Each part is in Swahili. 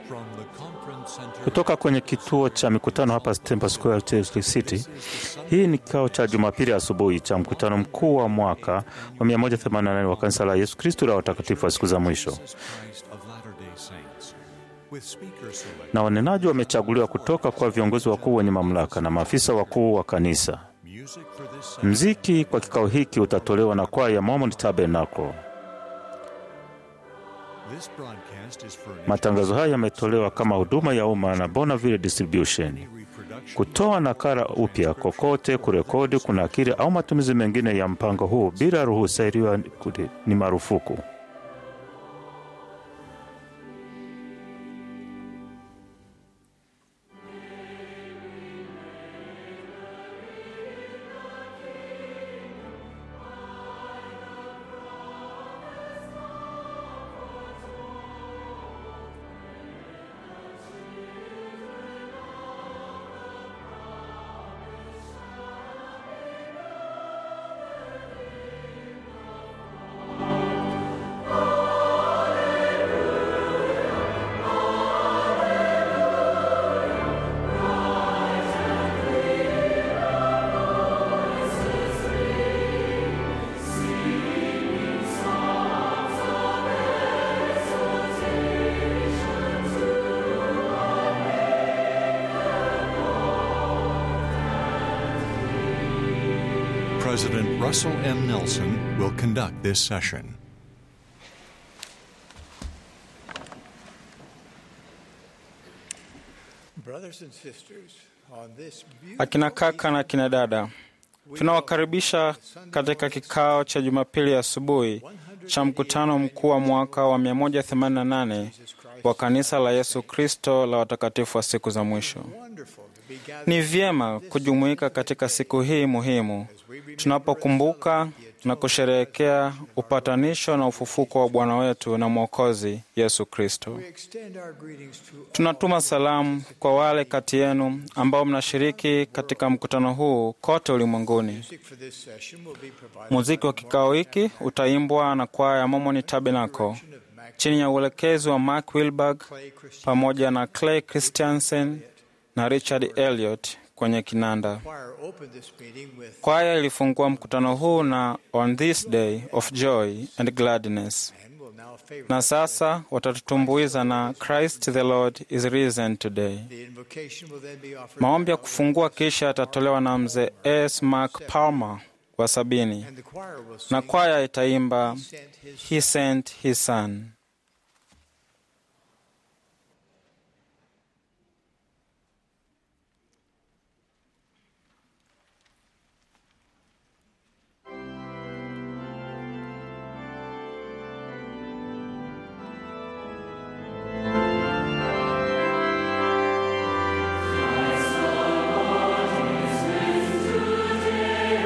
Kutoka kwenye kituo cha mikutano hapa Temple Square Church City. Hii ni kikao cha Jumapili asubuhi cha mkutano mkuu wa mwaka wa 188 wa kanisa la Yesu Kristo la watakatifu wa siku za mwisho, na wanenaji wamechaguliwa kutoka kwa viongozi wakuu wenye mamlaka na maafisa wakuu wa kanisa. Mziki kwa kikao hiki utatolewa na kwaya ya Mormon Tabernacle. Matangazo haya yametolewa kama huduma ya umma na Bonneville Distribution. Kutoa nakala upya kokote, kurekodi, kunakili au matumizi mengine ya mpango huu bila ruhusa iliyo ni marufuku. President Russell M. Nelson will conduct this session. Akina kaka na akina dada, tunawakaribisha katika kikao cha Jumapili asubuhi cha mkutano mkuu wa mwaka wa 188 wa kanisa la Yesu Kristo la watakatifu wa siku za mwisho. Ni vyema kujumuika katika siku hii muhimu tunapokumbuka na kusherehekea upatanisho na ufufuko wa Bwana wetu na Mwokozi Yesu Kristo. Tunatuma salamu kwa wale kati yenu ambao mnashiriki katika mkutano huu kote ulimwenguni. Muziki wa kikao hiki utaimbwa na kwaya ya Mormon Tabernacle chini ya uelekezi wa Mark Wilberg pamoja na Clay Christiansen na Richard Elliot kwenye kinanda. Kwaya ilifungua mkutano huu na On This Day of Joy and Gladness, na sasa watatutumbuiza na Christ the Lord is risen today. Maombi ya kufungua kisha yatatolewa na mzee S. Mark Palmer wa sabini, na kwaya itaimba He sent his son.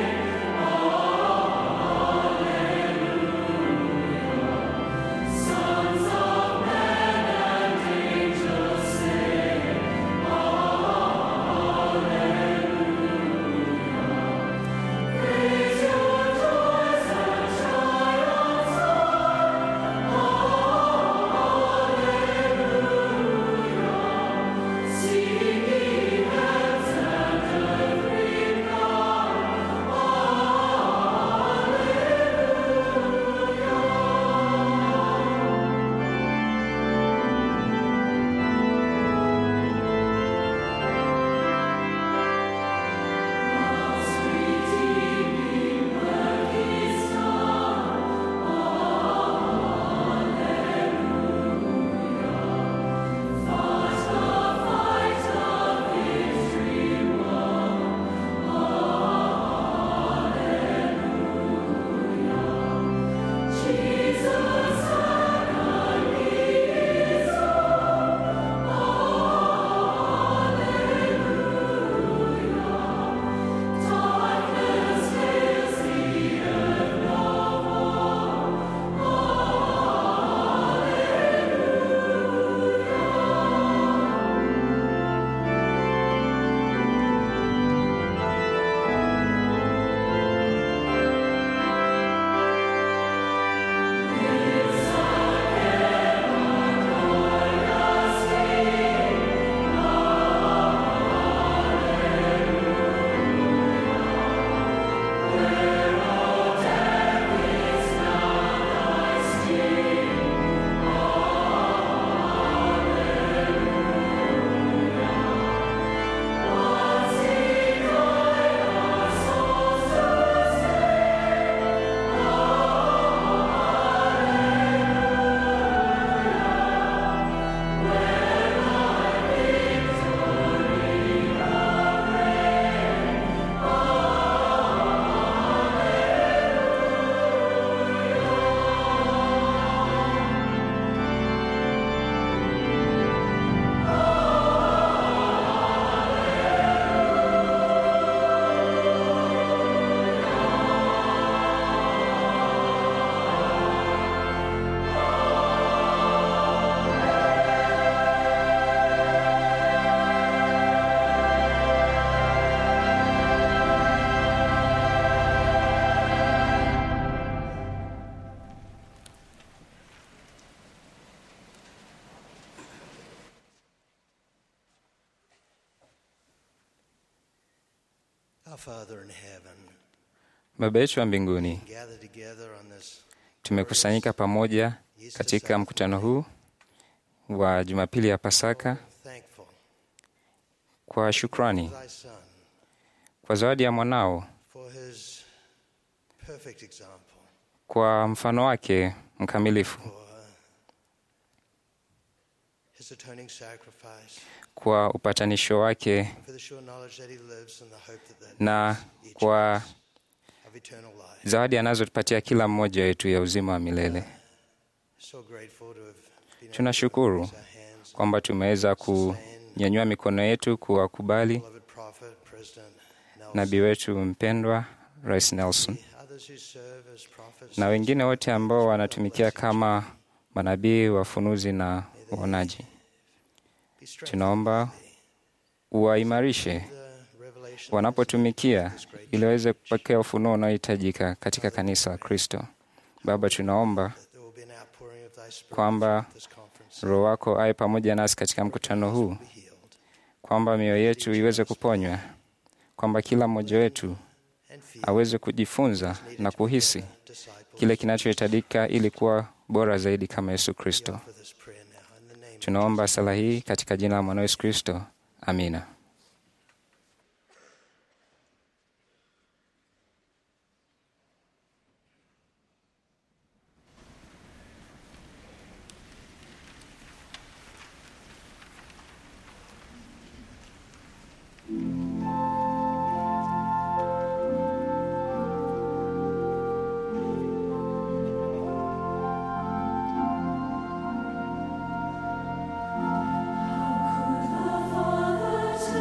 Son Our Father in heaven, Baba yetu wa mbinguni, gather together on this tumekusanyika pamoja katika mkutano huu wa Jumapili ya Pasaka thankful kwa shukrani thy Son kwa zawadi ya mwanao, for his perfect example, kwa mfano wake mkamilifu, for his atoning sacrifice, kwa upatanisho wake for the sure knowledge that he lives and the hope that that na each kwa of eternal life. zawadi anazotupatia kila mmoja wetu ya uzima wa milele. So grateful to have been able to Tunashukuru raise our hands kwamba tumeweza kunyanyua mikono yetu kuwakubali beloved prophet, President Nelson, nabii wetu mpendwa Rais Nelson others who serve as prophets, na wengine wote ambao wanatumikia kama manabii, wafunuzi na waonaji. be strengthened Tunaomba uwaimarishe the revelation wanapotumikia ili waweze kupokea ufunuo unaohitajika katika kanisa la Kristo. Baba, tunaomba that there will be an outpouring of thy spirit kwamba through this conference Roho wako awe pamoja nasi katika mkutano huu, be healed kwamba mioyo yetu iweze kuponywa, kwamba kila mmoja wetu and feel aweze kujifunza na kuhisi disciples kile kinachohitajika ili kuwa bora zaidi kama Yesu Kristo. for this prayer now in the name of Tunaomba sala hii katika jina la mwana Yesu Kristo, amina. Father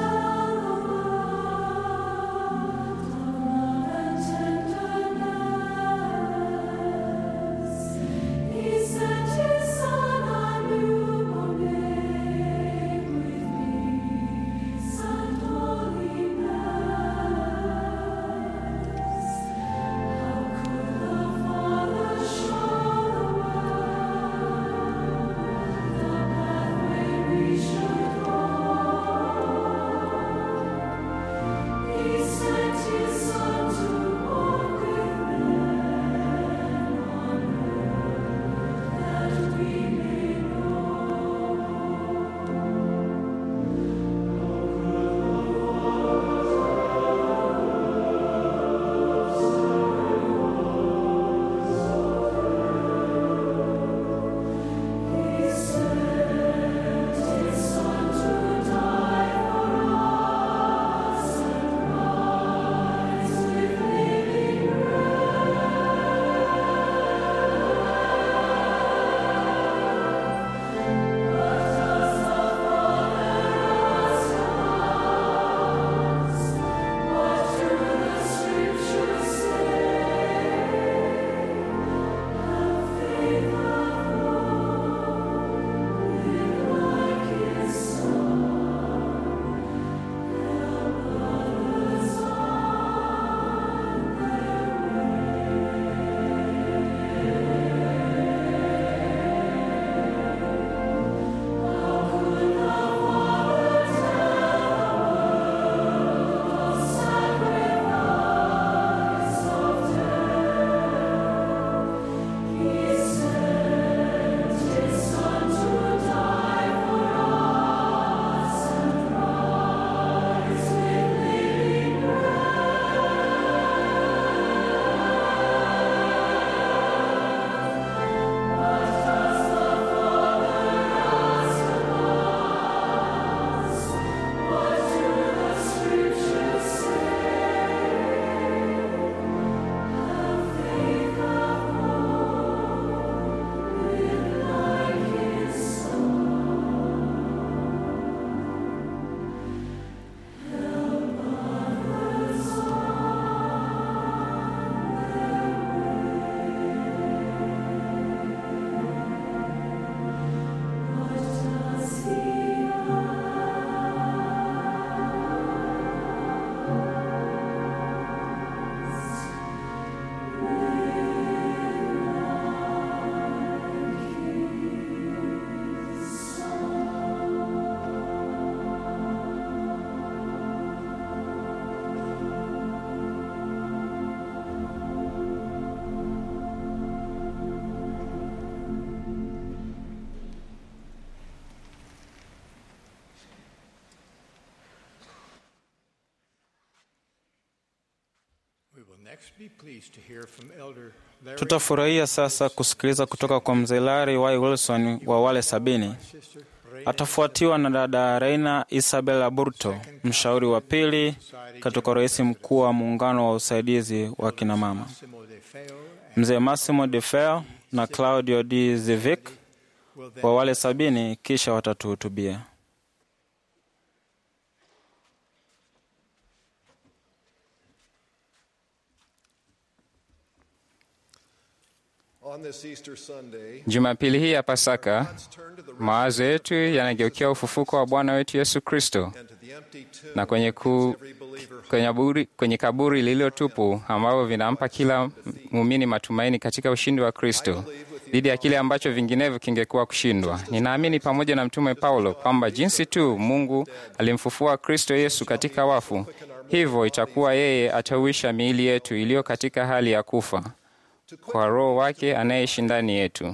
Tutafurahia sasa kusikiliza kutoka kwa mzee Larry Y. Wilson wa wale sabini. Atafuatiwa na dada Reina Isabel Aburto, mshauri wa pili katika rais mkuu wa muungano wa usaidizi wa kinamama, mzee Massimo De Feo na Claudio D. Zivic wa wale sabini, kisha watatuhutubia. On this Easter Sunday, Jumapili hii ya Pasaka, mawazo yetu yanageukia ufufuko wa Bwana wetu Yesu Kristo and to the empty tomb na kwenye, ku, every believer kwenye, buri, kwenye kaburi lililotupu ambavyo vinampa kila muumini matumaini katika ushindi wa Kristo dhidi ya kile ambacho vinginevyo kingekuwa kushindwa. Ninaamini pamoja na Mtume Paulo kwamba jinsi tu Mungu alimfufua Kristo Yesu katika wafu, hivyo itakuwa yeye atauisha miili yetu iliyo katika hali ya kufa kwa Roho wake anayeishi ndani yetu.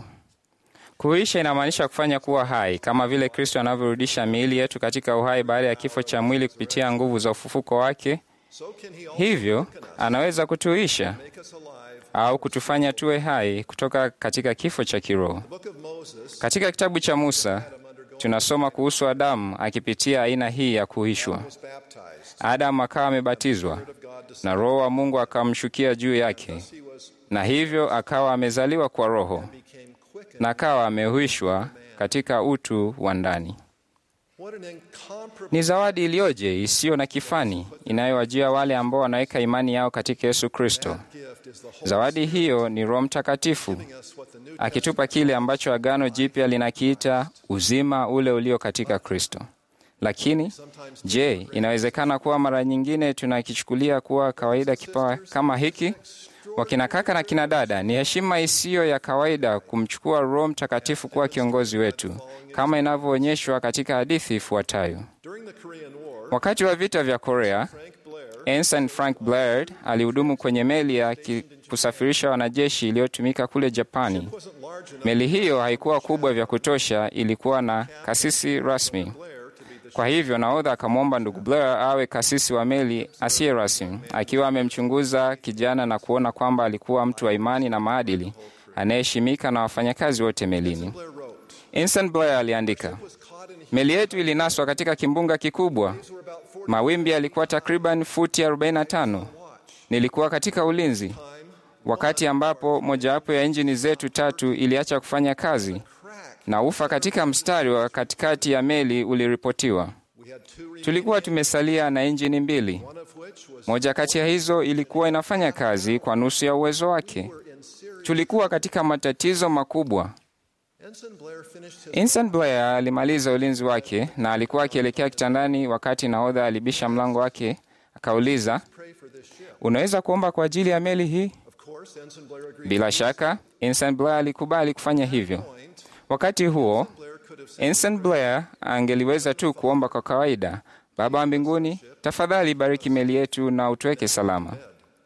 Kuisha inamaanisha kufanya kuwa hai, kama vile Kristo anavyorudisha miili yetu katika uhai baada ya kifo cha mwili kupitia nguvu za ufufuko wake. so can he also Hivyo anaweza kutuisha make us alive. au kutufanya tuwe hai kutoka katika kifo cha kiroho. Book of Moses, Katika kitabu cha Musa tunasoma kuhusu Adamu akipitia aina hii ya kuishwa. was baptized. Adamu akawa amebatizwa of God descended. na Roho wa Mungu akamshukia juu yake, He was na hivyo akawa amezaliwa kwa Roho became quickened. na akawa amehuishwa katika utu wa ndani. What an incomparable Ni zawadi iliyoje isiyo na kifani inayowajia wale ambao wanaweka imani yao katika Yesu Kristo. gift is the Holy Zawadi hiyo ni Roho Mtakatifu giving us what the New akitupa kile ambacho Agano Jipya linakiita uzima ule ulio katika Kristo. Lakini je, inawezekana kuwa mara nyingine tunakichukulia kuwa kawaida kipawa kama hiki? Wakina kaka na kina dada, ni heshima isiyo ya kawaida kumchukua Roho Mtakatifu kuwa kiongozi wetu, kama inavyoonyeshwa katika hadithi ifuatayo. During the Korean War, Wakati wa vita vya Korea, Frank Blair Ensign Frank Blair alihudumu kwenye meli ya ki- kusafirisha wanajeshi iliyotumika kule Japani. wasn't large enough Meli hiyo haikuwa kubwa vya kutosha, ilikuwa na kasisi rasmi. Blair to be the Kwa hivyo nahodha akamwomba ndugu Blair awe kasisi wa meli asiye rasmi, akiwa amemchunguza kijana na kuona kwamba alikuwa mtu wa imani na maadili anayeheshimika na wafanyakazi wote melini. Blair wrote. Ensign Blair aliandika, Was caught in meli yetu ilinaswa katika kimbunga kikubwa. were about 40 Mawimbi yalikuwa takriban futi 45. Nilikuwa katika ulinzi wakati ambapo mojawapo ya injini zetu tatu iliacha kufanya kazi na ufa katika mstari wa katikati ya meli uliripotiwa. We had two remaining, Tulikuwa tumesalia na injini mbili. one of which was Moja kati ya hizo ilikuwa inafanya kazi kwa nusu ya uwezo wake. in serious. Tulikuwa katika matatizo makubwa. Ensign Blair finished his Ensign Blair alimaliza ulinzi wake na alikuwa akielekea kitandani wakati nahodha alibisha mlango wake, akauliza, pray for this ship. unaweza kuomba kwa ajili ya meli hii? Of course, Ensign Blair agreed. Bila shaka Ensign Blair alikubali kufanya hivyo. Point, Wakati huo Blair could have said, Ensign Blair angeliweza tu kuomba kwa kawaida, Baba wa mbinguni, tafadhali bariki meli yetu na utuweke salama,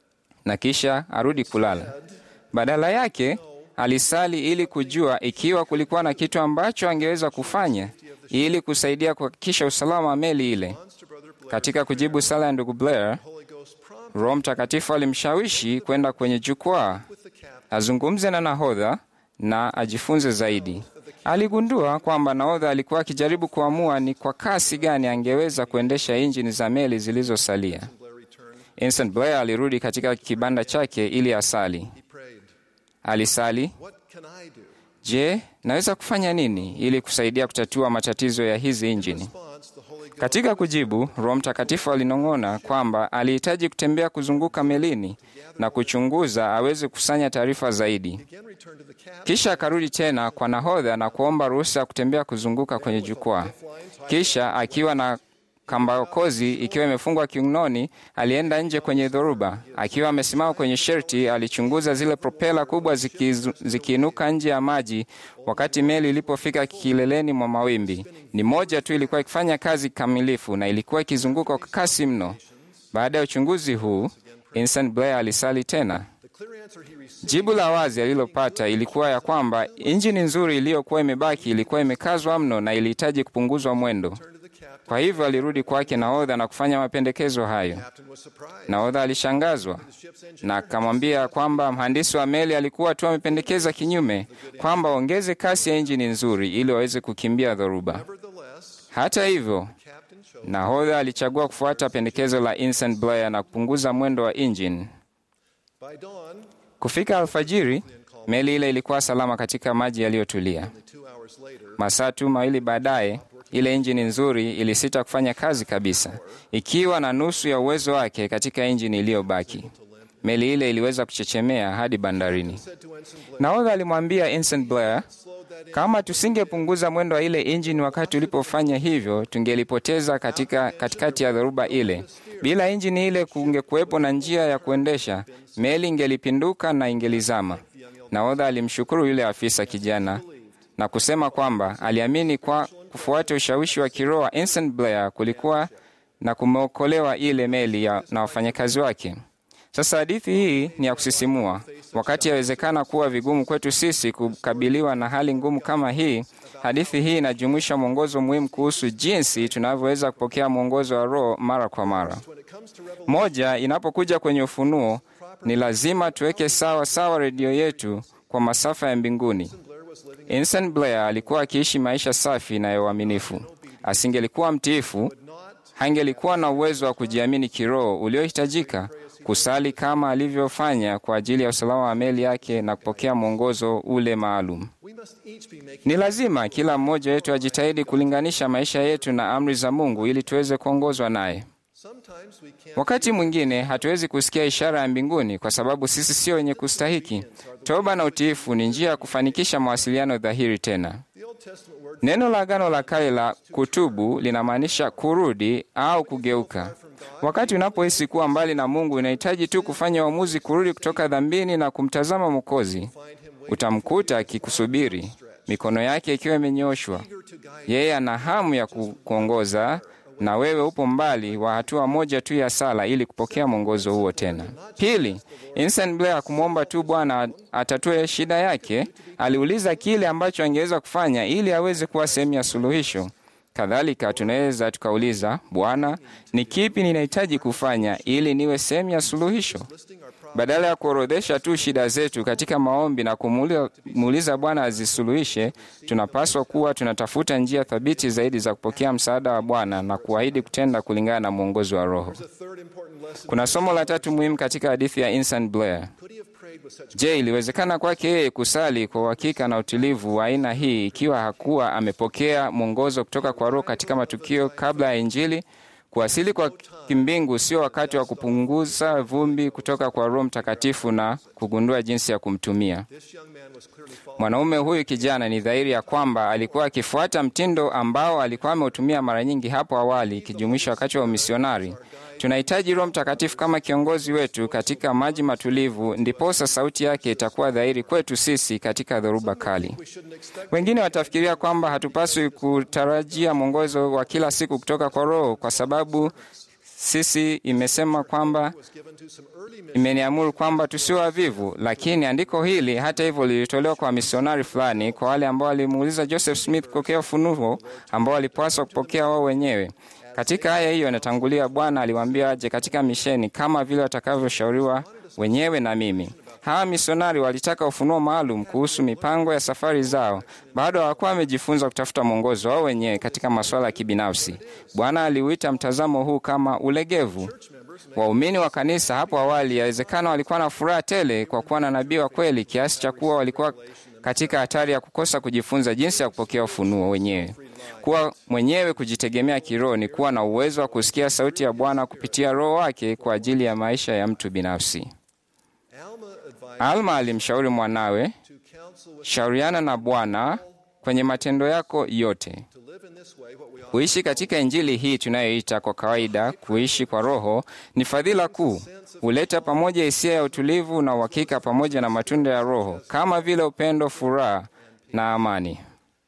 na kisha arudi kulala. Badala yake alisali ili kujua ikiwa kulikuwa na kitu ambacho angeweza kufanya ili kusaidia kuhakikisha usalama wa meli ile. to Brother Blair, Katika kujibu sala ya ndugu Blair, Holy Ghost prompted Roho Mtakatifu alimshawishi kwenda kwenye jukwaa with the captain. azungumze na nahodha na ajifunze zaidi. Aligundua kwamba nahodha alikuwa akijaribu kuamua ni kwa kasi gani angeweza kuendesha injini za meli zilizosalia. Blair returned. Ensign Blair alirudi katika kibanda chake ili asali. He prayed, Alisali, What can I do? je, naweza kufanya nini ili kusaidia kutatua matatizo ya hizi injini? Response, the Holy Ghost Katika kujibu, Roho Mtakatifu alinong'ona kwamba alihitaji kutembea kuzunguka melini na kuchunguza aweze kukusanya taarifa zaidi. again returned to the captain. Kisha akarudi tena kwa nahodha na kuomba ruhusa ya kutembea kuzunguka kwenye jukwaa. Kisha akiwa na kambakozi ikiwa imefungwa kiunoni, alienda nje kwenye dhoruba. Akiwa amesimama kwenye sherti, alichunguza zile propela kubwa zikizu- zikiinuka nje ya maji wakati meli ilipofika kileleni mwa mawimbi. Ni moja tu ilikuwa ikifanya kazi kamilifu na ilikuwa ikizunguka kwa kasi mno. Baada ya uchunguzi huu, Ensign Blair alisali tena. The clear answer he received Jibu la wazi alilopata ilikuwa ya kwamba injini nzuri iliyokuwa imebaki ilikuwa imekazwa mno na ilihitaji kupunguzwa mwendo. turned to the captain Kwa hivyo alirudi kwake nahodha na kufanya mapendekezo hayo. Captain was surprised. Nahodha alishangazwa na akamwambia kwamba mhandisi wa meli alikuwa tu amependekeza kinyume, kwamba ongeze kasi ya injini nzuri ili waweze kukimbia dhoruba. Nevertheless, Hata hivyo, Captain chose. nahodha alichagua kufuata pendekezo la Ensign Blair na kupunguza mwendo wa injini. By dawn, Kufika alfajiri, meli ile ilikuwa salama katika maji yaliyotulia. two hours later, Masaa tu mawili baadaye, ile injini nzuri ilisita kufanya kazi kabisa, ikiwa na nusu ya uwezo wake katika injini iliyobaki. Meli ile iliweza kuchechemea hadi bandarini. said to Ensign Blair, Nahodha alimwambia Ensign Blair, kama tusingepunguza mwendo wa ile injini wakati ulipofanya hivyo, tungelipoteza katika katikati ya dhoruba ile. Bila injini ile, kungekuwepo na njia ya kuendesha meli, ingelipinduka na ingelizama. Nahodha alimshukuru yule afisa kijana na kusema kwamba aliamini kwa kufuata ushawishi wa kiroho wa Ensign Blair kulikuwa na kumeokolewa ile meli ya, na wafanyakazi wake. Sasa hadithi hii ni ya kusisimua. Wakati yawezekana kuwa vigumu kwetu sisi kukabiliwa na hali ngumu kama hii, hadithi hii inajumuisha mwongozo muhimu kuhusu jinsi tunavyoweza kupokea mwongozo wa Roho mara kwa mara. Moja, inapokuja kwenye ufunuo, ni lazima tuweke sawa sawa redio yetu kwa masafa ya mbinguni. Ensign Blair alikuwa akiishi maisha safi na ya uaminifu. Asingelikuwa mtiifu, hangelikuwa na uwezo wa kujiamini kiroho uliohitajika kusali kama alivyofanya kwa ajili ya usalama wa meli yake na kupokea mwongozo ule maalum. we must each be making Ni lazima kila mmoja wetu ajitahidi kulinganisha maisha yetu na amri za Mungu ili tuweze kuongozwa naye. Sometimes we can't Wakati mwingine hatuwezi kusikia ishara ya mbinguni kwa sababu sisi sio wenye kustahiki. Toba na utiifu ni njia ya kufanikisha mawasiliano dhahiri tena. the Old Testament word Neno la Agano la Kale la kutubu linamaanisha kurudi au kugeuka. Wakati unapohisi kuwa mbali na Mungu, unahitaji tu kufanya uamuzi kurudi kutoka dhambini na kumtazama Mwokozi. Utamkuta akikusubiri, mikono yake ikiwa imenyoshwa. Yeye ana hamu ya ku- kuongoza, na wewe upo mbali wa hatua moja tu ya sala ili kupokea mwongozo huo tena. Pili, Ensign Blair hakumwomba tu Bwana atatue shida yake, aliuliza kile ambacho angeweza kufanya ili aweze kuwa sehemu ya suluhisho. Kadhalika tunaweza tukauliza, Bwana, ni kipi ninahitaji kufanya ili niwe sehemu ya suluhisho? Badala ya kuorodhesha tu shida zetu katika maombi na kumuuliza Bwana azisuluhishe, tunapaswa kuwa tunatafuta njia thabiti zaidi za kupokea msaada wa Bwana na kuahidi kutenda kulingana na mwongozo wa Roho. the third important lesson. Kuna somo la tatu muhimu katika hadithi ya Ensign Blair. Could he have prayed with such Je, iliwezekana kwake yeye kusali kwa uhakika na utulivu wa aina hii ikiwa hakuwa amepokea mwongozo kutoka kwa Roho katika matukio kabla ya Injili? Kuwasili kwa kimbingu sio wakati wa kupunguza vumbi kutoka kwa Roho Mtakatifu na kugundua jinsi ya kumtumia. this young man was clearly following Mwanaume huyu kijana, ni dhahiri ya kwamba alikuwa akifuata mtindo ambao alikuwa ameutumia mara nyingi hapo awali, ikijumuisha wakati wa umisionari. Tunahitaji Roho Mtakatifu kama kiongozi wetu katika maji matulivu, ndiposa sauti yake itakuwa dhahiri kwetu sisi katika dhoruba kali. Wengine watafikiria kwamba hatupaswi kutarajia mwongozo wa kila siku kutoka kwa Roho kwa sababu sisi imesema kwamba given to some early men imeniamuru kwamba tusiwe wavivu. Lakini andiko hili hata hivyo lilitolewa kwa misionari fulani, kwa wale ambao walimuuliza Joseph Smith kupokea ufunuo ambao walipaswa kupokea wao wenyewe. Katika aya hiyo inatangulia, Bwana aliwaambia aje katika misheni kama vile watakavyoshauriwa wenyewe na mimi. Hawa misionari walitaka ufunuo maalum kuhusu mipango ya safari zao. Bado hawakuwa wamejifunza kutafuta mwongozo wao wenyewe katika masuala ya kibinafsi. Bwana aliuita mtazamo huu kama ulegevu. Waumini wa kanisa hapo awali yawezekana walikuwa na furaha tele kwa kuwa na nabii wa kweli, kiasi cha kuwa walikuwa katika hatari ya kukosa kujifunza jinsi ya kupokea ufunuo wenyewe. Kuwa mwenyewe kujitegemea kiroho ni kuwa na uwezo wa kusikia sauti ya Bwana kupitia Roho wake kwa ajili ya maisha ya mtu binafsi. Alma advised Alma alimshauri mwanawe, to counsel with shauriana na Bwana kwenye matendo yako yote. to live in this way what we all Kuishi katika Injili hii tunayoita kwa kawaida kuishi kwa Roho ni fadhila kuu. Huleta pamoja hisia ya utulivu na uhakika pamoja na matunda ya Roho kama vile upendo, furaha na amani.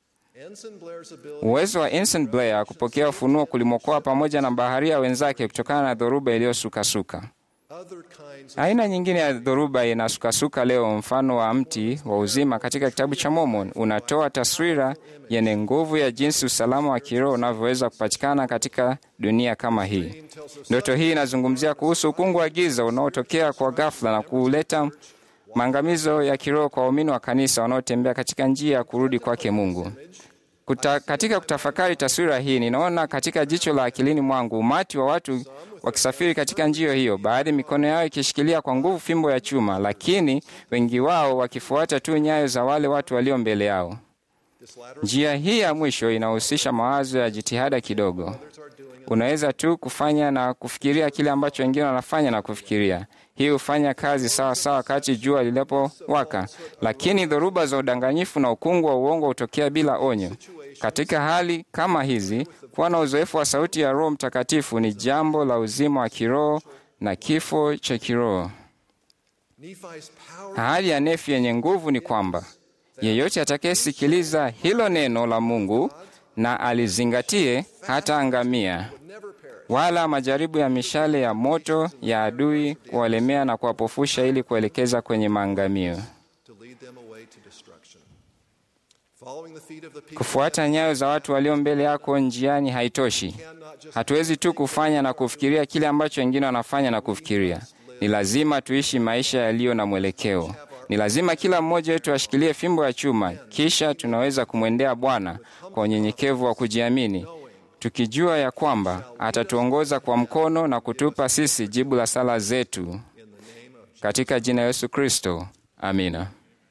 Ensign Blair's ability Uwezo wa Ensign Blair kupokea ufunuo kulimwokoa pamoja na baharia wenzake kutokana na dhoruba iliyosukasuka. Other kinds of Aina nyingine ya dhoruba inasukasuka leo, mfano wa mti wa uzima katika kitabu cha Mormon unatoa taswira yenye nguvu ya jinsi usalama wa kiroho unavyoweza kupatikana katika dunia kama hii. Ndoto hii inazungumzia kuhusu ukungu wa giza unaotokea kwa ghafla na kuleta maangamizo ya kiroho kwa waumini wa kanisa wanaotembea katika njia ya kurudi kwake Mungu. Kuta, katika kutafakari taswira hii ninaona katika jicho la akilini mwangu umati wa watu wakisafiri katika njia hiyo, baadhi mikono yao ikishikilia kwa nguvu fimbo ya chuma, lakini wengi wao wakifuata tu nyayo za wale watu walio mbele yao. Njia hii ya mwisho inahusisha mawazo ya jitihada kidogo. Unaweza tu kufanya na kufikiria kile ambacho wengine wanafanya na kufikiria. Hii hufanya kazi sawa sawa wakati jua lilipowaka, lakini dhoruba za udanganyifu na ukungu wa uongo hutokea bila onyo. Katika hali kama hizi, kuwa na uzoefu wa sauti ya Roho Mtakatifu ni jambo la uzima wa kiroho na kifo cha kiroho. Nephi's power Ahadi ya Nefi yenye nguvu ni kwamba yeyote atakayesikiliza hilo neno la Mungu na alizingatie hataangamia, wala majaribu ya mishale ya moto ya adui kuwalemea na kuwapofusha ili kuelekeza kwenye maangamio. to lead them away to destruction. Following the feet of the people Kufuata nyayo za watu walio mbele yako njiani haitoshi. Hatuwezi tu kufanya na kufikiria kile ambacho wengine wanafanya na kufikiria. Ni lazima tuishi maisha yaliyo na mwelekeo. Ni lazima kila mmoja wetu ashikilie fimbo ya chuma, kisha tunaweza kumwendea Bwana kwa unyenyekevu wa kujiamini, tukijua ya kwamba atatuongoza kwa mkono na kutupa sisi jibu la sala zetu, katika jina la Yesu Kristo, amina.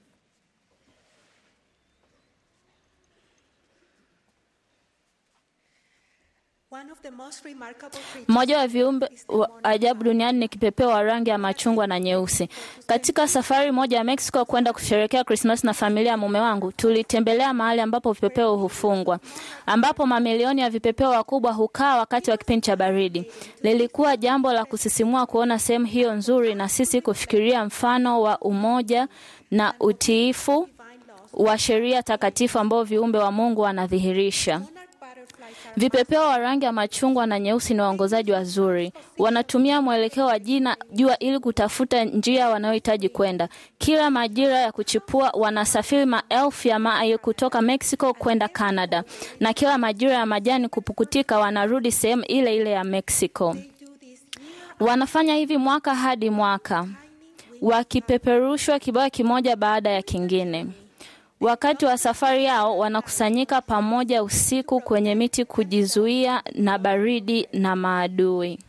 Mmoja wa viumbe wa ajabu duniani ni kipepeo wa rangi ya machungwa na nyeusi. Katika safari moja ya Mexico kwenda kusherehekea Krismasi na familia ya mume wangu, tulitembelea mahali ambapo vipepeo hufungwa, ambapo mamilioni ya vipepeo wakubwa hukaa wakati wa kipindi cha baridi. Lilikuwa jambo la kusisimua kuona sehemu hiyo nzuri, na sisi kufikiria mfano wa umoja na utiifu wa sheria takatifu ambao viumbe wa Mungu wanadhihirisha. Vipepeo wa rangi ya machungwa na nyeusi ni waongozaji wazuri. Wanatumia mwelekeo wa jina jua ili kutafuta njia wanayohitaji kwenda. Kila majira ya kuchipua wanasafiri maelfu ya maili kutoka Mexico kwenda Canada, na kila majira ya majani kupukutika wanarudi sehemu ile ile ya Mexico. Wanafanya hivi mwaka hadi mwaka, wakipeperushwa kibao kimoja baada ya kingine. Wakati wa safari yao wanakusanyika pamoja usiku kwenye miti kujizuia na baridi na maadui.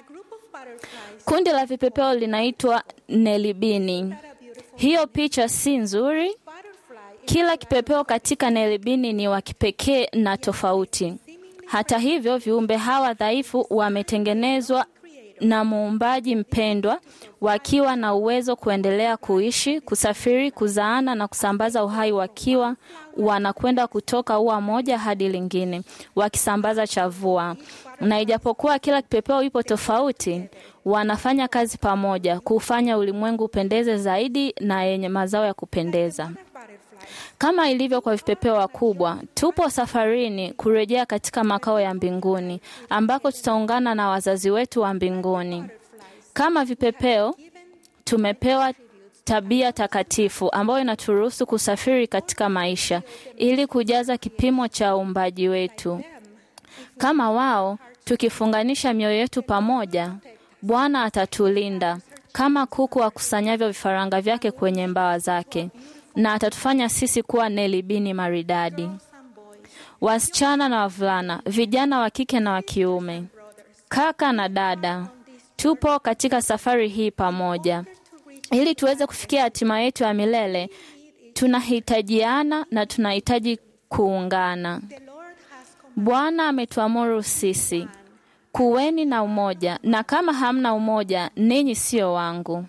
Kundi la vipepeo linaitwa nelibini. Hiyo picha si nzuri? Kila kipepeo katika nelibini ni wa kipekee na tofauti. Hata hivyo, viumbe hawa dhaifu wametengenezwa na muumbaji mpendwa wakiwa na uwezo kuendelea kuishi, kusafiri, kuzaana na kusambaza uhai wakiwa wanakwenda kutoka ua moja hadi lingine, wakisambaza chavua. Na ijapokuwa kila kipepeo ipo tofauti, wanafanya kazi pamoja kufanya ulimwengu upendeze zaidi na yenye mazao ya kupendeza. Kama ilivyo kwa vipepeo wakubwa, tupo safarini kurejea katika makao ya mbinguni ambako tutaungana na wazazi wetu wa mbinguni. Kama vipepeo, tumepewa tabia takatifu ambayo inaturuhusu kusafiri katika maisha ili kujaza kipimo cha uumbaji wetu. Kama wao, tukifunganisha mioyo yetu pamoja, Bwana atatulinda kama kuku akusanyavyo vifaranga vyake kwenye mbawa zake na atatufanya sisi kuwa nelibini maridadi, wasichana na wavulana, vijana wa kike na wa kiume, kaka na dada. Tupo katika safari hii pamoja ili tuweze kufikia hatima yetu ya milele. Tunahitajiana na tunahitaji kuungana. Bwana ametuamuru sisi, kuweni na umoja, na kama hamna umoja, ninyi sio wangu.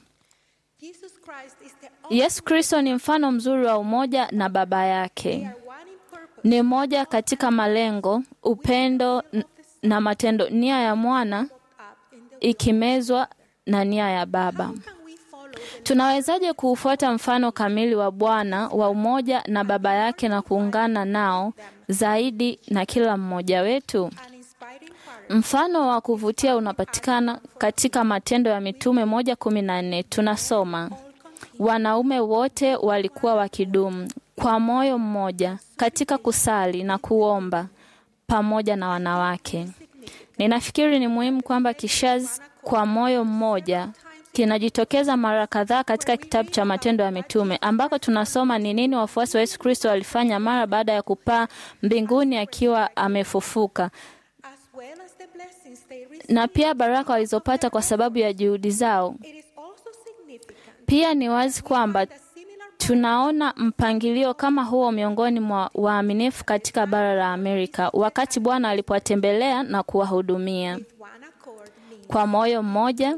Yesu Kristo ni mfano mzuri wa umoja na Baba yake. Ni moja katika malengo, upendo na matendo, nia ya mwana ikimezwa na nia ya Baba. Tunawezaje kuufuata mfano kamili wa Bwana wa umoja na Baba yake na kuungana nao zaidi na kila mmoja wetu? Mfano wa kuvutia unapatikana katika Matendo ya Mitume moja kumi na nne. Tunasoma wanaume wote walikuwa wakidumu kwa moyo mmoja katika kusali na kuomba pamoja na wanawake. Ninafikiri ni muhimu kwamba kishazi kwa moyo mmoja kinajitokeza mara kadhaa katika kitabu cha Matendo ya Mitume ambako tunasoma ni nini wafuasi wa Yesu Kristo walifanya mara baada ya kupaa mbinguni akiwa amefufuka as well as the blessings they received. na pia baraka walizopata kwa sababu ya juhudi zao. It is also significant Pia ni wazi kwamba that similar tunaona mpangilio kama huo miongoni mwa waaminifu katika bara la Amerika wakati Bwana alipowatembelea na kuwahudumia one accord means kwa moyo mmoja.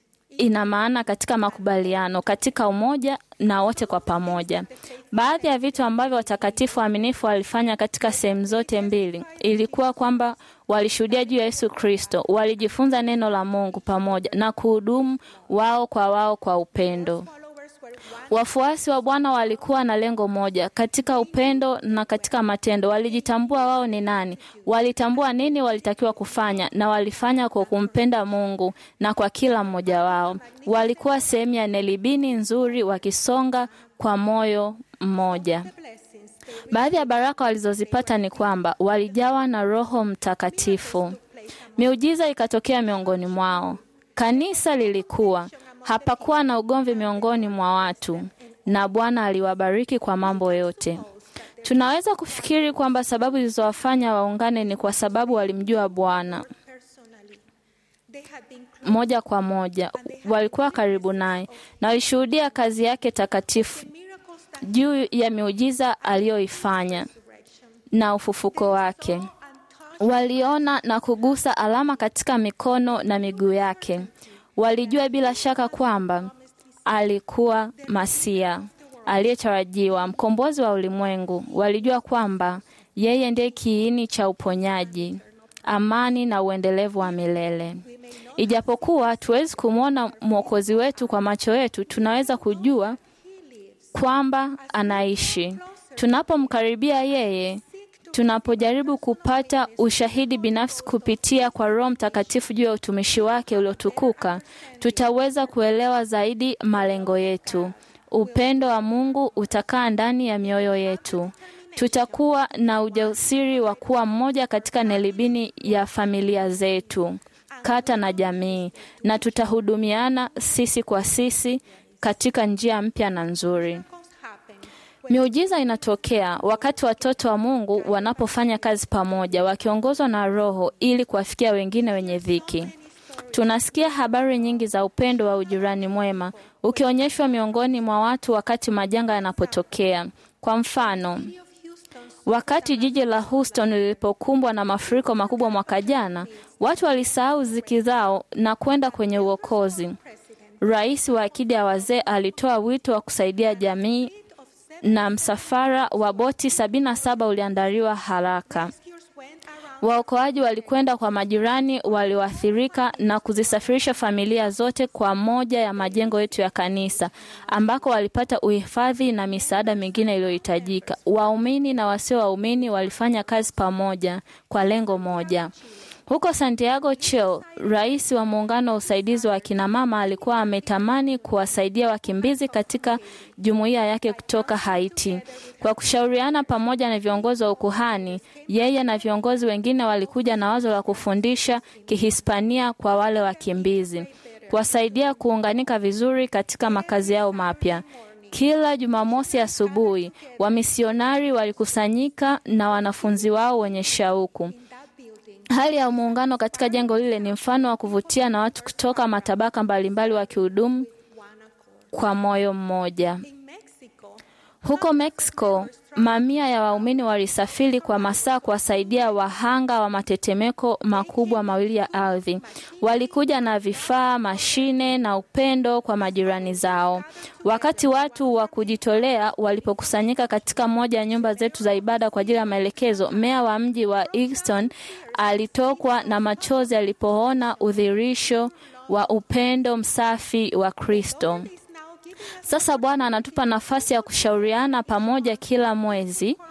Ina maana katika makubaliano, katika umoja na wote kwa pamoja. Baadhi ya vitu ambavyo watakatifu waaminifu walifanya katika sehemu zote mbili ilikuwa kwamba walishuhudia juu ya Yesu Kristo, walijifunza neno la Mungu pamoja na kuhudumu wao kwa wao kwa upendo. followers were one Wafuasi wa Bwana walikuwa na lengo moja katika upendo na katika matendo. Walijitambua wao ni nani, walitambua nini walitakiwa kufanya, na walifanya kwa kumpenda Mungu na kwa kila mmoja wao. Walikuwa sehemu ya nelibini nzuri, wakisonga kwa moyo mmoja. blessings they Baadhi ya baraka walizozipata ni kwamba walijawa na Roho Mtakatifu. Miujiza ikatokea miongoni mwao. Kanisa lilikuwa, hapakuwa na ugomvi miongoni mwa watu, na Bwana aliwabariki kwa mambo yote. Tunaweza kufikiri kwamba sababu zilizowafanya waungane ni kwa sababu walimjua Bwana personally. They had been close moja kwa moja, walikuwa karibu naye na walishuhudia kazi yake takatifu miracles that juu ya miujiza aliyoifanya na ufufuko wake. and touched Waliona na kugusa alama katika mikono na miguu yake. Walijua bila shaka kwamba alikuwa Masia aliyetarajiwa, mkombozi wa ulimwengu. Walijua kwamba yeye ndiye kiini cha uponyaji, amani na uendelevu wa milele. Ijapokuwa tuwezi kumwona mwokozi wetu kwa macho yetu, tunaweza kujua kwamba anaishi. Tunapomkaribia yeye, tunapojaribu kupata ushahidi binafsi kupitia kwa Roho Mtakatifu juu ya utumishi wake uliotukuka, tutaweza kuelewa zaidi malengo yetu. Upendo wa Mungu utakaa ndani ya mioyo yetu. Tutakuwa na ujasiri wa kuwa mmoja katika nelibini ya familia zetu, kata na jamii, na tutahudumiana sisi kwa sisi katika njia mpya na nzuri. miracles happen Miujiza inatokea wakati watoto wa Mungu wanapofanya kazi pamoja, wakiongozwa na Roho ili kuwafikia wengine wenye dhiki. Tunasikia habari nyingi za upendo wa ujirani mwema ukionyeshwa miongoni mwa watu wakati majanga yanapotokea. Kwa mfano, of Houston's wakati jiji la Houston lilipokumbwa na mafuriko makubwa mwaka jana, watu walisahau ziki zao na kwenda kwenye uokozi. Rais wa akidi ya wazee alitoa wito wa kusaidia jamii of seven na msafara wa boti 77 uliandaliwa haraka. rescuers went around Waokoaji walikwenda kwa majirani walioathirika na kuzisafirisha familia zote kwa moja ya majengo yetu ya kanisa ambako walipata uhifadhi na misaada mingine iliyohitajika. Waumini na wasio waumini walifanya kazi pamoja kwa lengo moja. Huko Santiago Chile, rais wa muungano wa usaidizi wa akina mama alikuwa ametamani kuwasaidia wakimbizi katika jumuiya yake kutoka Haiti. Kwa kushauriana pamoja na viongozi wa ukuhani, yeye na viongozi wengine walikuja na wazo la kufundisha Kihispania kwa wale wakimbizi, kuwasaidia kuunganika vizuri katika makazi yao mapya. Kila Jumamosi asubuhi, wamisionari walikusanyika na wanafunzi wao wenye shauku. that building. Hali ya muungano katika jengo lile ni mfano wa kuvutia na watu kutoka matabaka mbalimbali wakihudumu kwa moyo mmoja. In Mexico, Huko Mexico, mamia ya waumini walisafiri kwa masaa kuwasaidia wahanga wa matetemeko makubwa mawili ya ardhi. Walikuja na vifaa, mashine na upendo kwa majirani zao. Wakati watu wa kujitolea walipokusanyika katika moja ya nyumba zetu za ibada kwa ajili ya maelekezo, meya wa mji wa Houston alitokwa na machozi alipoona udhirisho wa upendo msafi wa Kristo. is now given us Sasa Bwana anatupa nafasi ya kushauriana pamoja kila mwezi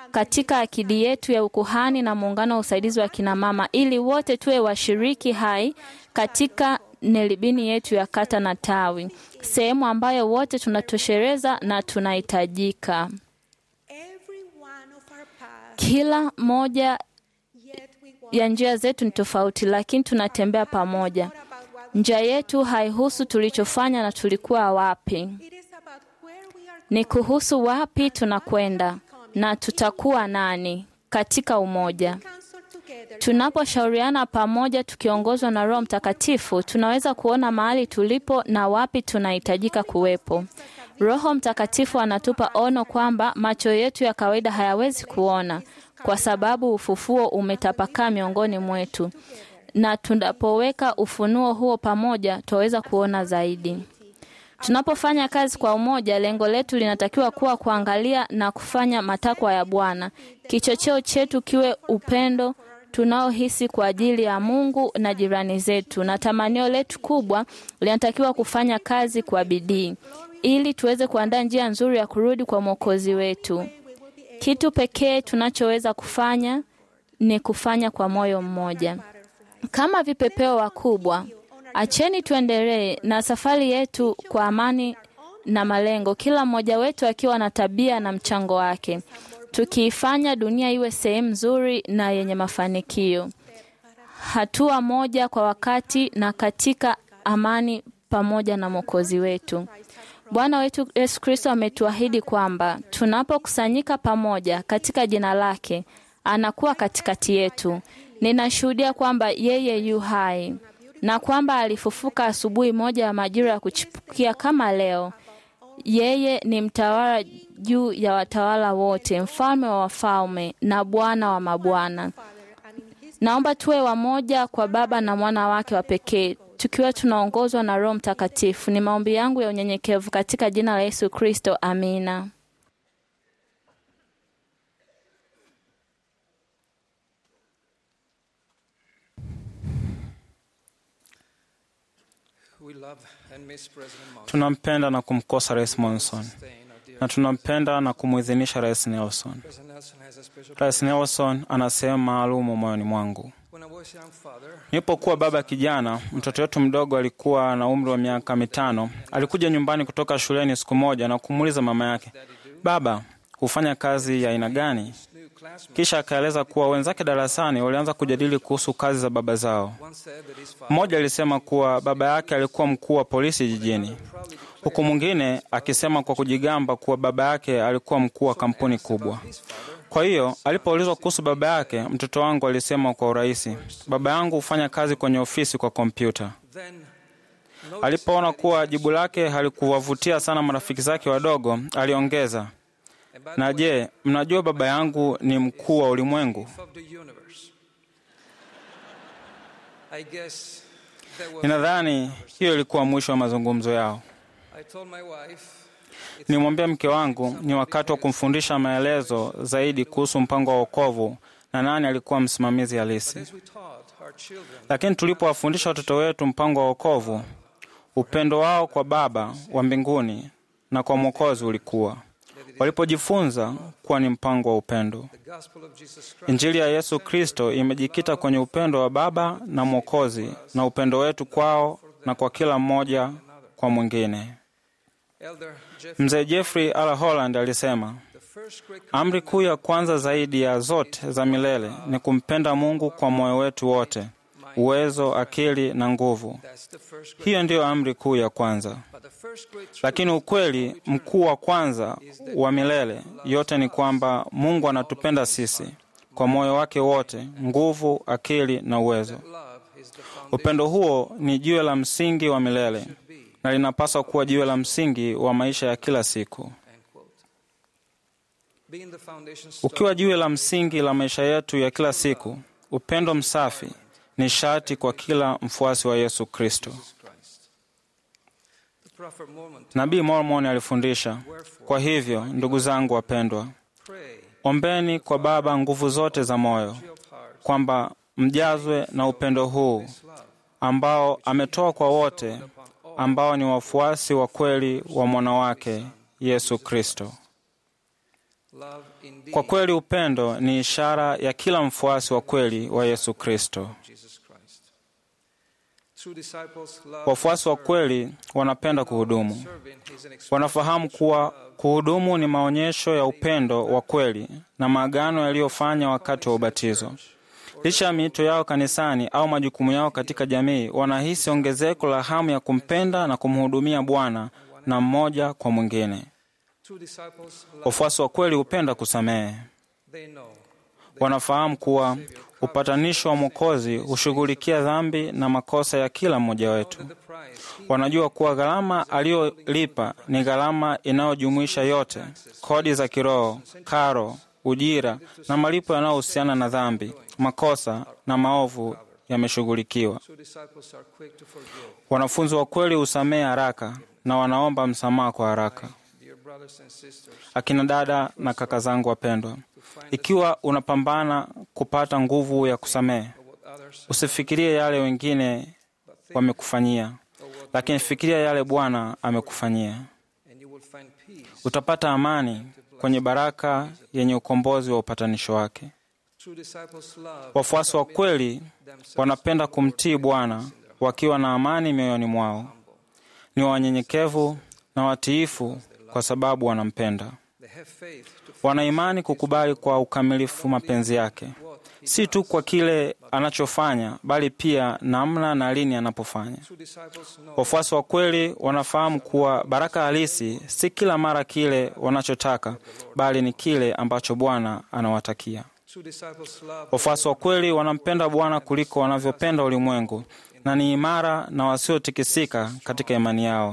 katika akidi yetu ya ukuhani na muungano wa usaidizi wa kinamama, ili wote tuwe washiriki hai katika nelibini yetu ya kata na tawi, sehemu ambayo wote tunatoshereza na tunahitajika. Every one of our paths, Kila moja yet we walk ya njia zetu ni tofauti, lakini tunatembea pamoja. about what Njia yetu haihusu tulichofanya na tulikuwa wapi, it is about where we are ni kuhusu wapi tunakwenda na tutakuwa nani katika umoja. counsel together. Tunaposhauriana pamoja tukiongozwa na Roho Mtakatifu, tunaweza kuona mahali tulipo na wapi tunahitajika kuwepo. Roho Mtakatifu anatupa ono kwamba macho yetu ya kawaida hayawezi kuona, kwa sababu ufufuo umetapakaa miongoni mwetu, na tunapoweka ufunuo huo pamoja, twaweza kuona zaidi. Tunapofanya kazi kwa umoja, lengo letu linatakiwa kuwa kuangalia na kufanya matakwa ya Bwana. Kichocheo chetu kiwe upendo tunaohisi kwa ajili ya Mungu na jirani zetu, na tamanio letu kubwa linatakiwa kufanya kazi kwa bidii ili tuweze kuandaa njia nzuri ya kurudi kwa Mwokozi wetu. Kitu pekee tunachoweza kufanya ni kufanya kwa moyo mmoja kama vipepeo wakubwa. Acheni tuendelee na safari yetu kwa amani na malengo, kila mmoja wetu akiwa na tabia na mchango wake, tukiifanya dunia iwe sehemu nzuri na yenye mafanikio, hatua moja kwa wakati na katika amani pamoja na Mwokozi wetu. Bwana wetu Yesu Kristo ametuahidi kwamba tunapokusanyika pamoja katika jina lake, anakuwa katikati yetu. Ninashuhudia kwamba yeye yu hai na kwamba alifufuka asubuhi moja ya majira ya kuchipukia kama leo. Yeye ni mtawala juu ya watawala wote, mfalme wa wafalme na Bwana wa mabwana. Naomba tuwe wamoja kwa Baba na mwana wake wa pekee, tukiwa tunaongozwa na Roho Mtakatifu. Ni maombi yangu ya unyenyekevu katika jina la Yesu Kristo, amina. Tunampenda na kumkosa Rais Monson na tunampenda na kumwidhinisha Rais Nelson. Rais Nelson ana sehemu maalumu moyoni mwangu. Nilipokuwa baba kijana, mtoto wetu mdogo alikuwa na umri wa miaka mitano. Alikuja nyumbani kutoka shuleni siku moja na kumuuliza mama yake, baba, hufanya kazi ya aina gani? Kisha akaeleza kuwa wenzake darasani walianza kujadili kuhusu kazi za baba zao. Mmoja alisema kuwa baba yake alikuwa mkuu wa polisi jijini, huku mwingine akisema kwa kujigamba kuwa baba yake alikuwa mkuu wa kampuni kubwa. Kwa hiyo alipoulizwa kuhusu baba yake, mtoto wangu alisema kwa urahisi, baba yangu hufanya kazi kwenye ofisi kwa kompyuta. Alipoona kuwa jibu lake halikuwavutia sana marafiki zake wadogo, aliongeza, na je, mnajua baba yangu ni mkuu wa ulimwengu? Ninadhani hiyo ilikuwa mwisho wa mazungumzo yao. Nilimwambia mke wangu ni wakati wa kumfundisha maelezo zaidi kuhusu mpango wa wokovu na nani alikuwa msimamizi halisi. Lakini tulipowafundisha watoto wetu mpango wa wokovu, upendo wao kwa Baba wa mbinguni na kwa Mwokozi ulikuwa walipojifunza kuwa ni mpango wa upendo. Injili ya Yesu Kristo imejikita kwenye upendo wa Baba na Mwokozi na upendo wetu kwao na kwa kila mmoja kwa mwingine. Mzee Jeffrey Ala Holland alisema, amri kuu ya kwanza zaidi ya zote za milele ni kumpenda Mungu kwa moyo wetu wote, uwezo, akili na nguvu. Hiyo ndiyo amri kuu ya kwanza. Lakini ukweli mkuu wa kwanza wa milele yote ni kwamba Mungu anatupenda sisi kwa moyo wake wote, nguvu, akili na uwezo. Upendo huo ni jiwe la msingi wa milele na linapaswa kuwa jiwe la msingi wa maisha ya kila siku. Ukiwa jiwe la msingi la maisha yetu ya kila siku, upendo msafi ni sharti kwa kila mfuasi wa Yesu Kristo. Nabii Mormon alifundisha, kwa hivyo ndugu zangu wapendwa, ombeni kwa Baba nguvu zote za moyo, kwamba mjazwe na upendo huu ambao ametoa kwa wote ambao ni wafuasi wa kweli wa mwana wake Yesu Kristo. Kwa kweli upendo ni ishara ya kila mfuasi wa kweli wa Yesu Kristo. Wafuasi wa kweli wanapenda kuhudumu. Wanafahamu kuwa kuhudumu ni maonyesho ya upendo wa kweli na maagano yaliyofanya wakati wa ubatizo. Licha ya miito yao kanisani au majukumu yao katika jamii, wanahisi ongezeko la hamu ya kumpenda na kumhudumia Bwana na mmoja kwa mwingine. Wafuasi wa kweli hupenda kusamehe. Wanafahamu kuwa upatanisho wa Mwokozi hushughulikia dhambi na makosa ya kila mmoja wetu. Wanajua kuwa gharama aliyolipa ni gharama inayojumuisha yote: kodi za kiroho, karo, ujira na malipo yanayohusiana na dhambi, makosa na maovu yameshughulikiwa. Wanafunzi wa kweli husamehe haraka na wanaomba msamaha kwa haraka. Akina dada na kaka zangu wapendwa, ikiwa unapambana kupata nguvu ya kusamehe, usifikirie yale wengine wamekufanyia, lakini fikiria yale Bwana amekufanyia. Utapata amani kwenye baraka yenye ukombozi wa upatanisho wake. Wafuasi wa kweli wanapenda kumtii Bwana wakiwa na amani mioyoni mwao. Ni wanyenyekevu na watiifu kwa sababu wanampenda. Wana imani kukubali kwa ukamilifu mapenzi yake, si tu kwa kile anachofanya, bali pia namna na lini anapofanya. Wafuasi wa kweli wanafahamu kuwa baraka halisi si kila mara kile wanachotaka, bali ni kile ambacho Bwana anawatakia. Wafuasi wa kweli wanampenda Bwana kuliko wanavyopenda ulimwengu na ni imara na wasiotikisika katika imani yao.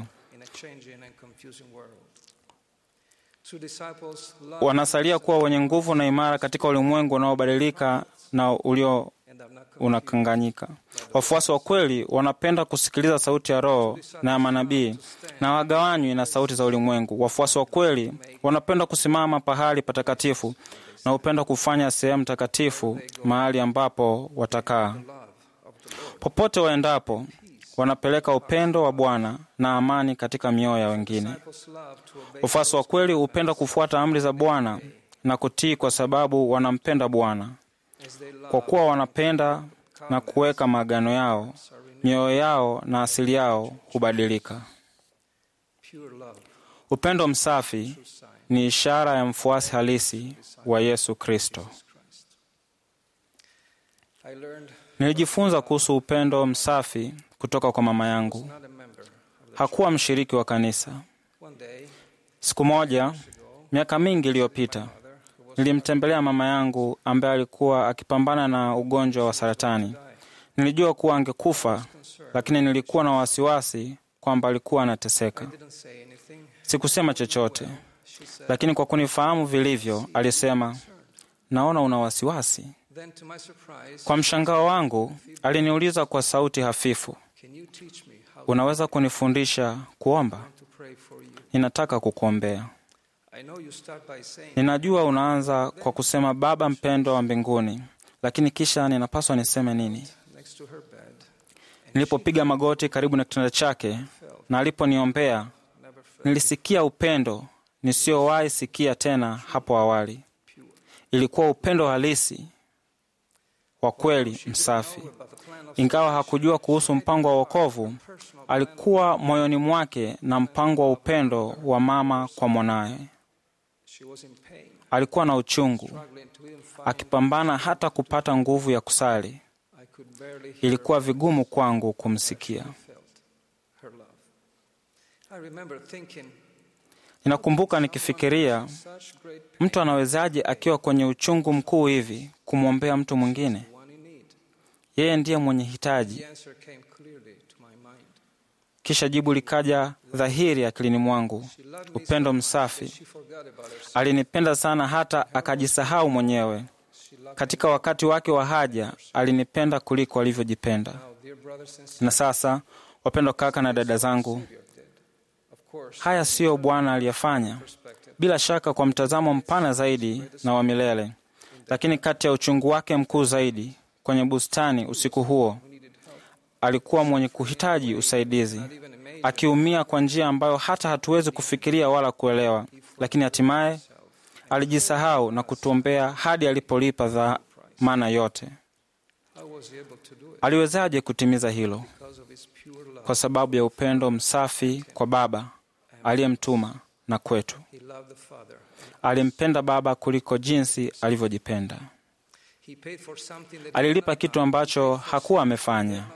Wanasalia kuwa wenye nguvu na imara katika ulimwengu unaobadilika na ulio unakanganyika. Wafuasi wa kweli wanapenda kusikiliza sauti ya Roho na ya manabii na wagawanywi na sauti za ulimwengu. Wafuasi wa kweli wanapenda kusimama pahali patakatifu na hupenda kufanya sehemu takatifu mahali ambapo watakaa. Popote waendapo, wanapeleka upendo wa Bwana na amani katika mioyo ya wengine. Wafuasi wa kweli hupenda kufuata amri za Bwana na kutii kwa sababu wanampenda Bwana. Kwa kuwa wanapenda na kuweka maagano yao, mioyo yao na asili yao hubadilika. Upendo msafi ni ishara ya mfuasi halisi wa Yesu Kristo. Nilijifunza kuhusu upendo msafi kutoka kwa mama yangu. Hakuwa mshiriki wa kanisa. Siku moja, miaka mingi iliyopita, nilimtembelea mama yangu ambaye alikuwa akipambana na ugonjwa wa saratani. Nilijua kuwa angekufa, lakini nilikuwa na wasiwasi kwamba alikuwa anateseka. Sikusema chochote, lakini kwa kunifahamu vilivyo, alisema, naona una wasiwasi. Kwa mshangao wangu, aliniuliza kwa sauti hafifu, unaweza kunifundisha kuomba? Ninataka kukuombea. Ninajua unaanza kwa kusema Baba mpendwa wa mbinguni, lakini kisha ninapaswa niseme nini? Nilipopiga magoti karibu na kitanda chake na aliponiombea, nilisikia upendo nisiowahi sikia tena hapo awali. Ilikuwa upendo halisi wa kweli msafi. Ingawa hakujua kuhusu mpango wa wokovu, alikuwa moyoni mwake na mpango wa upendo wa mama kwa mwanaye. Alikuwa na uchungu, akipambana hata kupata nguvu ya kusali. Ilikuwa vigumu kwangu kumsikia. Ninakumbuka nikifikiria, mtu anawezaje akiwa kwenye uchungu mkuu hivi kumwombea mtu mwingine? Yeye ndiye mwenye hitaji. Kisha jibu likaja dhahiri akilini mwangu: upendo msafi. Alinipenda sana hata akajisahau mwenyewe. Katika wakati wake wa haja, alinipenda kuliko alivyojipenda. Na sasa, wapendwa kaka na dada zangu, haya siyo Bwana aliyefanya, bila shaka kwa mtazamo mpana zaidi na wa milele. Lakini kati ya uchungu wake mkuu zaidi kwenye bustani usiku huo, alikuwa mwenye kuhitaji usaidizi, akiumia kwa njia ambayo hata hatuwezi kufikiria wala kuelewa, lakini hatimaye alijisahau na kutuombea hadi alipolipa dhamana yote. Aliwezaje kutimiza hilo? Kwa sababu ya upendo msafi kwa Baba aliyemtuma na kwetu. Alimpenda Baba kuliko jinsi alivyojipenda. Alilipa kitu ambacho hakuwa amefanya.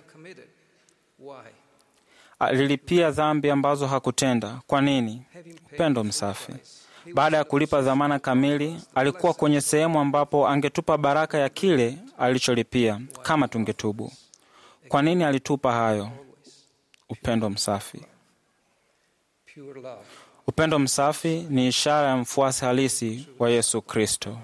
Alilipia dhambi ambazo hakutenda. Kwa nini? Upendo msafi. Baada ya kulipa dhamana kamili, alikuwa kwenye sehemu ambapo angetupa baraka ya kile alicholipia kama tungetubu. Kwa nini alitupa hayo? Upendo msafi. Upendo msafi ni ishara ya mfuasi halisi wa Yesu Kristo.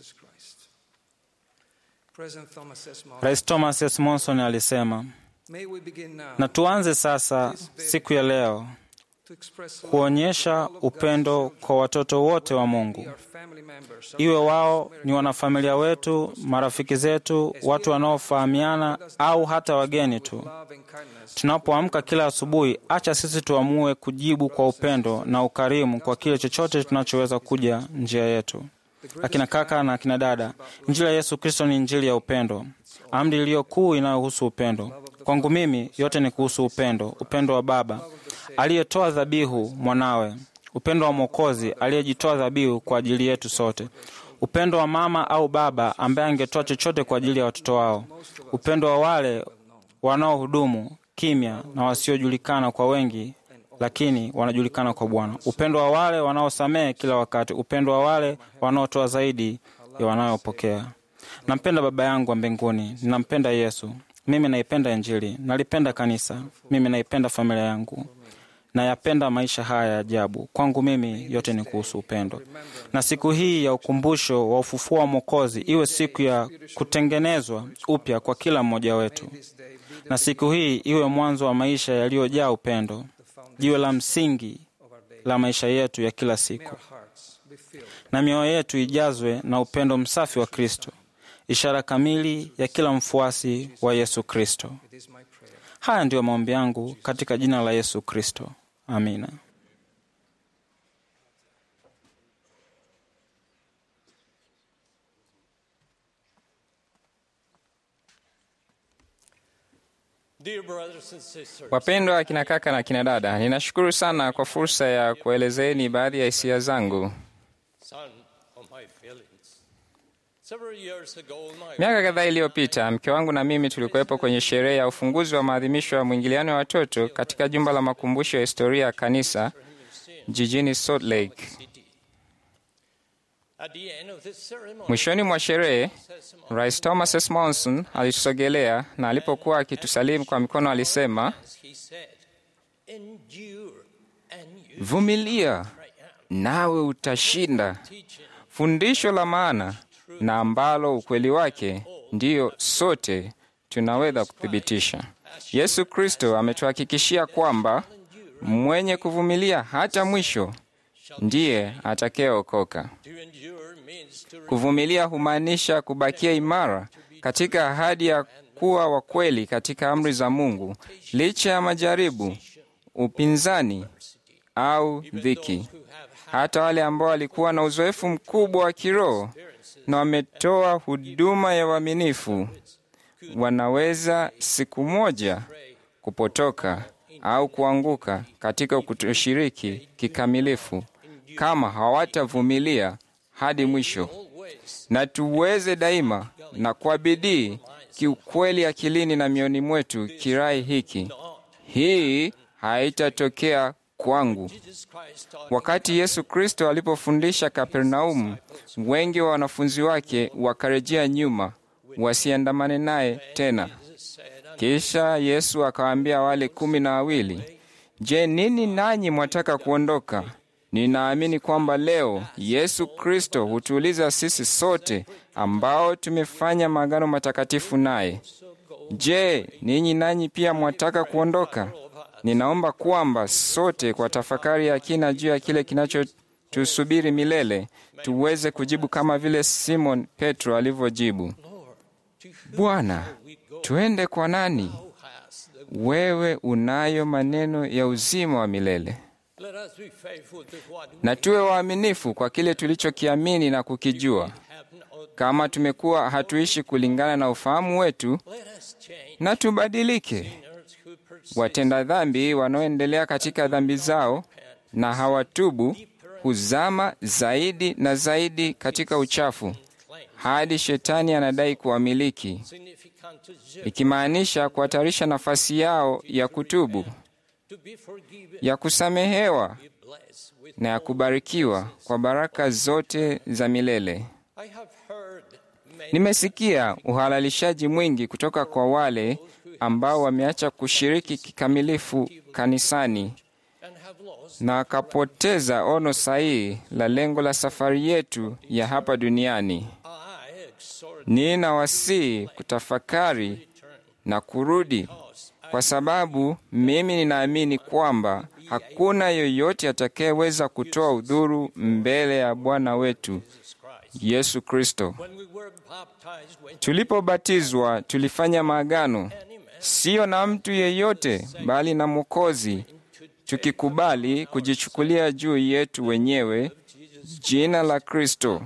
Rais Thomas S. Monson alisema, na tuanze sasa siku ya leo kuonyesha upendo kwa watoto wote wa Mungu, iwe wao ni wanafamilia wetu, marafiki zetu, watu wanaofahamiana au hata wageni tu. Tunapoamka kila asubuhi, acha sisi tuamue kujibu kwa upendo na ukarimu kwa kile chochote tunachoweza kuja njia yetu. Akina kaka na akina dada, Injili ya Yesu Kristo ni Injili ya upendo, amri iliyo kuu inayohusu upendo. Kwangu mimi yote ni kuhusu upendo, upendo wa Baba aliyetoa dhabihu mwanawe, upendo wa Mwokozi aliyejitoa dhabihu kwa ajili yetu sote, upendo wa mama au baba ambaye angetoa chochote kwa ajili ya watoto wao, upendo wa wale wanaohudumu kimya na wasiojulikana kwa wengi, lakini wanajulikana kwa Bwana, upendo wa wale wanaosamehe kila wakati, upendo wa wale wanaotoa zaidi ya wanayopokea. Nampenda Baba yangu wa mbinguni, ninampenda Yesu. Mimi naipenda Injili, nalipenda kanisa, mimi naipenda familia yangu, nayapenda maisha haya ya ajabu. Kwangu mimi yote ni kuhusu upendo, na siku hii ya ukumbusho wa ufufuo wa Mwokozi iwe siku ya kutengenezwa upya kwa kila mmoja wetu, na siku hii iwe mwanzo wa maisha yaliyojaa upendo, jiwe la msingi la maisha yetu ya kila siku, na mioyo yetu ijazwe na upendo msafi wa Kristo, ishara kamili ya kila mfuasi wa Yesu Kristo. Haya ndiyo maombi yangu katika jina la Yesu Kristo, amina. Wapendwa akina kaka na akina dada, ninashukuru sana kwa fursa ya kuelezeni baadhi ya hisia zangu. Miaka kadhaa iliyopita, mke wangu na mimi tulikuwepo kwenye sherehe ya ufunguzi wa maadhimisho ya mwingiliano wa watoto katika jumba la makumbusho ya historia ya kanisa jijini Salt Lake. Mwishoni mwa sherehe, Rais Thomas S. Monson alitusogelea na alipokuwa akitusalimu kwa mikono alisema, vumilia nawe utashinda. Fundisho la maana na ambalo ukweli wake ndiyo sote tunaweza kuthibitisha. Yesu Kristo ametuhakikishia kwamba mwenye kuvumilia hata mwisho ndiye atakayeokoka. Kuvumilia humaanisha kubakia imara katika ahadi ya kuwa wa kweli katika amri za Mungu licha ya majaribu, upinzani au dhiki. Hata wale ambao walikuwa na uzoefu mkubwa wa kiroho na wametoa huduma ya uaminifu wanaweza siku moja kupotoka au kuanguka katika kutoshiriki kikamilifu kama hawatavumilia hadi mwisho. Na tuweze daima na kwa bidii kiukweli akilini na mioni mwetu kirai hiki, hii haitatokea kwangu. Wakati Yesu Kristo alipofundisha Kapernaumu, wengi wa wanafunzi wake wakarejea nyuma wasiandamane naye tena. Kisha Yesu akawaambia wale kumi na wawili, Je, nini nanyi mwataka kuondoka? Ninaamini kwamba leo Yesu Kristo hutuuliza sisi sote ambao tumefanya maagano matakatifu naye, Je, ninyi nanyi pia mwataka kuondoka? Ninaomba kwamba sote kwa tafakari ya kina juu ya kile kinachotusubiri milele tuweze kujibu kama vile Simon Petro alivyojibu, Bwana, tuende kwa nani? Wewe unayo maneno ya uzima wa milele. Let us be faithful to what we na tuwe waaminifu kwa kile tulichokiamini na kukijua. have known. Kama tumekuwa hatuishi kulingana na ufahamu wetu, Let us change na tubadilike. sinners who persist Watenda dhambi wanaoendelea katika dhambi zao na hawatubu huzama zaidi na zaidi katika uchafu hadi shetani anadai kuwamiliki, significant to ju- ikimaanisha kuhatarisha nafasi yao ya kutubu, to be forgiven, ya kusamehewa be blessed with. na ya kubarikiwa kwa baraka zote za milele. I have heard many Nimesikia uhalalishaji mwingi kutoka kwa wale ambao wameacha kushiriki kikamilifu kanisani and have lost. na akapoteza ono sahihi la lengo la safari yetu ya hapa duniani. I exhort Nina wasii kutafakari na kurudi, kwa sababu mimi ninaamini kwamba hakuna yoyote atakayeweza kutoa udhuru mbele ya Bwana wetu Yesu Kristo. when we were baptized with Tulipobatizwa tulifanya maagano, siyo na mtu yeyote, bali na Mwokozi, tukikubali kujichukulia juu yetu wenyewe jina la Kristo,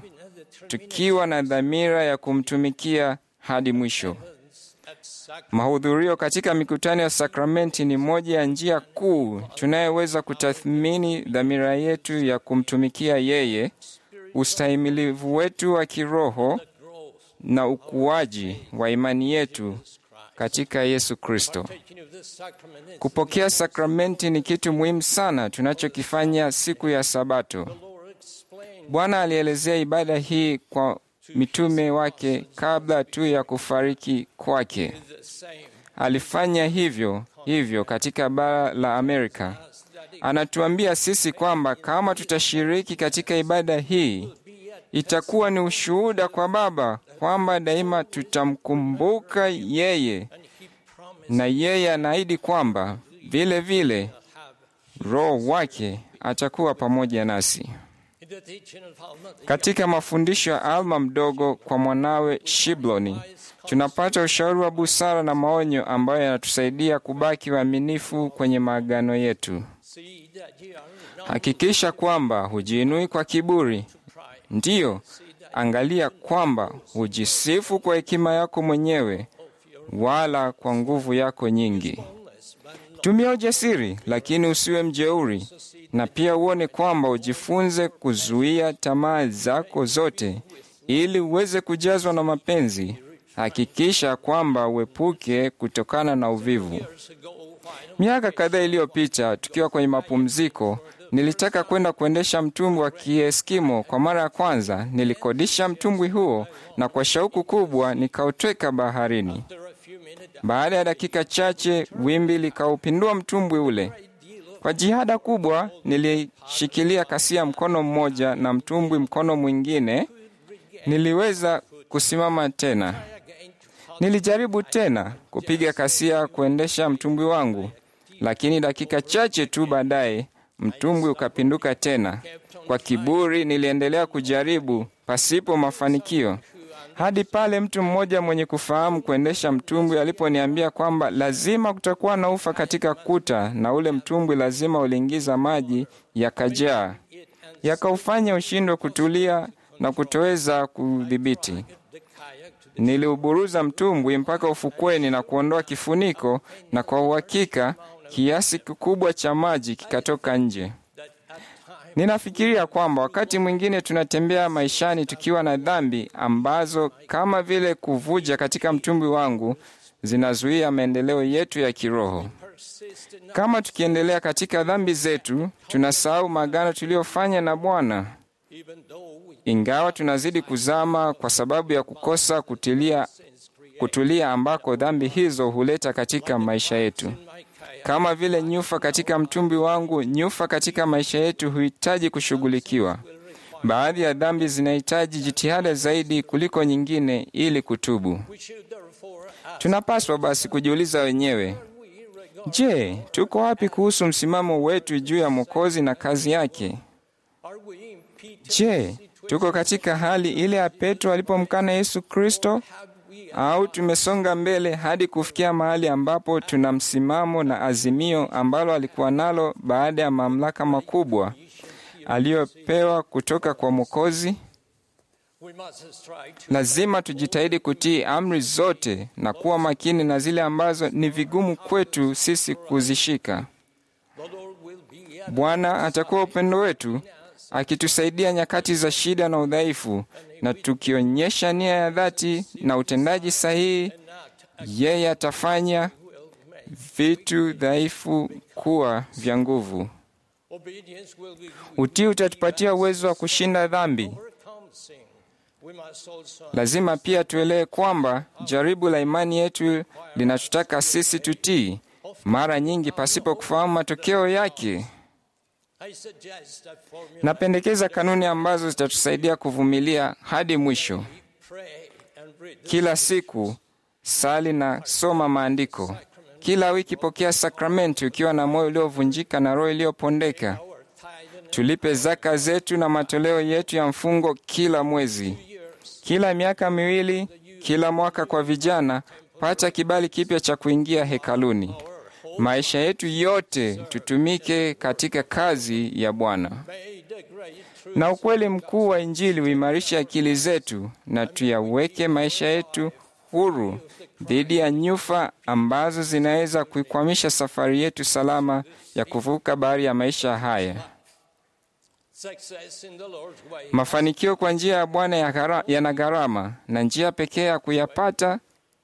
tukiwa na dhamira ya kumtumikia hadi mwisho. at sac- Mahudhurio katika mikutano ya sakramenti ni moja ya njia kuu tunayoweza kutathmini dhamira yetu ya kumtumikia yeye, ustahimilivu wetu wa kiroho na ukuaji wa imani yetu katika Yesu Kristo. taking of this sacrament is Kupokea sakramenti ni kitu muhimu sana tunachokifanya siku ya Sabato. Lord explained Bwana alielezea ibada hii kwa mitume wake kabla tu ya kufariki kwake. the same Alifanya hivyo hivyo katika bara la Amerika. Anatuambia sisi kwamba kama tutashiriki katika ibada hii, itakuwa ni ushuhuda kwa Baba kwamba daima tutamkumbuka yeye, na yeye anaahidi kwamba vile vile Roho wake atakuwa pamoja nasi. in the teaching of Alma Katika mafundisho ya Alma mdogo kwa mwanawe Shibloni, tunapata ushauri wa busara na maonyo ambayo yanatusaidia kubaki waaminifu kwenye maagano yetu. see that ye are not Hakikisha kwamba hujiinui kwa kiburi, ndiyo, angalia kwamba hujisifu kwa hekima yako mwenyewe, wala kwa nguvu yako nyingi. Tumia ujasiri, lakini usiwe mjeuri, na pia uone kwamba ujifunze kuzuia tamaa zako zote, ili uweze kujazwa na mapenzi. Hakikisha kwamba uepuke kutokana na uvivu. years ago while Miaka kadhaa iliyopita, tukiwa kwenye mapumziko, nilitaka kwenda kuendesha mtumbwi wa Kieskimo kwa mara ya kwanza. Nilikodisha mtumbwi huo na kwa shauku kubwa nikautweka baharini. after a few minutes Baada ya dakika chache, wimbi likaupindua mtumbwi ule. Kwa jihada kubwa, nilishikilia kasia mkono mmoja na mtumbwi mkono mwingine. Niliweza kusimama tena. again to Nilijaribu tena kupiga kasia kuendesha mtumbwi wangu, lakini dakika chache tu baadaye mtumbwi ukapinduka tena. Kwa kiburi niliendelea kujaribu pasipo mafanikio, hadi pale mtu mmoja mwenye kufahamu kuendesha mtumbwi aliponiambia kwamba lazima kutakuwa na ufa katika kuta na ule mtumbwi lazima uliingiza maji yakajaa, yakaufanya ushindwe kutulia na kutoweza kudhibiti. the kayak to Niliuburuza mtumbwi mpaka ufukweni na kuondoa kifuniko, na kwa uhakika kiasi kikubwa cha maji kikatoka nje. Ninafikiria kwamba wakati mwingine tunatembea maishani tukiwa na dhambi ambazo kama vile kuvuja katika mtumbwi wangu zinazuia maendeleo yetu ya kiroho. persist in Kama tukiendelea katika dhambi zetu, tunasahau maagano tuliyofanya na Bwana. even though we Ingawa tunazidi kuzama kwa sababu ya kukosa kutilia, kutulia ambako dhambi hizo huleta katika maisha yetu. my kayak Kama vile nyufa katika mtumbi wangu, nyufa katika maisha yetu huhitaji kushughulikiwa. Baadhi ya dhambi zinahitaji jitihada zaidi kuliko nyingine ili kutubu. we should therefore ask Tunapaswa basi kujiuliza wenyewe, we regard je, tuko wapi kuhusu msimamo wetu juu ya Mwokozi na kazi yake? are we in Peter's Je, tuko katika hali ile ya Petro alipomkana Yesu Kristo? have au tumesonga mbele hadi kufikia mahali ambapo tuna msimamo na azimio ambalo alikuwa nalo baada ya mamlaka makubwa aliyopewa kutoka kwa Mwokozi. We must strive to Lazima tujitahidi kutii amri zote na kuwa makini na zile ambazo ni vigumu kwetu sisi kuzishika. the Lord will be at Bwana atakuwa upendo wetu, akitusaidia nyakati za shida na udhaifu, na tukionyesha nia ya dhati na utendaji sahihi, yeye atafanya vitu dhaifu kuwa vya nguvu. obedience will be Utii utatupatia uwezo wa kushinda dhambi. overcome sin. We must also Lazima pia tuelewe kwamba jaribu la imani yetu linatutaka sisi tutii, mara nyingi pasipo kufahamu matokeo yake. I suggest that formula Napendekeza kanuni ambazo zitatusaidia kuvumilia hadi mwisho. pray and read the Kila siku sali na soma maandiko. Kila wiki pokea sakramenti ukiwa na moyo uliovunjika na roho iliyopondeka. our tithe and Tulipe zaka zetu na matoleo yetu ya mfungo kila mwezi. Kila miaka miwili, kila mwaka kwa vijana, pata kibali kipya cha kuingia hekaluni. Maisha yetu yote tutumike katika kazi ya Bwana. may the great truth Na ukweli mkuu wa Injili uimarishe akili zetu na tuyaweke maisha yetu huru dhidi ya nyufa ambazo zinaweza kuikwamisha safari yetu salama ya kuvuka bahari ya maisha haya. success in the Lord's way Mafanikio kwa njia ya Bwana ya gara- yana gharama, na njia pekee ya kuyapata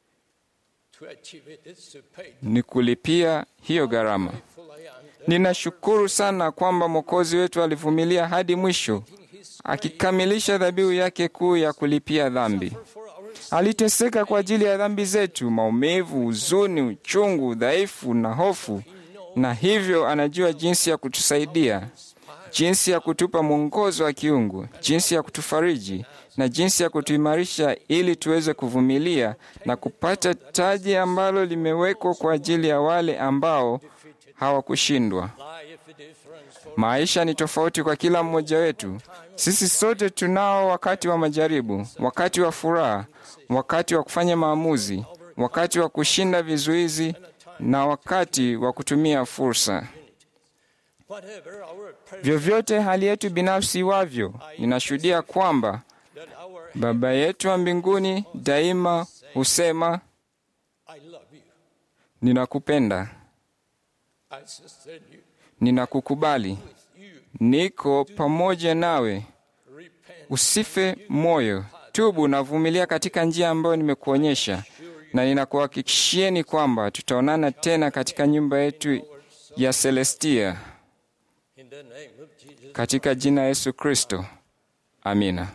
to achieve it is to pay ni kulipia hiyo gharama. fully and Ninashukuru sana kwamba Mwokozi wetu alivumilia hadi mwisho, akikamilisha dhabihu yake kuu ya kulipia dhambi. for our Aliteseka kwa ajili ya dhambi zetu, maumivu, huzuni, uchungu, udhaifu na hofu, na hivyo anajua jinsi ya kutusaidia, jinsi ya kutupa mwongozo wa kiungu, jinsi ya kutufariji na jinsi ya kutuimarisha ili tuweze kuvumilia na kupata taji ambalo limewekwa kwa ajili ya wale ambao hawakushindwa. life difference for Maisha ni tofauti kwa kila mmoja wetu. Sisi sote tunao wakati wa majaribu, wakati wa furaha, wakati wa kufanya maamuzi, wakati wa kushinda vizuizi na wakati wa kutumia fursa. whatever our per- Vyovyote hali yetu binafsi iwavyo, ninashuhudia kwamba that our Baba yetu wa mbinguni daima husema, I love you ninakupenda, I sustain you ninakukubali, niko pamoja nawe. repent Usife moyo, tubu na vumilia katika njia ambayo nimekuonyesha, na ninakuhakikishieni kwamba tutaonana tena katika nyumba yetu ya Celestia, in the name of Jesus katika jina la Yesu Kristo. Amina.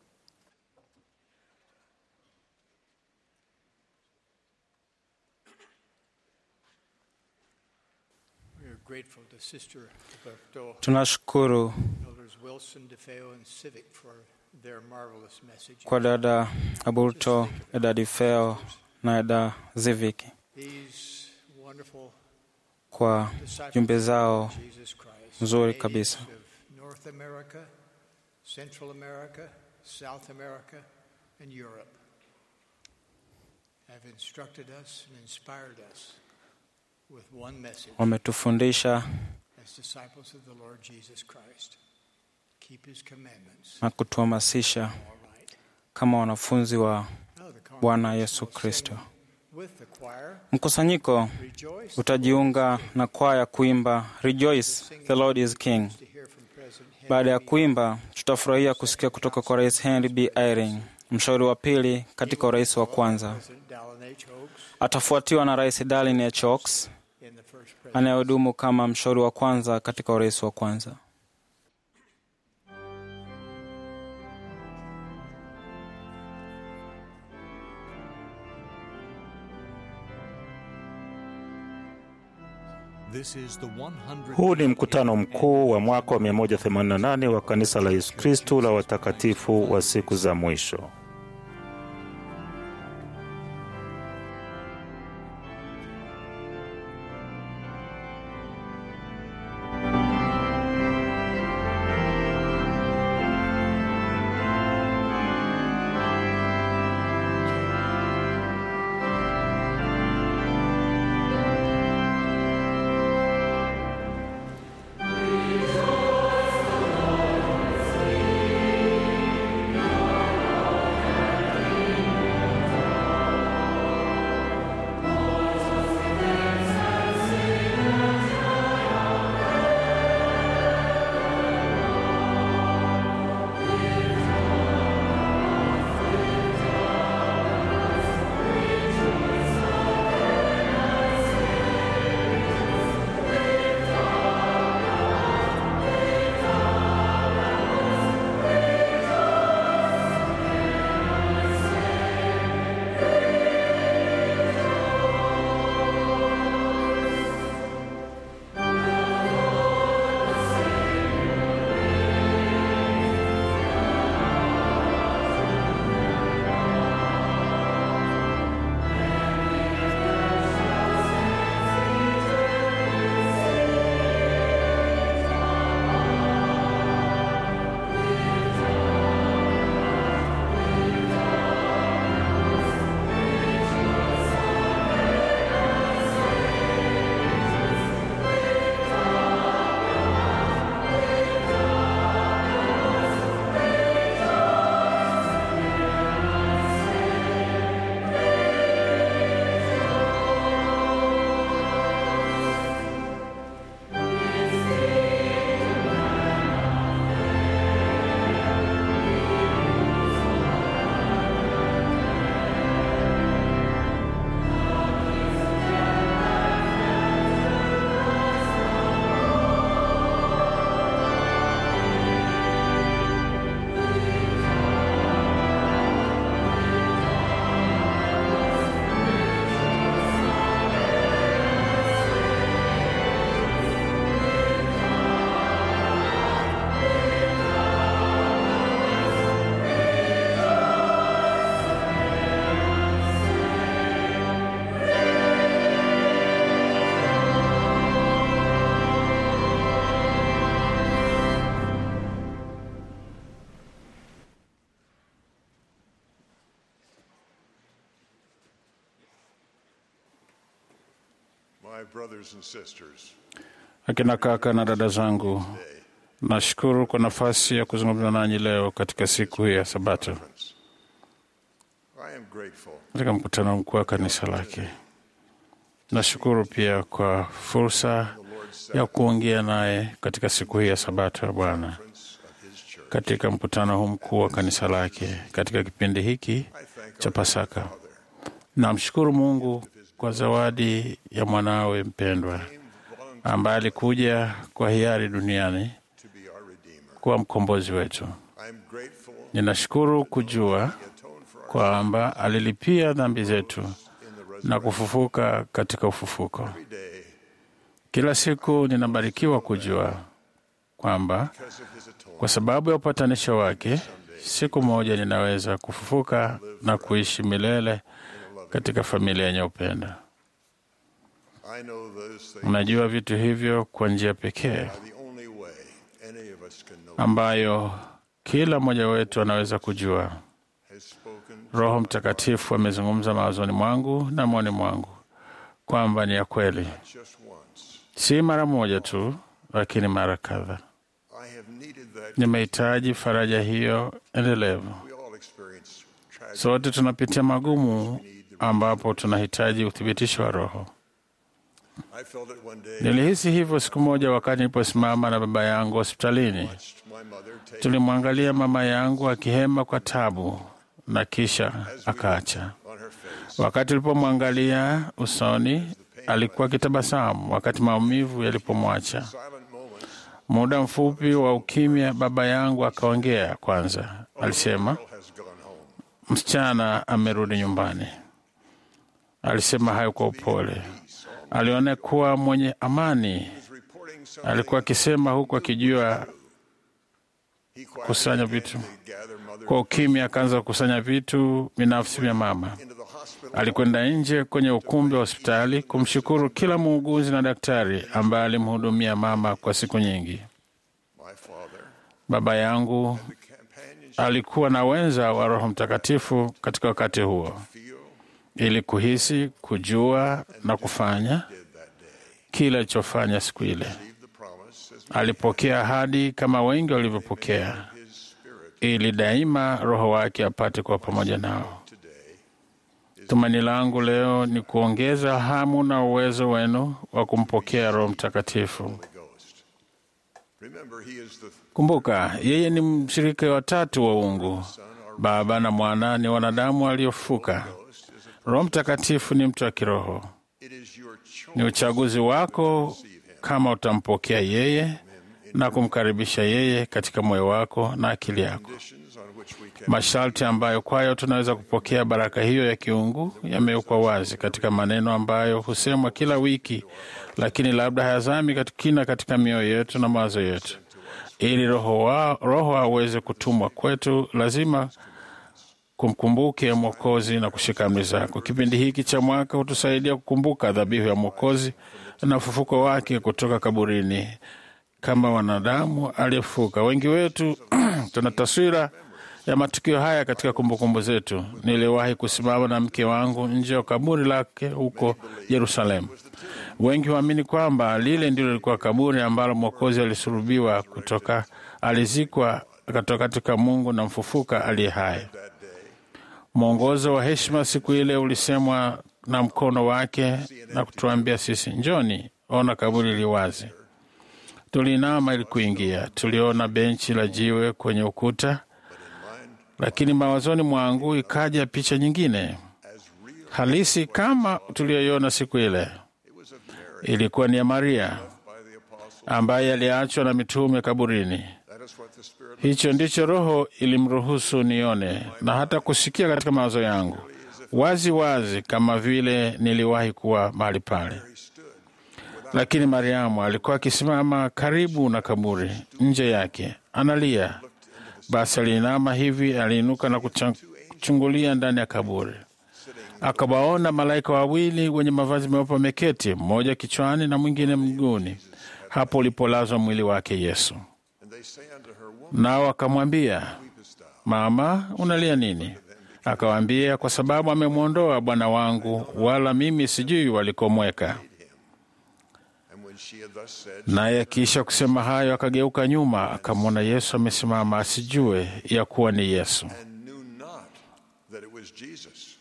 We are grateful to Sister Roberto, Tunashukuru Elders Wilson, DeFeo, and Civic for their marvelous message. kwa dada Aburto, dada Difeo na dada Zivik These wonderful kwa disciples jumbe zao of Jesus Christ, nzuri natives kabisa. of North America, Central America, South America, and Europe, have instructed us and inspired us with one message wametufundisha as disciples of the Lord Jesus Christ. Keep his commandments. na kutuhamasisha All right. kama wanafunzi wa Now the Bwana congregation Yesu will Kristo. sing With the choir, Mkusanyiko rejoice utajiunga na kwaya kuimba Rejoice, the Lord is King. to hear from President Henry Baada ya B. kuimba, tutafurahia kusikia kutoka kwa Rais Henry B. Eyring, mshauri wa pili katika urais wa kwanza. President Dallin H. Oaks Atafuatiwa na Rais Darlin H. Oaks in the first presidency. anayehudumu kama mshauri wa kwanza katika urais wa kwanza. This is the 100 Huu ni mkutano mkuu wa mwaka wa 188 wa kanisa la Yesu Kristu la watakatifu wa siku za mwisho. My brothers and sisters, Akina kaka na dada zangu, nashukuru kwa nafasi ya kuzungumza nanyi leo katika siku hii ya Sabato I am grateful katika mkutano mkuu wa kanisa lake. Nashukuru pia kwa fursa ya kuongea naye katika siku hii ya Sabato ya Bwana katika mkutano huu mkuu wa kanisa lake katika kipindi hiki cha Pasaka. Namshukuru Mungu kwa zawadi ya mwanawe mpendwa ambaye alikuja kwa hiari duniani to be our Redeemer. kuwa mkombozi wetu. I am grateful Ninashukuru kujua kwamba alilipia dhambi zetu na kufufuka katika ufufuko. every day Kila siku ninabarikiwa kujua kwamba because of his atonement. kwa sababu ya upatanisho wake, siku moja ninaweza kufufuka na kuishi milele katika familia yenye upendo. I know those things Mnajua vitu hivyo kwa njia pekee are the only way any of us can know ambayo kila mmoja wetu anaweza kujua. has spoken Roho Mtakatifu amezungumza mawazoni mwangu na moyoni mwangu kwamba ni ya kweli, just once. si mara moja tu, lakini mara kadha. I have needed that. Nimehitaji faraja hiyo endelevu. We all experience tragedy. Sote tunapitia magumu ambapo tunahitaji uthibitisho wa Roho. I felt it one day. Nilihisi hivyo siku moja wakati niliposimama na baba yangu hospitalini. watched my mother take Tulimwangalia mama yangu akihema kwa tabu na kisha akaacha. on her face. Wakati tulipomwangalia usoni, alikuwa akitabasamu wakati maumivu yalipomwacha. Silent moments Muda mfupi wa ukimya, baba yangu akaongea kwanza. Alisema, has gone home. msichana amerudi nyumbani. Alisema hayo kwa upole. Aliona kuwa mwenye amani. He's reporting something. Alikuwa akisema huku akijua He quietly kusanya began vitu. to gather mother Kwa ukimya akaanza kukusanya vitu binafsi vya mama. into the hospital. Alikwenda nje kwenye ukumbi wa hospitali kumshukuru kila muuguzi na daktari ambaye alimhudumia mama kwa siku nyingi. My father, Baba yangu the companionship alikuwa na wenza wa Roho Mtakatifu katika wakati huo, feel ili kuhisi, kujua na kufanya did that day. kile alichofanya siku ile. Received the promise as Alipokea ahadi kama wengi walivyopokea, his spirit ili daima Roho wake apate kuwa pamoja nao. today. Tumaini langu leo ni kuongeza hamu na uwezo wenu wa kumpokea Roho Mtakatifu. Holy Ghost. Remember, he is the Kumbuka, yeye ni mshirika wa tatu wa uungu. Baba na Mwana ni wanadamu waliofuka. Ghost is a, Roho Mtakatifu ni mtu wa kiroho. it is your choice Ni uchaguzi wako kama utampokea yeye na kumkaribisha yeye katika moyo wako na akili yako. conditions on which we can Masharti ambayo kwayo tunaweza kupokea baraka hiyo ya kiungu yamewekwa wazi katika maneno ambayo husemwa kila wiki, lakini labda hayazami katika kina katika mioyo yetu na mawazo yetu. Ili roho, wa, roho aweze kutumwa kwetu, lazima kumkumbuke Mwokozi na kushika amri zako. Kipindi hiki cha mwaka hutusaidia kukumbuka dhabihu ya Mwokozi na ufufuko wake kutoka kaburini kama wanadamu aliyefuka. Wengi wetu tuna taswira ya matukio haya katika kumbukumbu zetu. Niliwahi kusimama na mke wangu nje ya kaburi lake huko Yerusalemu. Wengi huamini kwamba lile ndilo lilikuwa kaburi ambalo Mwokozi alisulubiwa kutoka, alizikwa akatoka katika Mungu na mfufuka aliye hai. Mwongozo wa heshima siku ile ulisemwa na mkono wake na kutuambia sisi, njoni, ona kaburi li wazi. Tuliinama ili kuingia, tuliona benchi la jiwe kwenye ukuta, lakini mawazoni mwangu ikaja picha nyingine halisi kama tuliyoiona siku ile. Ilikuwa ni ya Maria ambaye aliachwa na mitume kaburini. That is what the Spirit Hicho ndicho Roho ilimruhusu nione na hata kusikia katika mawazo yangu wazi wazi, kama vile niliwahi kuwa mahali pale. Lakini Mariamu alikuwa akisimama karibu na kaburi, nje yake analia. Basi aliinama hivi, aliinuka na kucha- kuchungulia ndani ya kaburi, akawaona malaika wawili wenye mavazi meupe wameketi, mmoja kichwani na mwingine mguuni, hapo ulipolazwa mwili wake Yesu. and they say unto her, Woman, Nao akamwambia, Mama, unalia nini? Akawaambia, kwa sababu amemwondoa Bwana wangu, wala mimi sijui walikomweka. she had thus said, Naye akiisha kusema hayo, akageuka nyuma, akamwona Yesu amesimama, asijue ya kuwa ni Yesu. and knew not that it was Jesus.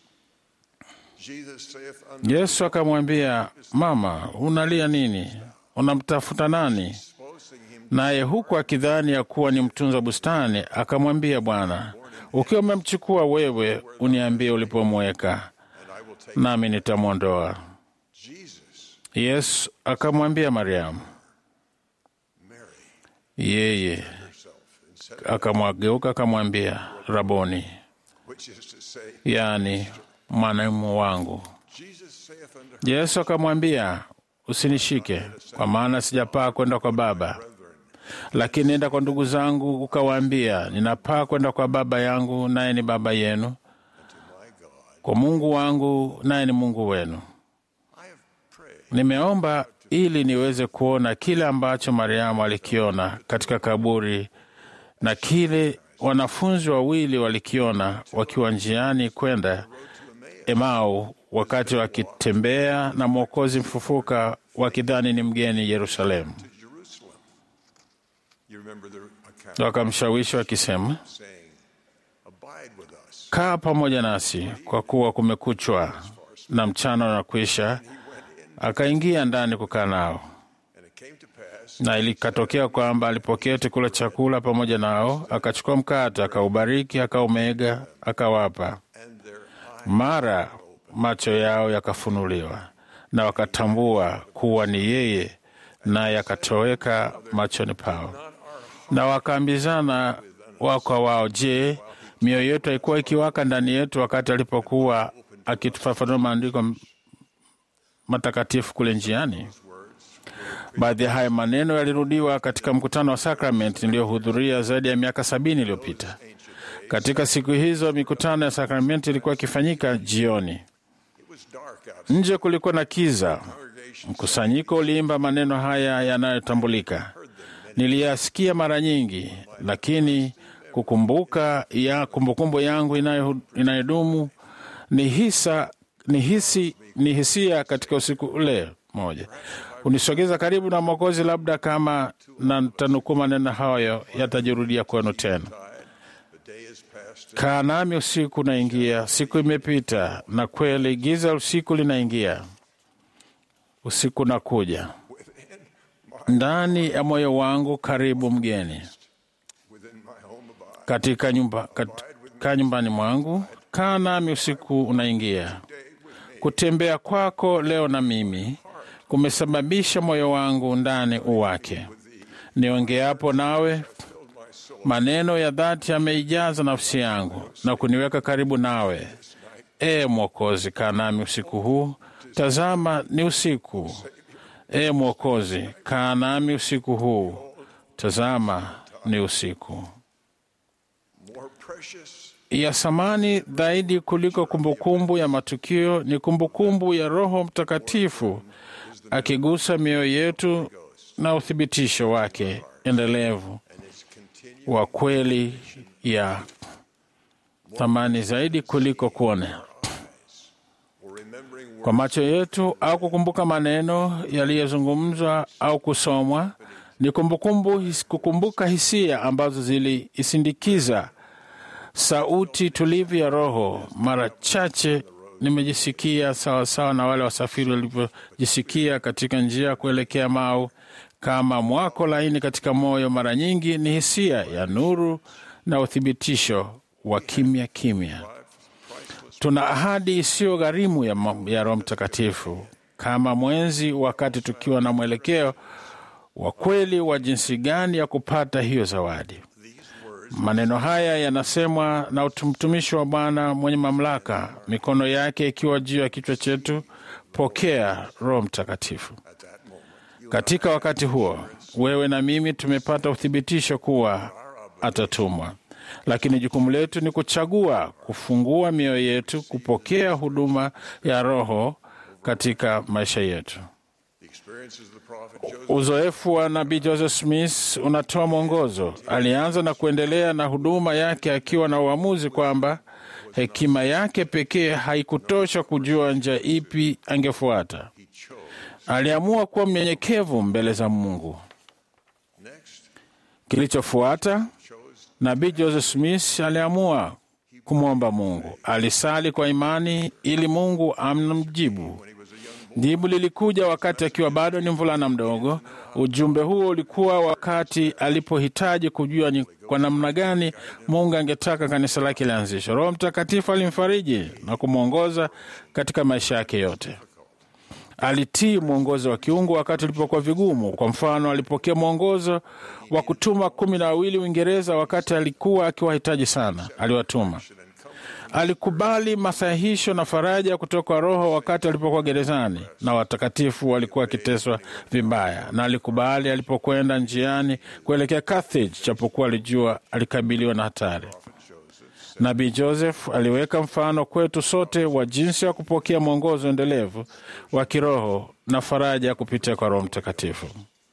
Jesus saith unto Yesu akamwambia, Mama, unalia nini? Unamtafuta nani? supposing him Naye huku akidhani ya kuwa ni mtunza bustani, akamwambia Bwana, ukiwa umemchukua wewe, uniambie ulipomweka, and I will take nami nitamwondoa. Jesus, Yesu akamwambia Mariamu. Mary, Yeye herself, and said, akamwageuka akamwambia, Raboni, which is to say, yaani mwalimu wangu. Jesus saith unto her, Yesu akamwambia, usinishike, kwa maana sijapaa kwenda kwa Baba, lakini nenda kwa ndugu zangu ukawaambia, ninapaa kwenda kwa Baba yangu, naye ni Baba yenu, kwa Mungu wangu, naye ni Mungu wenu. I have prayed Nimeomba ili niweze kuona kile ambacho Mariamu alikiona katika kaburi na kile wanafunzi wawili walikiona wakiwa njiani kwenda Emau wakati wakitembea na Mwokozi mfufuka wakidhani ni mgeni Yerusalemu. to Jerusalem. You remember the account Wakamshawishi wakisema, saying, Abide with us. kaa pamoja nasi kwa kuwa kumekuchwa na mchana unakwisha. Akaingia ndani kukaa nao. And it came to pass, Na ilikatokea kwamba alipoketi kula chakula pamoja nao, akachukua mkate, akaubariki, akaumega, akawapa. and their eyes Mara macho yao yakafunuliwa, na wakatambua kuwa ni yeye, naye akatoweka machoni pao. Na wakaambizana wao kwa wao, je, mioyo yetu haikuwa ikiwaka ndani yetu wakati alipokuwa akitufafanua maandiko matakatifu kule njiani? Baadhi ya haya maneno yalirudiwa katika mkutano wa sakramenti niliyohudhuria zaidi ya miaka sabini iliyopita. Katika siku hizo mikutano ya sakramenti ilikuwa ikifanyika jioni. It was dark outside. Nje kulikuwa na kiza. Mkusanyiko uliimba maneno haya yanayotambulika. Niliyasikia mara nyingi, lakini kukumbuka ya kumbukumbu yangu inayo- inayodumu ni hisa ni hisi ni hisia katika usiku ule moja unisogeza karibu na Mwokozi, labda kama na tanukuu maneno hayo yatajirudia kwenu tena. The day is past. Kaa nami usiku unaingia, siku imepita, na kweli giza usiku linaingia, usiku unakuja. Ndani ya moyo wangu karibu mgeni, Within my home abide. katika nyumba, katika nyumbani mwangu. Kaa nami usiku unaingia. Kutembea kwako leo na mimi kumesababisha moyo wangu ndani uwake. Niongeapo nawe, maneno ya dhati yameijaza nafsi yangu na kuniweka karibu nawe. E Mwokozi, kaa nami usiku huu. Tazama, ni usiku. E Mwokozi, kaa nami usiku huu. Tazama, ni usiku. More precious ya thamani zaidi kuliko kumbukumbu ya matukio ni kumbukumbu ya Roho Mtakatifu akigusa mioyo yetu na uthibitisho wake endelevu wa kweli ya thamani zaidi kuliko kuona or remembering kwa macho yetu au kukumbuka maneno yaliyozungumzwa au kusomwa. Ni kumbukumbu, his- kukumbuka hisia ambazo ziliisindikiza sauti tulivu ya Roho. Mara chache nimejisikia sawasawa na wale wasafiri walivyojisikia katika njia kuelekea Mau, kama mwako laini katika moyo. Mara nyingi ni hisia ya nuru na uthibitisho wa kimya kimya. Tuna ahadi isiyo gharimu ya, ma- ya Roho Mtakatifu kama mwenzi, wakati tukiwa na mwelekeo wa kweli wa jinsi gani ya kupata hiyo zawadi. Maneno haya yanasemwa na mtumishi wa Bwana mwenye mamlaka, mikono yake ikiwa juu ya kichwa chetu. Pokea Roho Mtakatifu. Katika wakati huo, wewe na mimi tumepata uthibitisho kuwa atatumwa, lakini jukumu letu ni kuchagua kufungua mioyo yetu kupokea huduma ya Roho katika maisha yetu. the experiences of the prophet Joseph Uzoefu wa nabii Joseph Smith unatoa mwongozo. Alianza na kuendelea na huduma yake akiwa na uamuzi kwamba hekima yake pekee haikutosha kujua njia ipi angefuata. aliamua kuwa mnyenyekevu mbele za Mungu. Kilichofuata, nabii Joseph Smith aliamua kumwomba Mungu. Alisali kwa imani ili Mungu amjibu. Jibu lilikuja wakati akiwa bado ni mvulana mdogo. Ujumbe huo ulikuwa wakati alipohitaji kujua ni kwa namna gani Mungu angetaka kanisa lake lianzishwe. Roho Mtakatifu alimfariji na kumwongoza katika maisha yake yote. Alitii mwongozo wa kiungu wakati ulipokuwa vigumu. Kwa mfano, alipokea mwongozo wa kutuma kumi na wawili Uingereza wakati alikuwa akiwahitaji sana, aliwatuma. Alikubali masahihisho na faraja kutoka kwa Roho wakati alipokuwa gerezani na watakatifu walikuwa wakiteswa vibaya, na alikubali alipokwenda njiani kuelekea Carthage, japokuwa alijua alikabiliwa na hatari. Nabii Joseph aliweka mfano kwetu sote wa jinsi ya kupokea mwongozo endelevu wa kiroho na faraja kupitia kwa Roho Mtakatifu.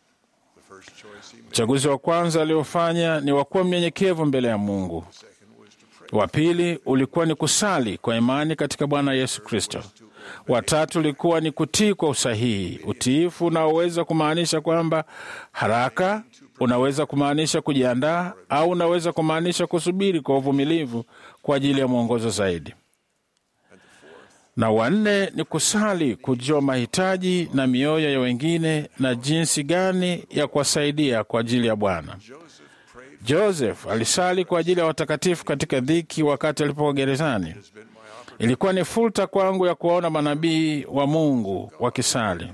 Uchaguzi wa kwanza aliofanya ni wa kuwa mnyenyekevu mbele ya Mungu. Wa pili ulikuwa ni kusali kwa imani katika Bwana Yesu Kristo. Wa tatu ulikuwa ni kutii kwa usahihi. Utiifu unaoweza kumaanisha kwamba haraka, unaweza kumaanisha kujiandaa, au unaweza kumaanisha kusubiri kwa uvumilivu kwa ajili ya mwongozo zaidi. Na wanne ni kusali, kujua mahitaji na mioyo ya wengine na jinsi gani ya kuwasaidia kwa ajili ya Bwana. Joseph alisali kwa ajili ya watakatifu katika dhiki wakati alipokuwa gerezani. Ilikuwa ni fursa kwangu ya kuwaona manabii wa Mungu wakisali,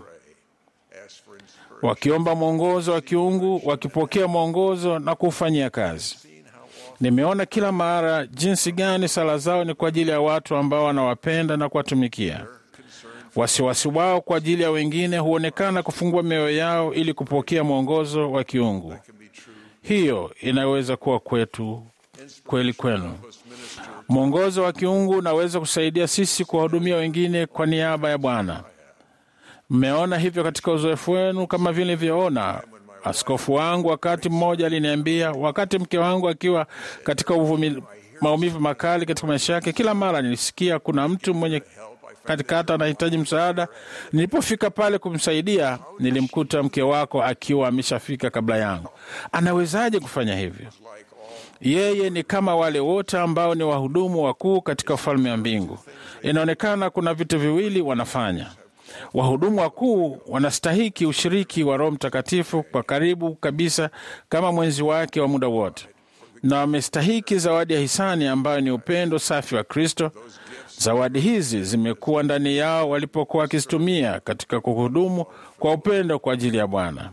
wakiomba mwongozo wa kiungu, wakipokea mwongozo na kuufanyia kazi. Nimeona kila mara jinsi gani sala zao ni kwa ajili ya watu ambao wanawapenda na kuwatumikia. Wasiwasi wao kwa ajili ya wengine huonekana kufungua mioyo yao ili kupokea mwongozo wa kiungu. Hiyo inaweza kuwa kwetu kweli kwenu. Mwongozo wa kiungu unaweza kusaidia sisi kuwahudumia wengine kwa niaba ya Bwana. Mmeona hivyo katika uzoefu wenu, kama vile nilivyoona. Askofu wangu wakati mmoja aliniambia, wakati mke wangu akiwa katika uvumi, maumivu makali katika maisha yake, kila mara nilisikia kuna mtu mwenye katikati anahitaji msaada. Nilipofika pale kumsaidia, nilimkuta mke wako akiwa ameshafika kabla yangu. Anawezaje kufanya hivyo? Yeye ni kama wale wote ambao ni wahudumu wakuu katika ufalme wa mbingu. Inaonekana kuna vitu viwili wanafanya. Wahudumu wakuu wanastahiki ushiriki wa Roho Mtakatifu kwa karibu kabisa kama mwenzi wake wa muda wote, na wamestahiki zawadi ya hisani ambayo ni upendo safi wa Kristo. Zawadi hizi zimekuwa ndani yao walipokuwa wakizitumia katika kuhudumu kwa upendo kwa ajili ya Bwana.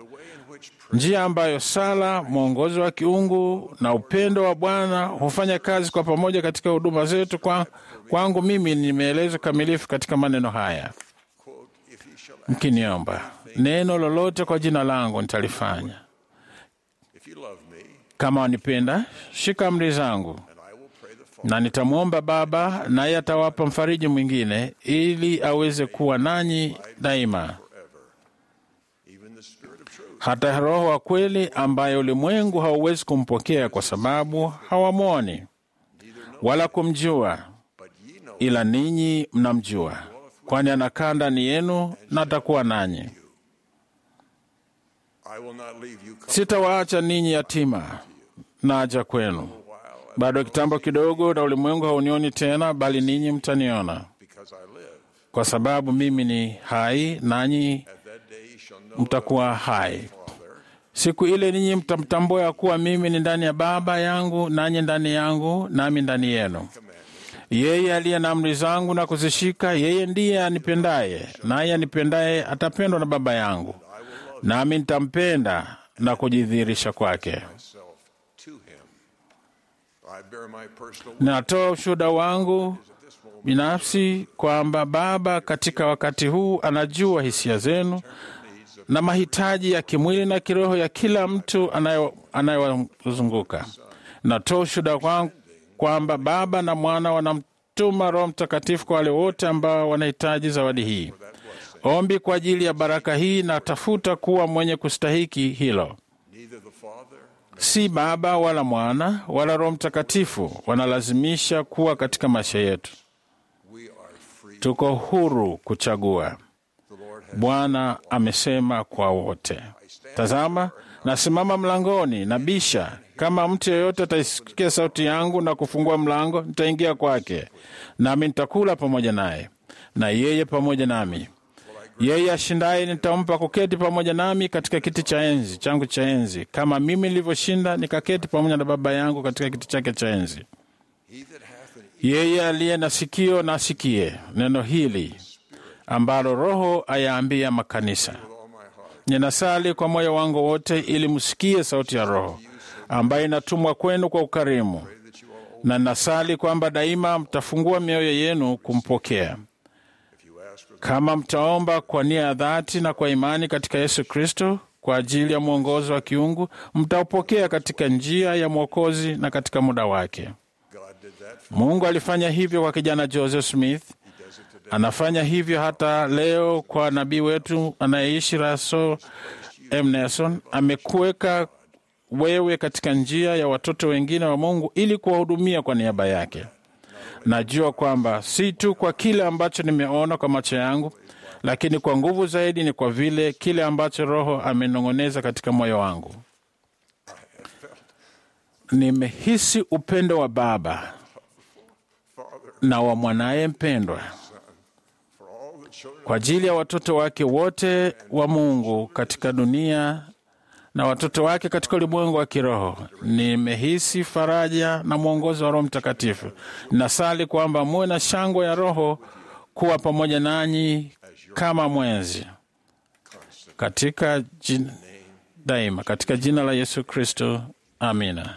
Njia ambayo sala, mwongozo wa kiungu na upendo wa Bwana hufanya kazi kwa pamoja katika huduma zetu, kwa, kwangu mimi nimeelezwa kamilifu katika maneno haya: mkiniomba neno lolote kwa jina langu nitalifanya. Kama wanipenda, shika amri zangu na nitamwomba Baba, naye atawapa mfariji mwingine, ili aweze kuwa nanyi daima, hata Roho wa kweli, ambaye ulimwengu hauwezi kumpokea kwa sababu hawamwoni wala kumjua, ila ninyi mnamjua, kwani anakaa ndani yenu na atakuwa nanyi. Sitawaacha ninyi yatima, naja kwenu. Bado kitambo kidogo, na ulimwengu haunioni tena, bali ninyi mtaniona, kwa sababu mimi ni hai, nanyi mtakuwa hai. Siku ile ninyi mtamtambua ya kuwa mimi ni ndani ya Baba yangu, nanyi ndani yangu, nami ndani yenu. Yeye aliye na amri zangu na kuzishika, yeye ndiye anipendaye, naye anipendaye atapendwa na Baba yangu, nami nitampenda na kujidhihirisha kwake. Ninatoa ushuhuda wangu binafsi kwamba Baba katika wakati huu anajua hisia zenu na mahitaji ya kimwili na kiroho ya kila mtu anayewazunguka. Natoa ushuhuda wangu kwamba Baba na Mwana wanamtuma Roho Mtakatifu kwa wale wote ambao wanahitaji zawadi hii. Ombi kwa ajili ya baraka hii na tafuta kuwa mwenye kustahiki hilo. Si Baba wala Mwana wala Roho Mtakatifu wanalazimisha kuwa katika maisha yetu. Tuko huru kuchagua. Bwana amesema kwa wote. Tazama, nasimama mlangoni na bisha. Kama mtu yeyote ataisikia sauti yangu na kufungua mlango, nitaingia kwake, nami nitakula pamoja naye na yeye pamoja nami. Yeye ashindaye nitampa kuketi pamoja nami katika kiti cha enzi changu cha enzi, kama mimi nilivyoshinda nikaketi pamoja na Baba yangu katika kiti chake cha enzi. Yeye aliye na sikio na asikie neno hili ambalo Roho ayaambia makanisa. Ninasali kwa moyo wangu wote ili msikie sauti ya Roho ambayo inatumwa kwenu kwa ukarimu, na nasali kwamba daima mtafungua mioyo yenu kumpokea. Kama mtaomba kwa nia ya dhati na kwa imani katika Yesu Kristo kwa ajili ya mwongozo wa kiungu, mtaupokea katika njia ya Mwokozi na katika muda wake. Mungu alifanya hivyo kwa kijana Joseph Smith, anafanya hivyo hata leo kwa nabii wetu anayeishi Russell M. Nelson. Amekuweka wewe katika njia ya watoto wengine wa Mungu ili kuwahudumia kwa niaba yake. Najua kwamba si tu kwa kile ambacho nimeona kwa macho yangu, lakini kwa nguvu zaidi ni kwa vile kile ambacho Roho amenong'oneza katika moyo wangu. Nimehisi upendo wa Baba na wa mwanaye mpendwa kwa ajili ya watoto wake wote wa Mungu katika dunia na watoto wake katika ulimwengu wa kiroho. Nimehisi faraja na mwongozo wa Roho Mtakatifu. Nasali kwamba muwe na shangwe ya Roho kuwa pamoja nanyi kama mwenzi katika jin, daima katika jina la Yesu Kristo, amina.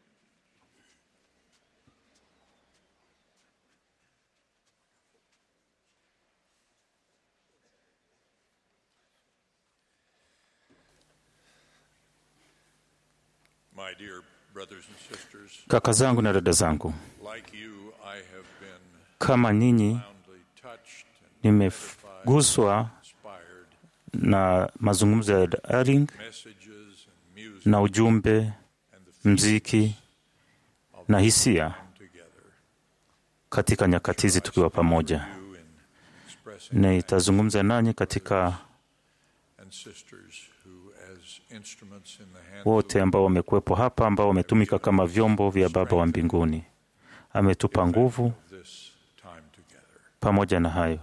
My dear brothers and sisters, Kaka zangu na dada zangu, like you, I have been kama nyinyi profoundly touched and nimeguswa inspired. na mazungumzo ya Daring Messages and music na ujumbe, and the mziki na hisia together. katika nyakati hizi tukiwa pamoja. You in expressing Nitazungumza nanyi katika and sisters who, as instruments in the hands wote ambao wamekuwepo hapa, ambao wametumika kama vyombo vya Baba wa mbinguni. Ametupa nguvu. of this time together. Pamoja na hayo,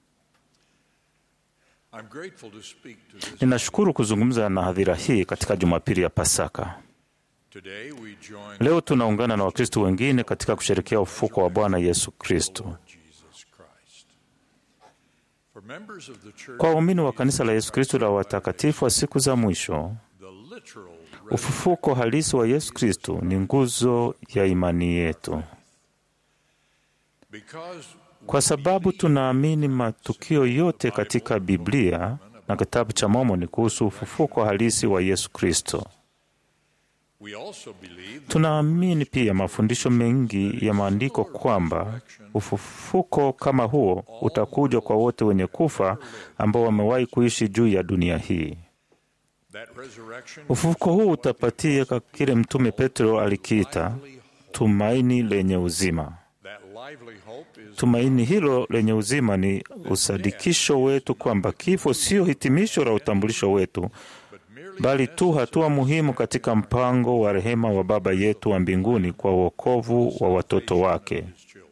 I'm grateful to speak to this. ninashukuru kuzungumza na hadhira hii katika Jumapili ya Pasaka. Today we join Leo tunaungana na Wakristo wengine katika kusherekea ufuko wa Bwana Yesu Kristo. Jesus Christ. For members of the church, Kwa waumini wa kanisa la Yesu Kristo la watakatifu wa siku za mwisho, the literal ufufuko halisi wa Yesu Kristo ni nguzo ya imani yetu, because kwa sababu tunaamini matukio yote katika Biblia na kitabu cha Mormoni kuhusu ufufuko halisi wa Yesu Kristo. we also believe that Tunaamini pia mafundisho mengi ya maandiko kwamba ufufuko kama huo utakuja kwa wote wenye kufa ambao wamewahi kuishi juu ya dunia hii. that resurrection Ufufuko huu utapatia ka- kile Mtume Petro alikiita tumaini lenye uzima. that lively hope is Tumaini hilo lenye uzima ni usadikisho wetu kwamba kifo sio hitimisho la utambulisho wetu, bali tu hatua muhimu katika mpango wa rehema wa Baba yetu wa mbinguni kwa wokovu wa watoto wake. his children.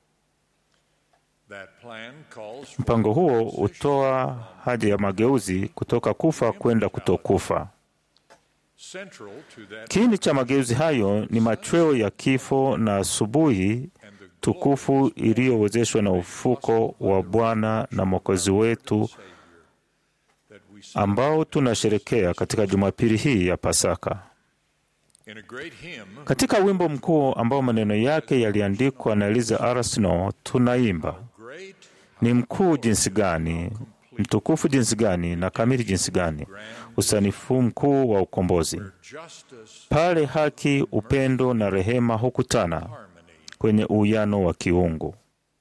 That plan calls for Mpango huo hutoa haja ya mageuzi kutoka kufa kwenda kutokufa. central to that Kiini cha mageuzi hayo ni machweo ya kifo na asubuhi tukufu iliyowezeshwa na ufuko wa Bwana na Mwokozi wetu that we see ambao tunasherekea katika Jumapili hii ya Pasaka. in a great hymn Katika wimbo mkuu ambao maneno yake yaliandikwa na Eliza R. Snow, tunaimba great ni mkuu jinsi gani, mtukufu jinsi gani, na kamili jinsi gani, usanifu mkuu wa ukombozi, justice pale haki, upendo na rehema hukutana harmony kwenye uwiano wa kiungu.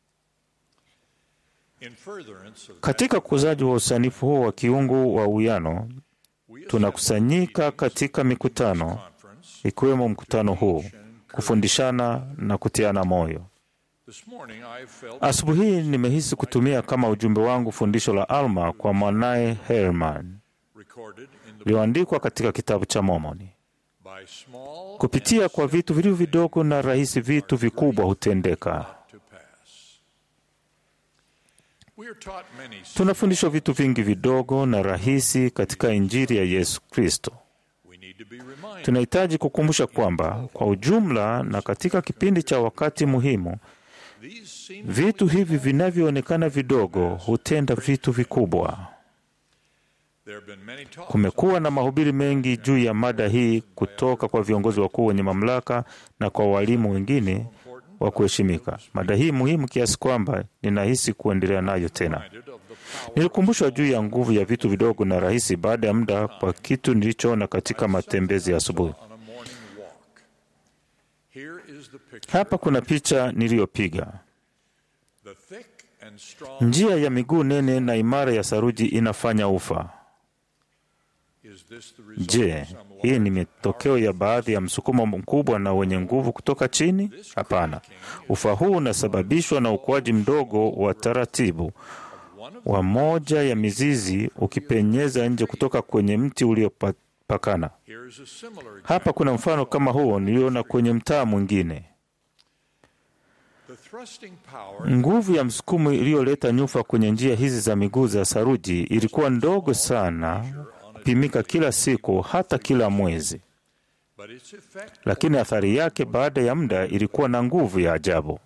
in furtherance of Katika ukuzaji wa usanifu huo wa kiungu wa uwiano, tunakusanyika katika mikutano conference ikiwemo mkutano huu kufundishana na kutiana moyo. This morning I felt Asubuhi hii nimehisi kutumia kama ujumbe wangu fundisho la Alma kwa mwanaye Herman recorded in the lililoandikwa katika kitabu cha Mormoni. by small Kupitia kwa vitu vilivyo vidogo na rahisi, vitu vikubwa hutendeka. to pass. We are taught many Tunafundishwa vitu vingi vidogo na rahisi katika Injili ya Yesu Kristo. we need to be reminded Tunahitaji kukumbusha kwamba kwa ujumla na katika kipindi cha wakati muhimu, these seem vitu hivi vinavyoonekana vidogo hutenda vitu vikubwa. there have been many talks Kumekuwa na mahubiri mengi juu ya mada hii kutoka kwa viongozi wakuu wenye mamlaka na kwa walimu wengine wa kuheshimika. Mada hii muhimu kiasi kwamba ninahisi kuendelea nayo tena. of the power Nilikumbushwa juu ya nguvu ya vitu vidogo na rahisi baada ya muda kwa kitu nilichoona katika matembezi ya asubuhi. on a morning walk. Here is the picture. Hapa kuna picha niliyopiga. The thick and strong Njia ya miguu nene na imara ya saruji inafanya ufa. is this the result Je, of some hii ni matokeo ya baadhi ya msukumo mkubwa na wenye nguvu kutoka chini? Hapana. Ufa huu unasababishwa na ukuaji mdogo wa taratibu wa moja ya mizizi ukipenyeza nje kutoka kwenye mti uliopakana. Here is a similar Hapa kuna mfano kama huo niliona kwenye mtaa mwingine. the thrusting power Nguvu ya msukumo iliyoleta nyufa kwenye njia hizi za miguu za saruji ilikuwa ndogo sana kupimika kila siku, hata kila mwezi, but its effect lakini athari yake baada ya muda ilikuwa na nguvu ya ajabu.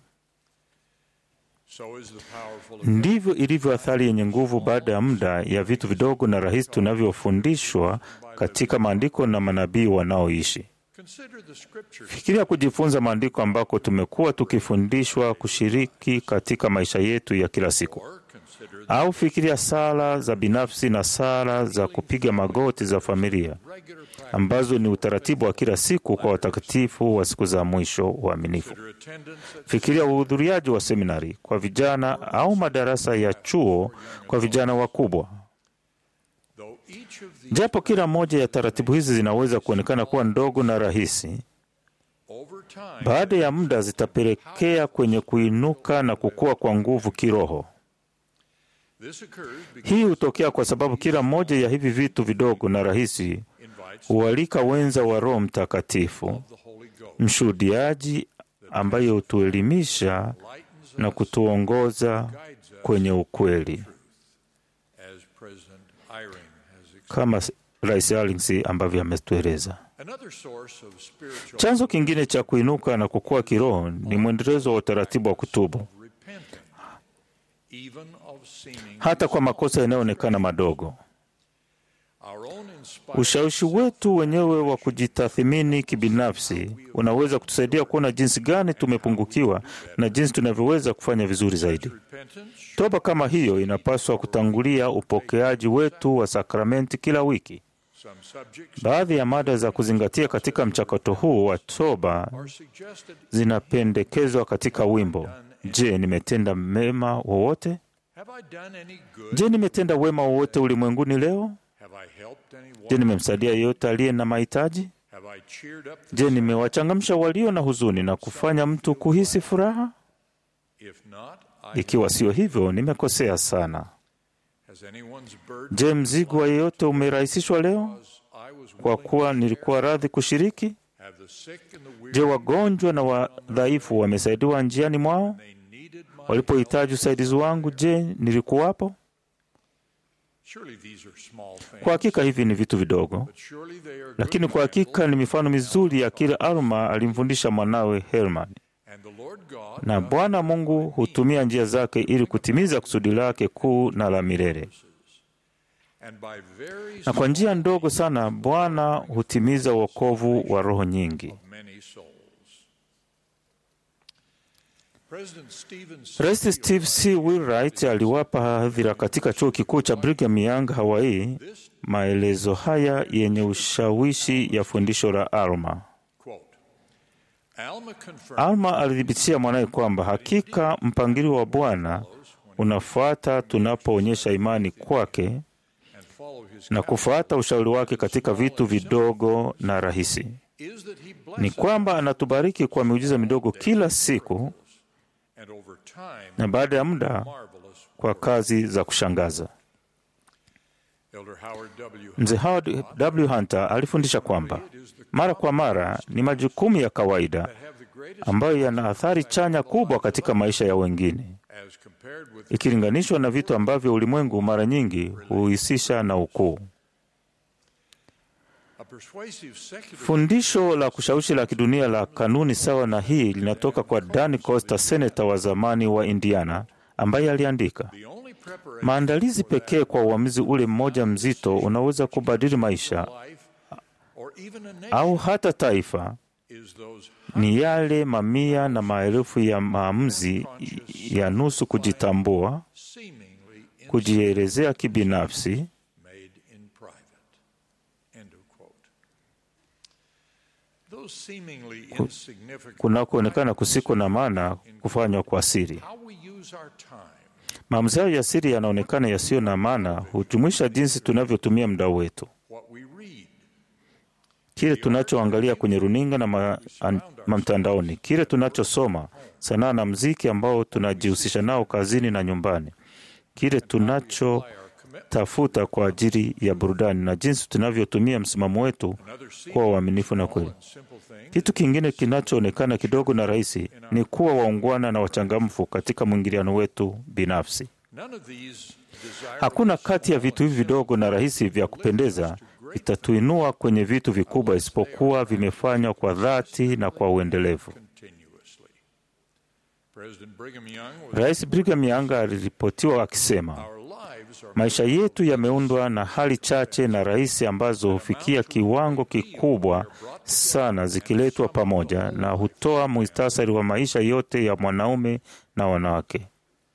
so is the powerful Ndivyo ilivyo athari yenye nguvu baada ya muda ya vitu vidogo na rahisi tunavyofundishwa katika maandiko na manabii wanaoishi. consider the scriptures Fikiria kujifunza maandiko ambako tumekuwa tukifundishwa kushiriki katika maisha yetu ya kila siku, or consider au fikiria sala za binafsi na sala za kupiga magoti za familia the regular practice ambazo ni utaratibu wa kila siku kwa watakatifu wa siku za mwisho waaminifu. consider attendance at Fikiria uhudhuriaji wa seminari kwa vijana au madarasa ya chuo kwa vijana wakubwa. though each of these Japo kila moja ya taratibu hizi zinaweza kuonekana kuwa ndogo na rahisi, over time baada ya muda zitapelekea kwenye kuinuka na kukua kwa nguvu kiroho. this occurs because Hii hutokea kwa sababu kila moja ya hivi vitu vidogo na rahisi invites hualika wenza wa Roho Mtakatifu, the Holy Ghost mshuhudiaji ambaye hutuelimisha lightens na kutuongoza kwenye ukweli, as President Eyring has explained. kama Rais Allings ambavyo ametueleza. Another source of spiritual Chanzo kingine cha kuinuka na kukua kiroho ni mwendelezo wa utaratibu wa kutubu, repenting, even of seeming hata kwa makosa yanayoonekana madogo. our own inspired Ushawishi wetu wenyewe wa kujitathimini kibinafsi unaweza kutusaidia kuona jinsi gani tumepungukiwa na jinsi tunavyoweza kufanya vizuri zaidi. repentance Toba kama hiyo inapaswa kutangulia upokeaji wetu wa sakramenti kila wiki. some subjects Baadhi ya mada za kuzingatia katika mchakato huu wa toba are suggested zinapendekezwa katika wimbo. Je, nimetenda mema wowote? have I done any good Je, nimetenda wema wowote ulimwenguni leo? have I helped anyone Je, nimemsaidia yeyote aliye na mahitaji? have I cheered up the Je, nimewachangamsha walio na huzuni na kufanya mtu kuhisi furaha? if not I Ikiwa sio hivyo, nimekosea sana. has anyone's burden Je, mzigo wa yeyote umerahisishwa leo because I was kwa willing kuwa nilikuwa radhi kushiriki? have the sick and the weary Je, wagonjwa na wadhaifu wamesaidiwa njiani mwao? they needed my Walipohitaji usaidizi wangu, je, nilikuwapo? surely these are small things Kwa hakika hivi ni vitu vidogo, but surely they are good lakini kwa hakika ni mifano mizuri ya kile Alma alimfundisha mwanawe Herman. and the Lord God Na Bwana Mungu hutumia njia zake ili kutimiza kusudi lake kuu na la milele. and by very Na kwa njia ndogo sana Bwana hutimiza wokovu wa roho nyingi. many souls President Stephen Rais Steve C. Wheelwright aliwapa hadhira katika chuo kikuu cha Brigham Young, Hawaii, maelezo haya yenye ushawishi ya fundisho la Alma. quote Alma confirmed Alma alithibitisha mwanaye kwamba hakika mpangilio wa Bwana unafuata tunapoonyesha imani kwake and follow his na kufuata ushauri wake katika vitu vidogo na rahisi. is that he Ni blesses kwamba anatubariki kwa miujiza midogo kila siku and na baada ya muda kwa kazi za kushangaza. Elder Howard W. Mzee Howard W. Hunter alifundisha kwamba mara kwa mara ni majukumu ya kawaida ambayo yana athari chanya kubwa katika maisha ya wengine as compared with ikilinganishwa na vitu ambavyo ulimwengu mara nyingi huhusisha na ukuu. a persuasive secular Fundisho la kushawishi la kidunia la kanuni sawa na hii linatoka kwa Dan Costa, seneta wa zamani wa Indiana, ambaye aliandika, maandalizi pekee kwa uamuzi ule mmoja mzito unaweza kubadili maisha or even a nation au hata taifa is those ni yale mamia na maelfu ya maamuzi ya nusu kujitambua, seemingly kujielezea kibinafsi made in private. End of quote. Those seemingly insignificant kunakoonekana kusiko na maana kufanywa kwa siri. how we use our time Maamuzi hayo ya siri yanaonekana yasiyo na maana, hujumuisha jinsi tunavyotumia muda wetu, what we read kile tunachoangalia kwenye runinga na ma, an, ma mtandaoni, kile tunachosoma, sanaa na mziki ambao tunajihusisha nao kazini na nyumbani, kile tunachotafuta kwa ajili ya burudani, na jinsi tunavyotumia msimamo wetu kuwa waaminifu na kweli. Kitu kingine kinachoonekana kidogo na rahisi ni kuwa waungwana na wachangamfu katika mwingiliano wetu binafsi. none of these Hakuna kati ya vitu hivi vidogo na rahisi vya kupendeza vitatuinua kwenye vitu vikubwa isipokuwa vimefanywa kwa dhati na kwa uendelevu. continuously. President Brigham Young was Rais Brigham Young aliripotiwa akisema, our lives are maisha yetu yameundwa na hali chache na rahisi ambazo hufikia kiwango kikubwa sana zikiletwa pamoja na hutoa muhtasari wa maisha yote ya mwanaume na wanawake.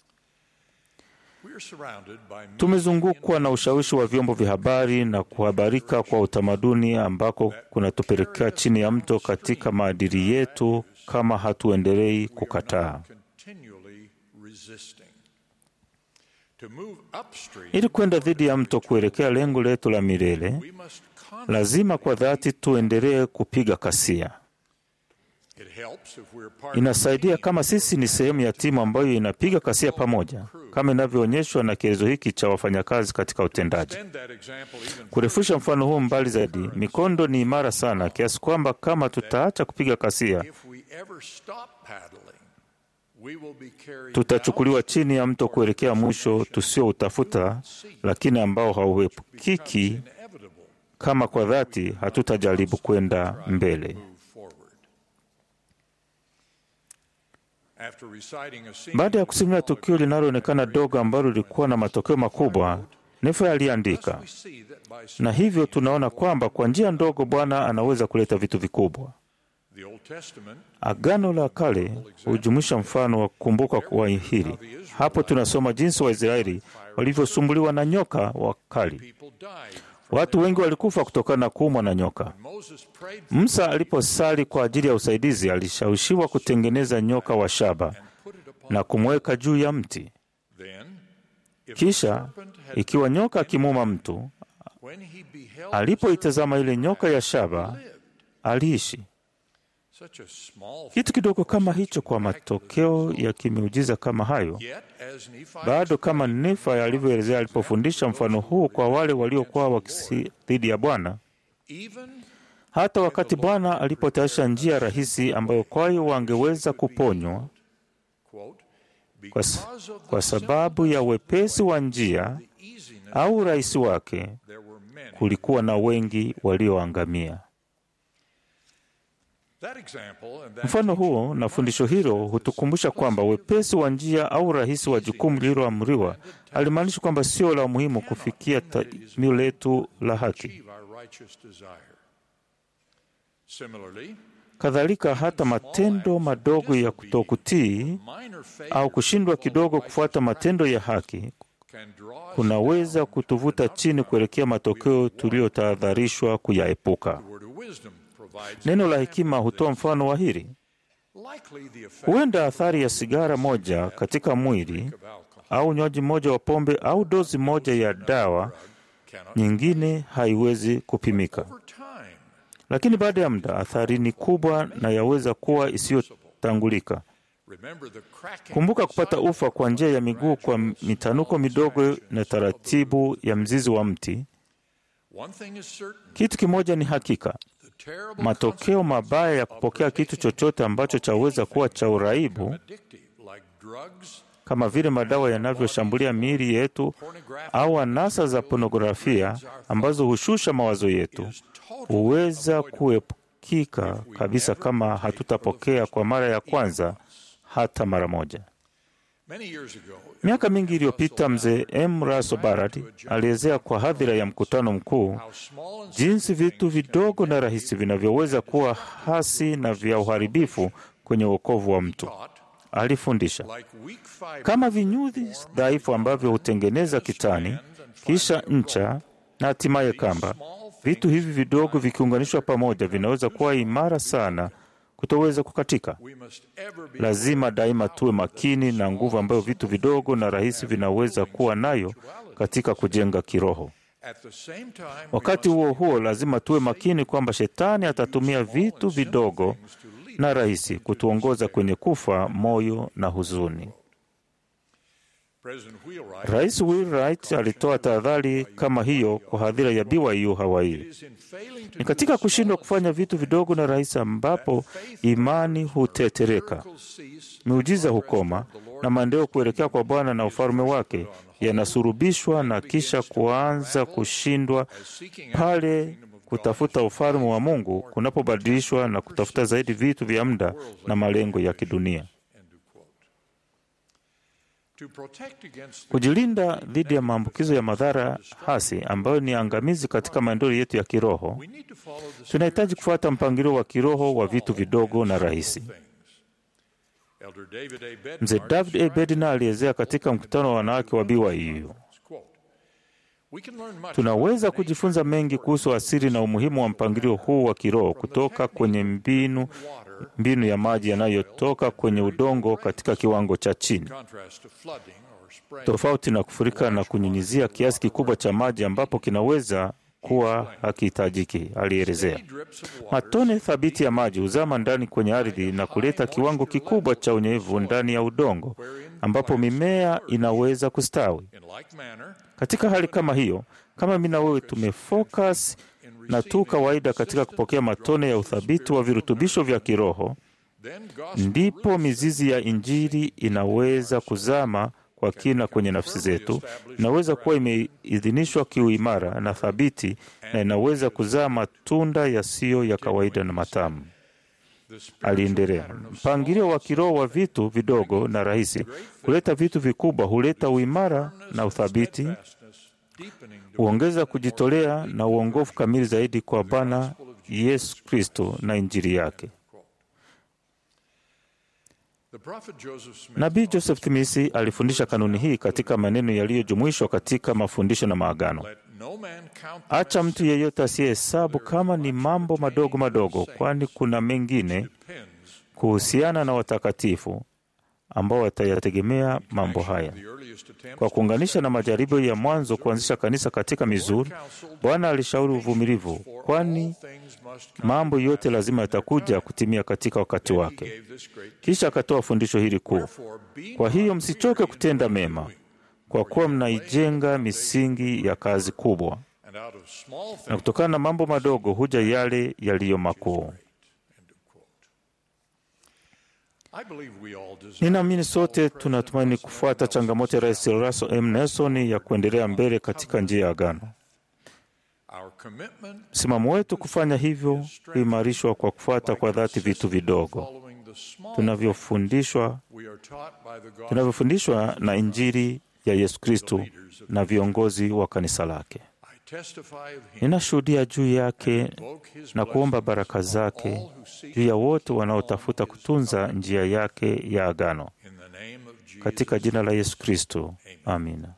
we are surrounded by Tumezungukwa na ushawishi wa vyombo vya habari na kuhabarika kwa utamaduni ambako kunatupelekea chini ya mto katika maadili yetu kama hatuendelei kukataa. continually resisting. To move upstream, Ili kwenda dhidi ya mto kuelekea lengo letu la milele, we must lazima kwa dhati tuendelee kupiga kasia. It helps if we're part Inasaidia kama sisi ni sehemu ya timu ambayo inapiga kasia pamoja, kama inavyoonyeshwa na kielezo hiki cha wafanyakazi katika utendaji. Extend that example even Kurefusha mfano huu mbali zaidi, mikondo ni imara sana kiasi kwamba kama tutaacha kupiga kasia, if we ever stop paddling, we will be carried tutachukuliwa chini ya mto kuelekea mwisho tusioutafuta, lakini ambao hauepukiki inevitable kama kwa dhati hatutajaribu kwenda mbele. move forward. After reciting a scene Baada ya kusimulia tukio linaloonekana dogo ambalo lilikuwa na matokeo makubwa, Nefe aliandika, we see that by na hivyo tunaona kwamba kwa njia ndogo Bwana anaweza kuleta vitu vikubwa. the Old Testament Agano la Kale hujumuisha mfano wa kukumbuka kwa hili. Hapo tunasoma jinsi Waisraeli walivyosumbuliwa na nyoka wakali. people died. Watu wengi walikufa kutokana na kuumwa na nyoka. Moses prayed Musa aliposali kwa ajili ya usaidizi, alishawishiwa kutengeneza nyoka wa shaba na kumweka juu ya mti. then if Kisha ikiwa nyoka akimuuma mtu, when he beheld alipoitazama ile nyoka ya shaba, aliishi. such a small Kitu kidogo kama hicho, kwa matokeo ya kimeujiza kama hayo, yet as Nephi bado kama Nefi alivyoelezea alipofundisha mfano huu kwa wale waliokuwa wakisi dhidi ya Bwana, even hata wakati Bwana alipotayarisha njia rahisi ambayo kwayo wangeweza kuponywa quote kwa, s- kwa sababu ya wepesi wa njia easiness au urahisi wake, there were many. kulikuwa na wengi walioangamia. That example and that Mfano huo na fundisho hilo hutukumbusha kwamba wepesi wa njia au urahisi wa jukumu lililoamriwa halimaanishi kwamba sio la muhimu kufikia tamio letu la haki. achieve our righteous desire. Similarly, Kadhalika, hata matendo madogo ya kutokutii minor faith au kushindwa kidogo kufuata matendo ya haki can draw us kunaweza kutuvuta chini kuelekea matokeo tuliyotahadharishwa kuyaepuka. word of wisdom provides Neno la hekima hutoa mfano wa hili. likely the effect Huenda athari ya sigara moja katika mwili of alcohol au unywaji mmoja wa pombe au dozi moja ya dawa cannot nyingine haiwezi kupimika, over time lakini baada ya muda athari ni kubwa na yaweza kuwa isiyotangulika. Remember the cracking Kumbuka kupata ufa kwa njia ya miguu kwa mitanuko midogo na taratibu ya mzizi wa mti. One thing is certain. Kitu kimoja ni hakika, The terrible matokeo mabaya ya kupokea kitu chochote ambacho chaweza kuwa cha uraibu addictive, like drugs, kama vile madawa yanavyoshambulia miili yetu au anasa za pornografia ambazo hushusha mawazo yetu, huweza kuepukika kabisa kama hatutapokea kwa mara ya kwanza hata mara moja. many years ago, Miaka mingi iliyopita, mzee M. Russell Barrett alielezea kwa hadhira ya mkutano mkuu how small and jinsi vitu vidogo na rahisi vinavyoweza kuwa hasi na vya uharibifu kwenye wokovu wa mtu. taught, Alifundisha like weak fiber, kama vinyuzi dhaifu ambavyo hutengeneza kitani, kisha ncha na hatimaye kamba. Vitu hivi vidogo vikiunganishwa pamoja vinaweza kuwa imara sana kutoweza kukatika. we must ever be Lazima daima tuwe makini na nguvu ambayo vitu vidogo na rahisi vinaweza kuwa nayo katika kujenga kiroho. at the same time. we Wakati must huo huo, lazima tuwe makini kwamba shetani atatumia vitu vidogo na rahisi kutuongoza kwenye kufa moyo na huzuni. President Wheelwright Rais Wheelwright alitoa tahadhari kama hiyo kwa hadhira ya BYU Hawaii. is in failing to Ni katika kushindwa kufanya vitu vidogo na rahisi ambapo imani hutetereka, miracles cease, miujiza hukoma na maendeleo kuelekea kwa Bwana na ufalme wake yanasurubishwa na kisha kuanza kushindwa pale kutafuta ufalme wa Mungu kunapobadilishwa na kutafuta zaidi vitu vya muda na malengo ya kidunia. end of quote. To protect against the Kujilinda dhidi ya maambukizo ya madhara hasi ambayo ni angamizi katika maendeleo yetu ya kiroho, we need to follow the tunahitaji kufuata mpangilio wa kiroho wa vitu vidogo na rahisi. things. Elder David A. Bednar Mzee David A. Bednar alielezea katika mkutano wa wanawake wa BYU, quote, We can learn much tunaweza kujifunza mengi kuhusu asili na umuhimu wa mpangilio huu wa kiroho kutoka kwenye mbinu mbinu ya maji yanayotoka kwenye udongo katika kiwango cha chini, contrast to flooding or spraying. tofauti na kufurika na kunyunyizia kiasi kikubwa cha maji ambapo kinaweza kuwa hakihitajiki, alielezea. Drips of water Matone thabiti ya maji huzama ndani kwenye ardhi na kuleta kiwango kikubwa cha unyevu ndani ya udongo ambapo mimea inaweza kustawi. in like manner Katika hali kama hiyo, kama mimi na wewe tumefocus na tu kawaida katika kupokea matone ya uthabiti wa virutubisho vya kiroho, then gospel ndipo mizizi ya Injili inaweza kuzama kwa kina kwenye nafsi zetu, inaweza kuwa imeidhinishwa kiuimara na thabiti, na inaweza kuzaa matunda yasiyo ya kawaida na matamu. the spiritual Aliendelea, pattern of mpangilio wa kiroho wa vitu vidogo na rahisi kuleta vitu vikubwa huleta uimara na uthabiti, fastness, deepening the huongeza kujitolea na uongofu kamili zaidi kwa Bwana Yesu Kristo na Injili yake. The prophet Joseph Smith Nabii Joseph Smith alifundisha kanuni hii katika maneno yaliyojumuishwa katika mafundisho na maagano. let no man count them Acha as mtu yeyote asiyehesabu kama ni mambo madogo madogo, kwani kuna mengine pins kuhusiana na watakatifu ambao watayategemea mambo haya. the earliest attempts Kwa kuunganisha na majaribio ya mwanzo kuanzisha kanisa katika Mizuri, Bwana alishauri uvumilivu, kwani things must come. mambo yote lazima yatakuja kutimia katika wakati wake. Gave this great Kisha akatoa fundisho hili kuu: for being kwa hiyo msichoke kutenda mema, kwa kuwa mnaijenga misingi ya kazi kubwa, and out of small na things kutokana na mambo madogo huja yale yaliyo makuu. I believe we all deserve Ninaamini sote tunatumaini kufuata changamoto ya Rais Russell M. Nelson ya kuendelea mbele katika njia ya agano. our commitment Msimamo wetu kufanya hivyo huimarishwa kwa kufuata kwa dhati vitu vidogo following the small tunavyofundishwa we are taught by the gospel tunavyofundishwa na Injili ya Yesu Kristo na viongozi wa kanisa lake. I testify of him Ninashuhudia juu yake invoke his na kuomba blessings baraka on zake all who seek juu ya wote wanaotafuta kutunza njia yake ya agano in the name of Jesus. katika jina la Yesu Kristo, amina.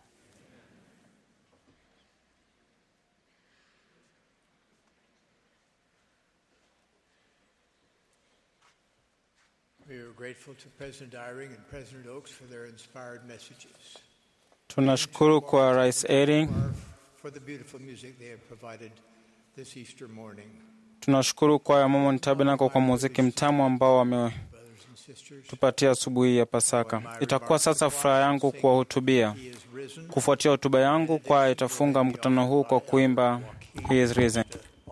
We are grateful to President Eyring and President Oaks for their inspired messages, Tunashukuru kwa Rais Eyring, or for the beautiful music they have provided this Easter morning. tunashukuru kwa ya Mormon Tabernacle kwa muziki mtamu ambao wame, tupatie asubuhi ya Pasaka. Itakuwa sasa furaha yangu kuwahutubia. Kufuatia hotuba yangu, kwaya itafunga mkutano huu kwa kuimba He is risen.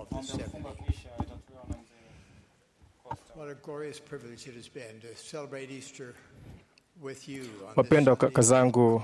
What a glorious privilege it has been to celebrate Easter with you on this Wapendwa Sunday kaka zangu,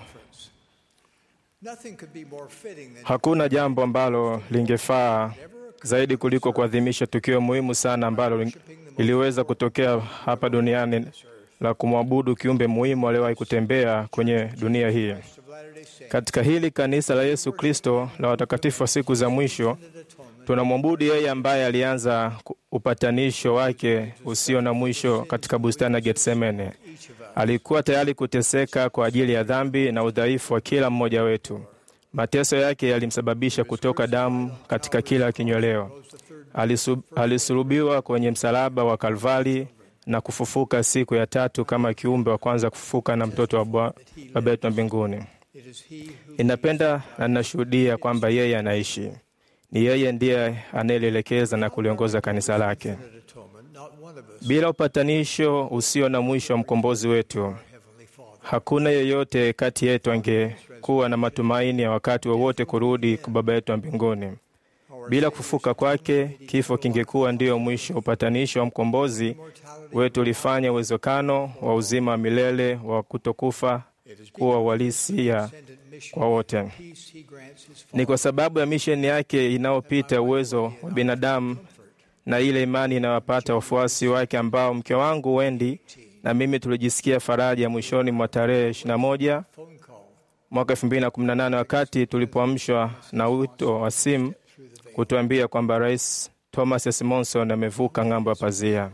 Nothing could be more fitting than hakuna jambo ambalo lingefaa zaidi kuliko kuadhimisha tukio muhimu sana ambalo ling- liliweza kutokea hapa duniani la kumwabudu kiumbe muhimu aliyewahi kutembea kwenye dunia hii. Katika hili kanisa la Yesu Kristo la watakatifu wa siku za mwisho, tunamwabudu yeye ambaye alianza ku- upatanisho wake usio na mwisho katika bustani ya Getsemane. Alikuwa tayari kuteseka kwa ajili ya dhambi na udhaifu wa kila mmoja wetu. Mateso yake yalimsababisha kutoka damu katika kila kinyweleo. Alisu- Alisulubiwa kwenye msalaba wa Kalvari na kufufuka siku ya tatu kama kiumbe wa kwanza kufufuka na mtoto wa Bwa- Baba yetu wa mbinguni. Ninapenda na ninashuhudia kwamba yeye anaishi. Ni yeye ndiye anayelielekeza na kuliongoza kanisa lake. atonement, not one of us Bila upatanisho usio na mwisho wa mkombozi wetu, hakuna yeyote kati yetu angekuwa na matumaini ya wakati wowote kurudi kwa Baba yetu wa mbinguni. Bila kufufuka kwake, kifo kingekuwa ndiyo mwisho. Upatanisho wa mkombozi wetu ulifanya uwezekano wa uzima wa milele wa kutokufa kuwa uhalisia kwa wote. peace he grants his Ni kwa sababu ya misheni yake inayopita uwezo wa binadamu na ile imani inayowapata wafuasi wake ambao mke wangu Wendi na mimi tulijisikia faraja mwishoni mwa tarehe 21 mwaka 2018 wakati tulipoamshwa na wito wa simu kutuambia kwamba Rais Thomas S. Monson amevuka ng'ambo ya pazia.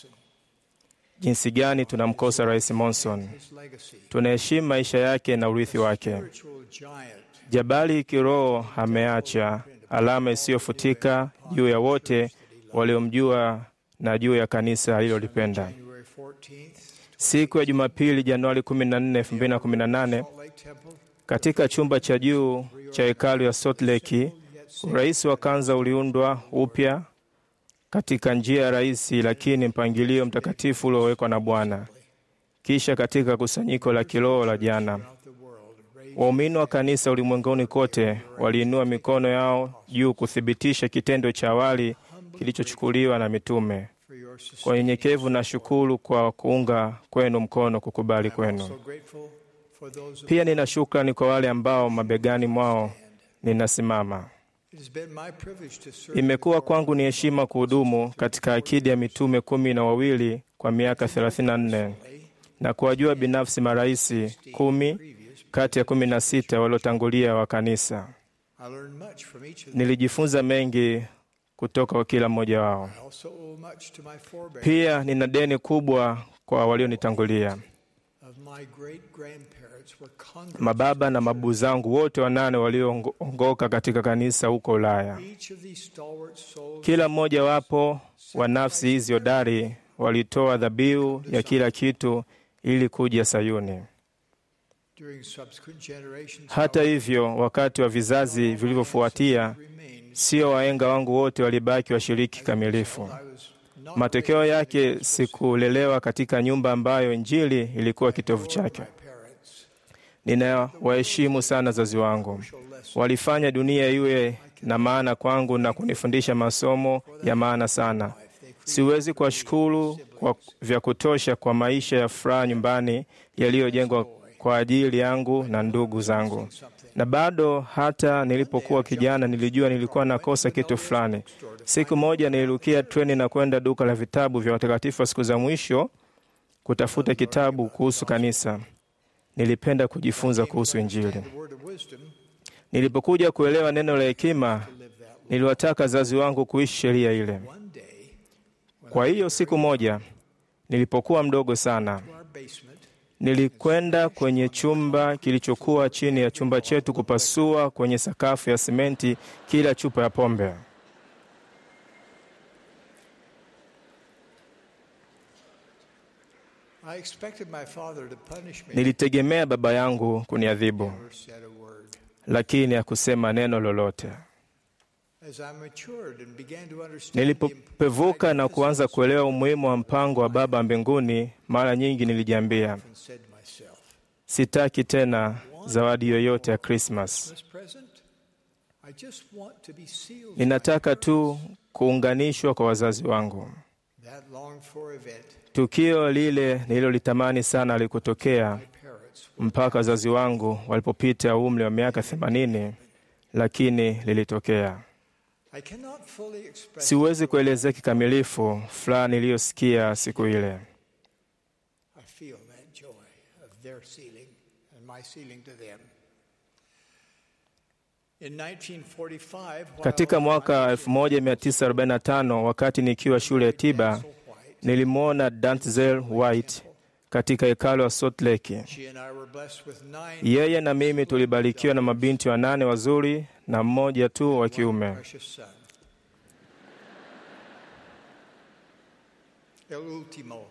Jinsi gani tunamkosa Rais Monson! Tunaheshimu maisha yake na urithi wake. spiritual giant Jabali kiroho ameacha alama isiyofutika juu ya wote waliomjua na juu ya kanisa alilolipenda. January 14th, Siku ya Jumapili, Januari 14, 2018, Lake Temple, katika chumba cha juu cha hekalu ya Salt Lake, urais wa kanza uliundwa upya katika njia ya rahisi lakini mpangilio mtakatifu uliowekwa na Bwana. Kisha katika kusanyiko la kiroho la jana, waumini wa kanisa ulimwenguni kote waliinua mikono yao juu kuthibitisha kitendo cha awali kilichochukuliwa na mitume. Kwa unyenyekevu na shukuru kwa kuunga kwenu mkono kukubali kwenu. so grateful for those Pia nina shukrani kwa wale ambao mabegani mwao ninasimama. It has been my privilege to serve Imekuwa kwangu ni heshima kuhudumu katika akidi ya mitume kumi na wawili kwa miaka 34 na kuwajua binafsi maraisi kumi kati ya kumi na sita waliotangulia wa kanisa. I learned much from each of them. Nilijifunza mengi kutoka kwa kila mmoja wao. I also owe much to my forebears Pia nina deni kubwa kwa walionitangulia. of my great grandparents were converts. Mababa na mabu zangu wote wanane walioongoka katika kanisa huko Ulaya. Each of these stalwart souls Kila mmoja wapo wa nafsi hizi hodari walitoa dhabihu ya kila kitu ili kuja Sayuni. during subsequent generations Hata hivyo, wakati wa vizazi vilivyofuatia, sio wahenga wangu wote walibaki washiriki kamilifu. Matokeo yake, sikulelewa katika nyumba ambayo Injili ilikuwa kitovu chake. Ninawaheshimu sana wazazi wangu, walifanya dunia iwe na maana kwangu na kunifundisha masomo ya maana sana. Siwezi kuwashukuru kwa vya kutosha kwa maisha ya furaha nyumbani yaliyojengwa kwa ajili yangu na ndugu zangu. Na bado hata nilipokuwa kijana, nilijua nilikuwa nakosa kitu fulani. Siku moja nilirukia treni na kwenda duka la vitabu vya watakatifu wa siku za mwisho kutafuta kitabu kuhusu kanisa. Nilipenda kujifunza kuhusu Injili. the word of wisdom Nilipokuja kuelewa neno la hekima, niliwataka wazazi wangu kuishi sheria ile. Kwa hiyo siku moja nilipokuwa mdogo sana, our basement nilikwenda kwenye chumba kilichokuwa chini ya chumba chetu kupasua kwenye sakafu ya simenti kila chupa ya pombe. I expected my father to punish me. Nilitegemea baba yangu kuniadhibu, Never said a word. lakini hakusema neno lolote. As I matured and began to understand Nilipopevuka na kuanza kuelewa umuhimu wa mpango wa Baba mbinguni, mara nyingi nilijiambia, and said to myself, sitaki tena zawadi yoyote ya Krismas. Christmas present? I just want to be sealed. Ninataka tu kuunganishwa kwa wazazi wangu. That longed for event, Tukio lile nililolitamani sana alikotokea mpaka wazazi wangu walipopita umri wa miaka themanini, lakini lilitokea. I cannot fully express Siwezi kuelezea kikamilifu furaha niliyosikia siku ile. I feel that joy of their sealing and my sealing to them. In 1945, while Katika mwaka 1945 wakati nikiwa shule ya tiba, nilimwona Danzel White katika hekalo wa Salt Lake. she and I were blessed with nine Yeye na mimi tulibarikiwa na mabinti wanane wazuri na mmoja tu wa kiume. precious son. El último.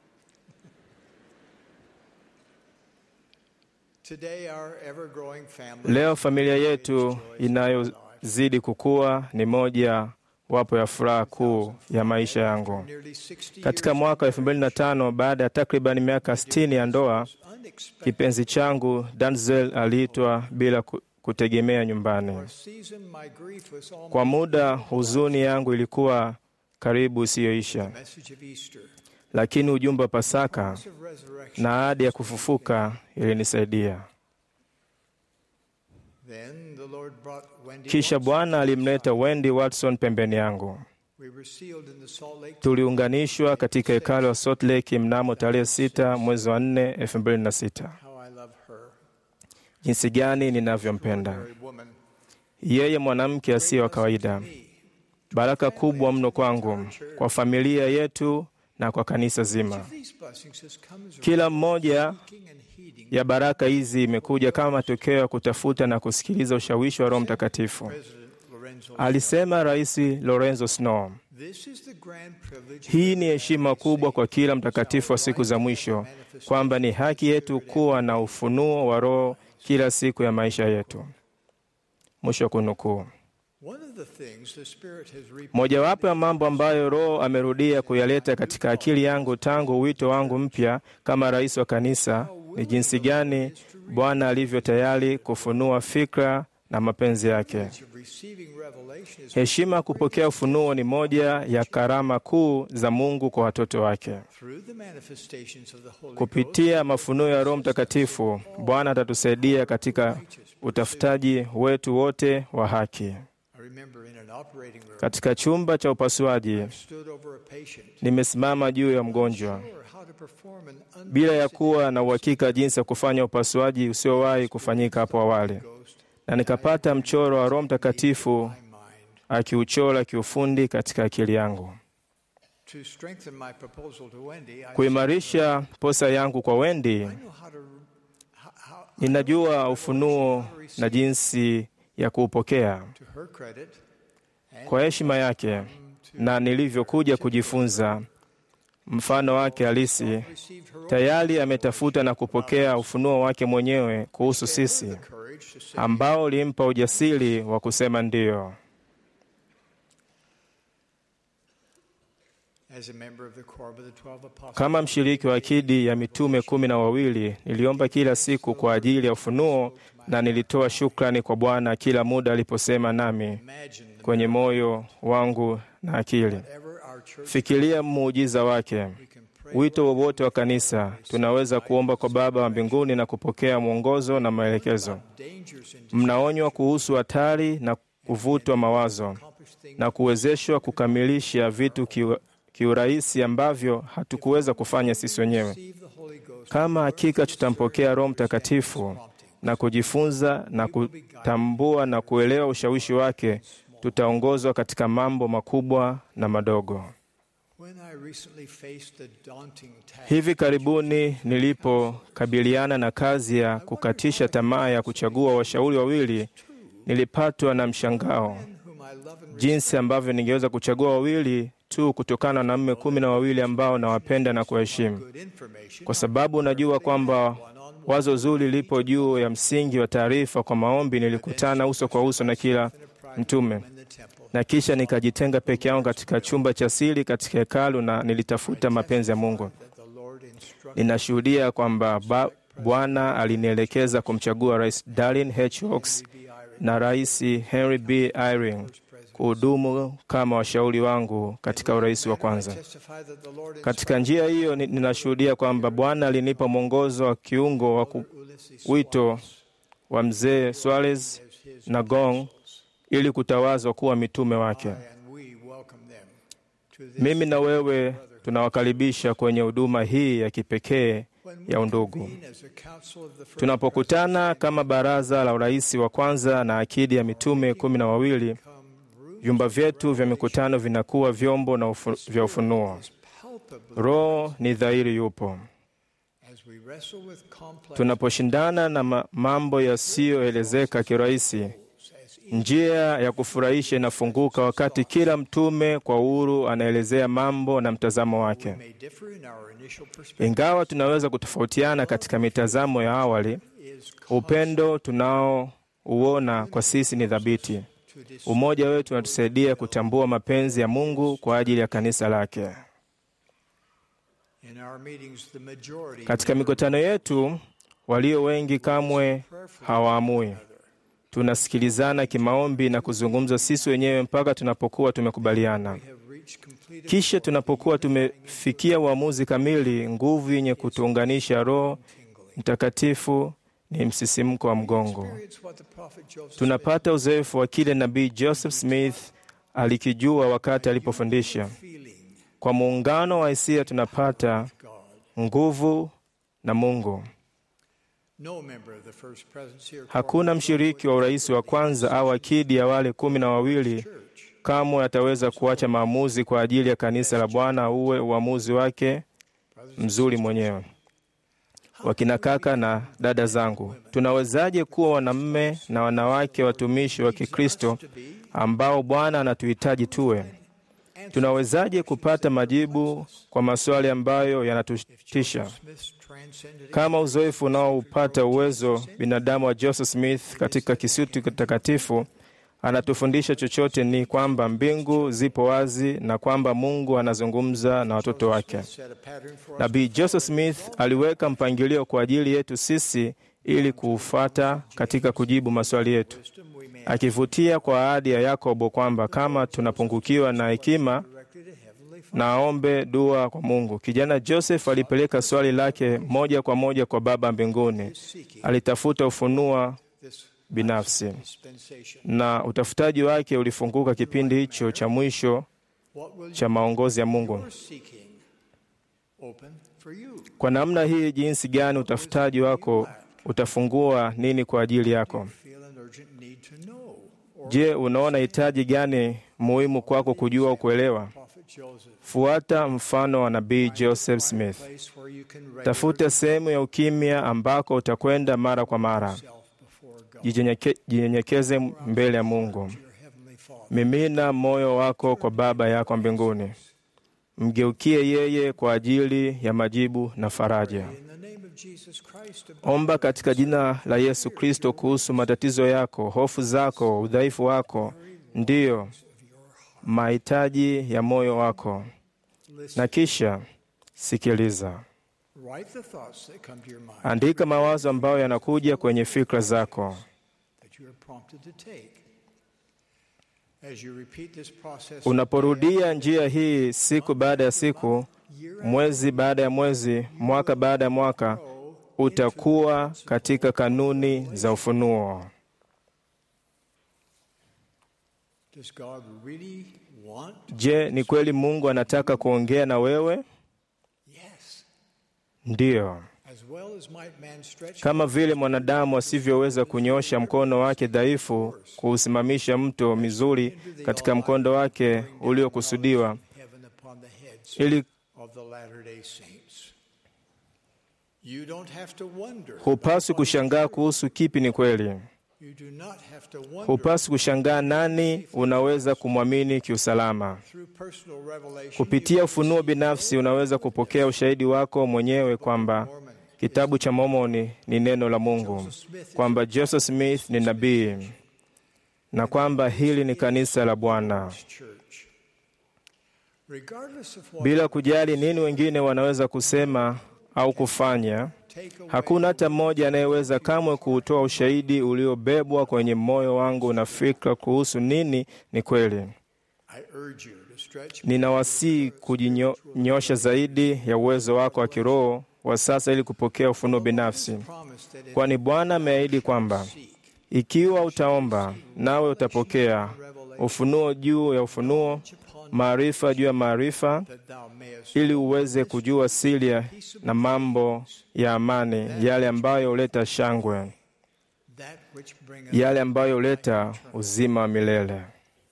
Today our ever-growing family Leo familia yetu inayozidi kukua ni moja wapo ya furaha kuu ya maisha yangu. Katika mwaka wa 2005 baada ya takriban miaka 60 ya ndoa, kipenzi changu Danzel aliitwa bila ku- kutegemea nyumbani. season my grief was almost Kwa muda huzuni yangu ilikuwa karibu isiyoisha, message of Easter. lakini ujumbe wa Pasaka of resurrection. na ahadi ya kufufuka ilinisaidia. Then the Lord brought Wendy Kisha Watson. Bwana alimleta Wendy Watson pembeni yangu. We were sealed in the Salt Lake Tuliunganishwa katika hekalo wa Salt Lake mnamo tarehe 6 mwezi wa 4 2006. How I love her. Jinsi gani ninavyompenda Very woman. yeye, mwanamke asiye wa kawaida. Baraka kubwa mno kwangu, kwa familia yetu na kwa kanisa zima. These blessings has come as a Kila mmoja seeking and heeding ya baraka hizi imekuja kama matokeo ya kutafuta na kusikiliza ushawishi wa Roho Mtakatifu, President Lorenzo. alisema Rais Lorenzo Snow. This is the grand privilege Hii ni heshima kubwa kwa kila mtakatifu wa siku za mwisho, kwamba ni haki yetu kuwa na ufunuo wa Roho kila siku ya maisha yetu. Mwisho wa kunukuu. One of the things the Spirit has repeated Mojawapo ya mambo ambayo Roho amerudia kuyaleta katika akili yangu tangu wito wangu mpya kama rais wa kanisa ni jinsi gani Bwana alivyo tayari kufunua fikra na mapenzi yake. of receiving revelation is Heshima ya kupokea ufunuo ni moja ya karama kuu za Mungu kwa watoto wake. through the manifestations of the Holy Ghost. Kupitia mafunuo ya Roho Mtakatifu, Bwana atatusaidia katika utafutaji wetu wote wa haki. I remember in an operating room, Katika chumba cha upasuaji, stood over a patient, nimesimama juu ya mgonjwa sure how to perform an un- bila ya kuwa na uhakika jinsi ya kufanya upasuaji usiowahi kufanyika hapo awali, na nikapata mchoro wa Roho Mtakatifu akiuchora kiufundi katika akili yangu. to strengthen my proposal to Wendy. I Kuimarisha posa yangu kwa Wendi, know how to ninajua ufunuo na jinsi ya kuupokea to her credit kwa heshima yake, na nilivyokuja kujifunza mfano wake halisi, tayari ametafuta na kupokea ufunuo wake mwenyewe kuhusu sisi, courage to say ambao ulimpa ujasiri wa kusema ndiyo. as a member of the Quorum of the Twelve Apostles. Kama mshiriki wa akidi ya mitume kumi na wawili, niliomba kila siku kwa ajili ya ufunuo na nilitoa shukrani kwa Bwana kila muda aliposema nami kwenye moyo wangu na akili. Whatever our church Fikiria muujiza wake. Wito wowote wa kanisa, tunaweza kuomba kwa Baba wa mbinguni na kupokea mwongozo na maelekezo. dangers in Mnaonywa kuhusu hatari na kuvutwa mawazo na kuwezeshwa kukamilisha vitu kiu- kiurahisi ambavyo hatukuweza kufanya sisi wenyewe. receive the Holy Ghost Kama hakika tutampokea Roho Mtakatifu na kujifunza na kutambua na kuelewa ushawishi wake, tutaongozwa katika mambo makubwa na madogo. When I recently faced the daunting task Hivi karibuni nilipokabiliana na kazi ya kukatisha tamaa ya kuchagua washauri wawili, nilipatwa na mshangao whom I love and jinsi ambavyo ningeweza kuchagua wawili tu kutokana na wanaume kumi na wawili ambao nawapenda na kuwaheshimu, good information kwa sababu najua kwamba wazo zuri lipo juu ya msingi wa taarifa. Kwa maombi, nilikutana uso kwa uso na kila mtume, na kisha nikajitenga peke yangu katika chumba cha siri katika hekalu na nilitafuta mapenzi ya Mungu. Ninashuhudia kwamba ba- Bwana alinielekeza kumchagua Rais Darlin H. Oaks na Rais Henry B. Eyring kuhudumu kama washauri wangu katika urais wa kwanza. Katika njia hiyo ni- ninashuhudia kwamba Bwana alinipa mwongozo wa kiungo wa ku- wito wa mzee Suarez na Gong ili kutawazwa kuwa mitume wake. Mimi na wewe tunawakaribisha kwenye huduma hii ya kipekee ya undugu. Tunapokutana kama baraza la urais wa kwanza na akidi ya mitume kumi na wawili, vyumba vyetu vya mikutano vinakuwa vyombo na ufu, vya ufunuo. Roho ni dhahiri yupo. Tunaposhindana na ma- mambo yasiyoelezeka kirahisi, njia ya kufurahisha inafunguka wakati kila mtume kwa uhuru anaelezea mambo na mtazamo wake. Ingawa tunaweza kutofautiana katika mitazamo ya awali, upendo tunaouona kwa sisi ni thabiti. Umoja wetu unatusaidia kutambua mapenzi ya Mungu kwa ajili ya kanisa lake. Katika mikutano yetu, walio wengi kamwe hawaamui. Tunasikilizana kimaombi na kuzungumza sisi wenyewe mpaka tunapokuwa tumekubaliana. Kisha tunapokuwa tumefikia uamuzi kamili, nguvu yenye kutuunganisha Roho Mtakatifu ni msisimko wa mgongo. Tunapata uzoefu wa kile nabii Joseph Smith alikijua wakati alipofundisha. Kwa muungano wa hisia tunapata nguvu na Mungu. Hakuna mshiriki wa urais wa kwanza au akidi ya wale kumi na wawili kamwe ataweza kuacha maamuzi kwa ajili ya kanisa la Bwana uwe uamuzi wake mzuri mwenyewe. Wakina kaka na dada zangu, tunawezaje kuwa wanaume na wanawake watumishi wa Kikristo ambao Bwana anatuhitaji tuwe? Tunawezaje kupata majibu kwa maswali ambayo yanatutisha kama uzoefu unaoupata uwezo binadamu wa Joseph Smith katika kisuti kitakatifu anatufundisha chochote ni kwamba mbingu zipo wazi na kwamba Mungu anazungumza na watoto wake. Nabii Joseph Smith aliweka mpangilio kwa ajili yetu sisi ili kuufata katika kujibu maswali yetu, akivutia kwa ahadi ya Yakobo kwamba kama tunapungukiwa na hekima na aombe dua kwa Mungu. Kijana Joseph alipeleka swali lake moja kwa moja kwa Baba mbinguni. Alitafuta ufunua binafsi na utafutaji wake ulifunguka kipindi hicho cha mwisho cha maongozi ya Mungu. Kwa namna hii, jinsi gani utafutaji wako utafungua nini kwa ajili yako? Je, unaona hitaji gani muhimu kwako kujua au kuelewa? Fuata mfano wa nabii Joseph Smith. Tafuta sehemu ya ukimya ambako utakwenda mara kwa mara. Jinyenyeke- Jinyenyekeze mbele ya Mungu. Mimina moyo wako kwa Baba yako mbinguni. Mgeukie yeye kwa ajili ya majibu na faraja. Omba katika jina la Yesu Kristo kuhusu matatizo yako, hofu zako, udhaifu wako, ndiyo mahitaji ya moyo wako, na kisha sikiliza. Write the thoughts that come to your mind Andika mawazo ambayo yanakuja kwenye fikra zako. that you are prompted to take. As you repeat this process, Unaporudia njia hii siku baada ya siku, mwezi baada ya mwezi, mwaka baada ya mwaka, utakuwa katika kanuni za ufunuo. does God really want? Je, ni kweli Mungu anataka kuongea na wewe? Yes. Ndiyo. As well as might man stretch Kama vile mwanadamu asivyoweza kunyosha mkono wake dhaifu kuusimamisha mto mizuri katika mkondo wake uliokusudiwa, heaven upon the heads ili of the Latter-day Saints. You don't have to wonder. hupaswi kushangaa kuhusu kipi ni kweli. You do not have to wonder Hupaswi kushangaa nani unaweza kumwamini kiusalama. through personal revelation. Kupitia ufunuo binafsi unaweza kupokea ushahidi wako mwenyewe kwamba kitabu cha Mormoni ni neno la Mungu, kwamba Joseph Smith ni nabii na kwamba hili ni kanisa la Bwana. Regardless of what Bila kujali nini wengine wanaweza kusema au kufanya, hakuna hata mmoja anayeweza kamwe kuutoa ushahidi uliobebwa kwenye moyo wangu na fikra kuhusu nini ni kweli. I urge you to stretch Ninawasihi kujinyosha zaidi ya uwezo wako wa kiroho wa sasa ili kupokea ufunuo binafsi, kwani Bwana ameahidi kwamba ikiwa utaomba nawe utapokea ufunuo juu ya ufunuo, maarifa juu ya maarifa, ili uweze kujua siri ya- na mambo ya amani, yale ambayo huleta shangwe, that which bringeth yale ambayo huleta uzima wa milele. Well,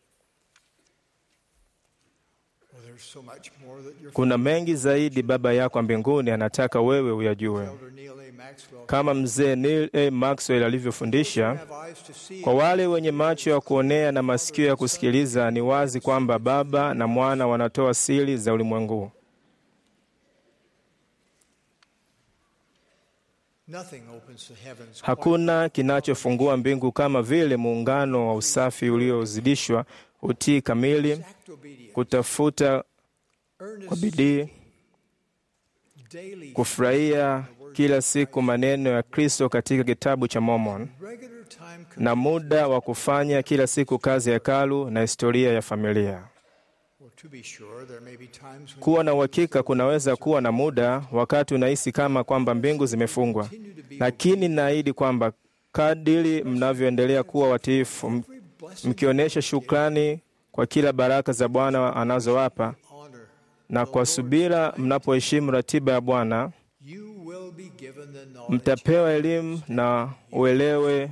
there's so much more that your Kuna mengi zaidi Baba yako wa mbinguni anataka wewe uyajue. elder Neil A. Maxwell Kama mzee Neil A. Maxwell alivyofundisha, have eyes to see kwa wale wenye macho ya kuonea na masikio ya kusikiliza, ni wazi kwamba Baba na Mwana wanatoa siri za ulimwengu. nothing opens the heavens Hakuna kinachofungua mbingu kama vile muungano wa usafi uliozidishwa, utii kamili, kutafuta kwa bidii, daily kufurahia kila siku maneno ya Kristo katika kitabu cha Mormon, regular time na muda wa kufanya kila siku kazi ya hekalu na historia ya familia. well, to be sure there may be times when Kuwa na uhakika kunaweza kuwa na muda wakati unahisi kama kwamba mbingu zimefungwa, lakini naahidi kwamba kadiri mnavyoendelea kuwa watiifu, m- mkionyesha shukrani kwa kila baraka za Bwana anazowapa honor na kwa subira mnapoheshimu ratiba ya Bwana, you will be given the knowledge mtapewa elimu na uelewe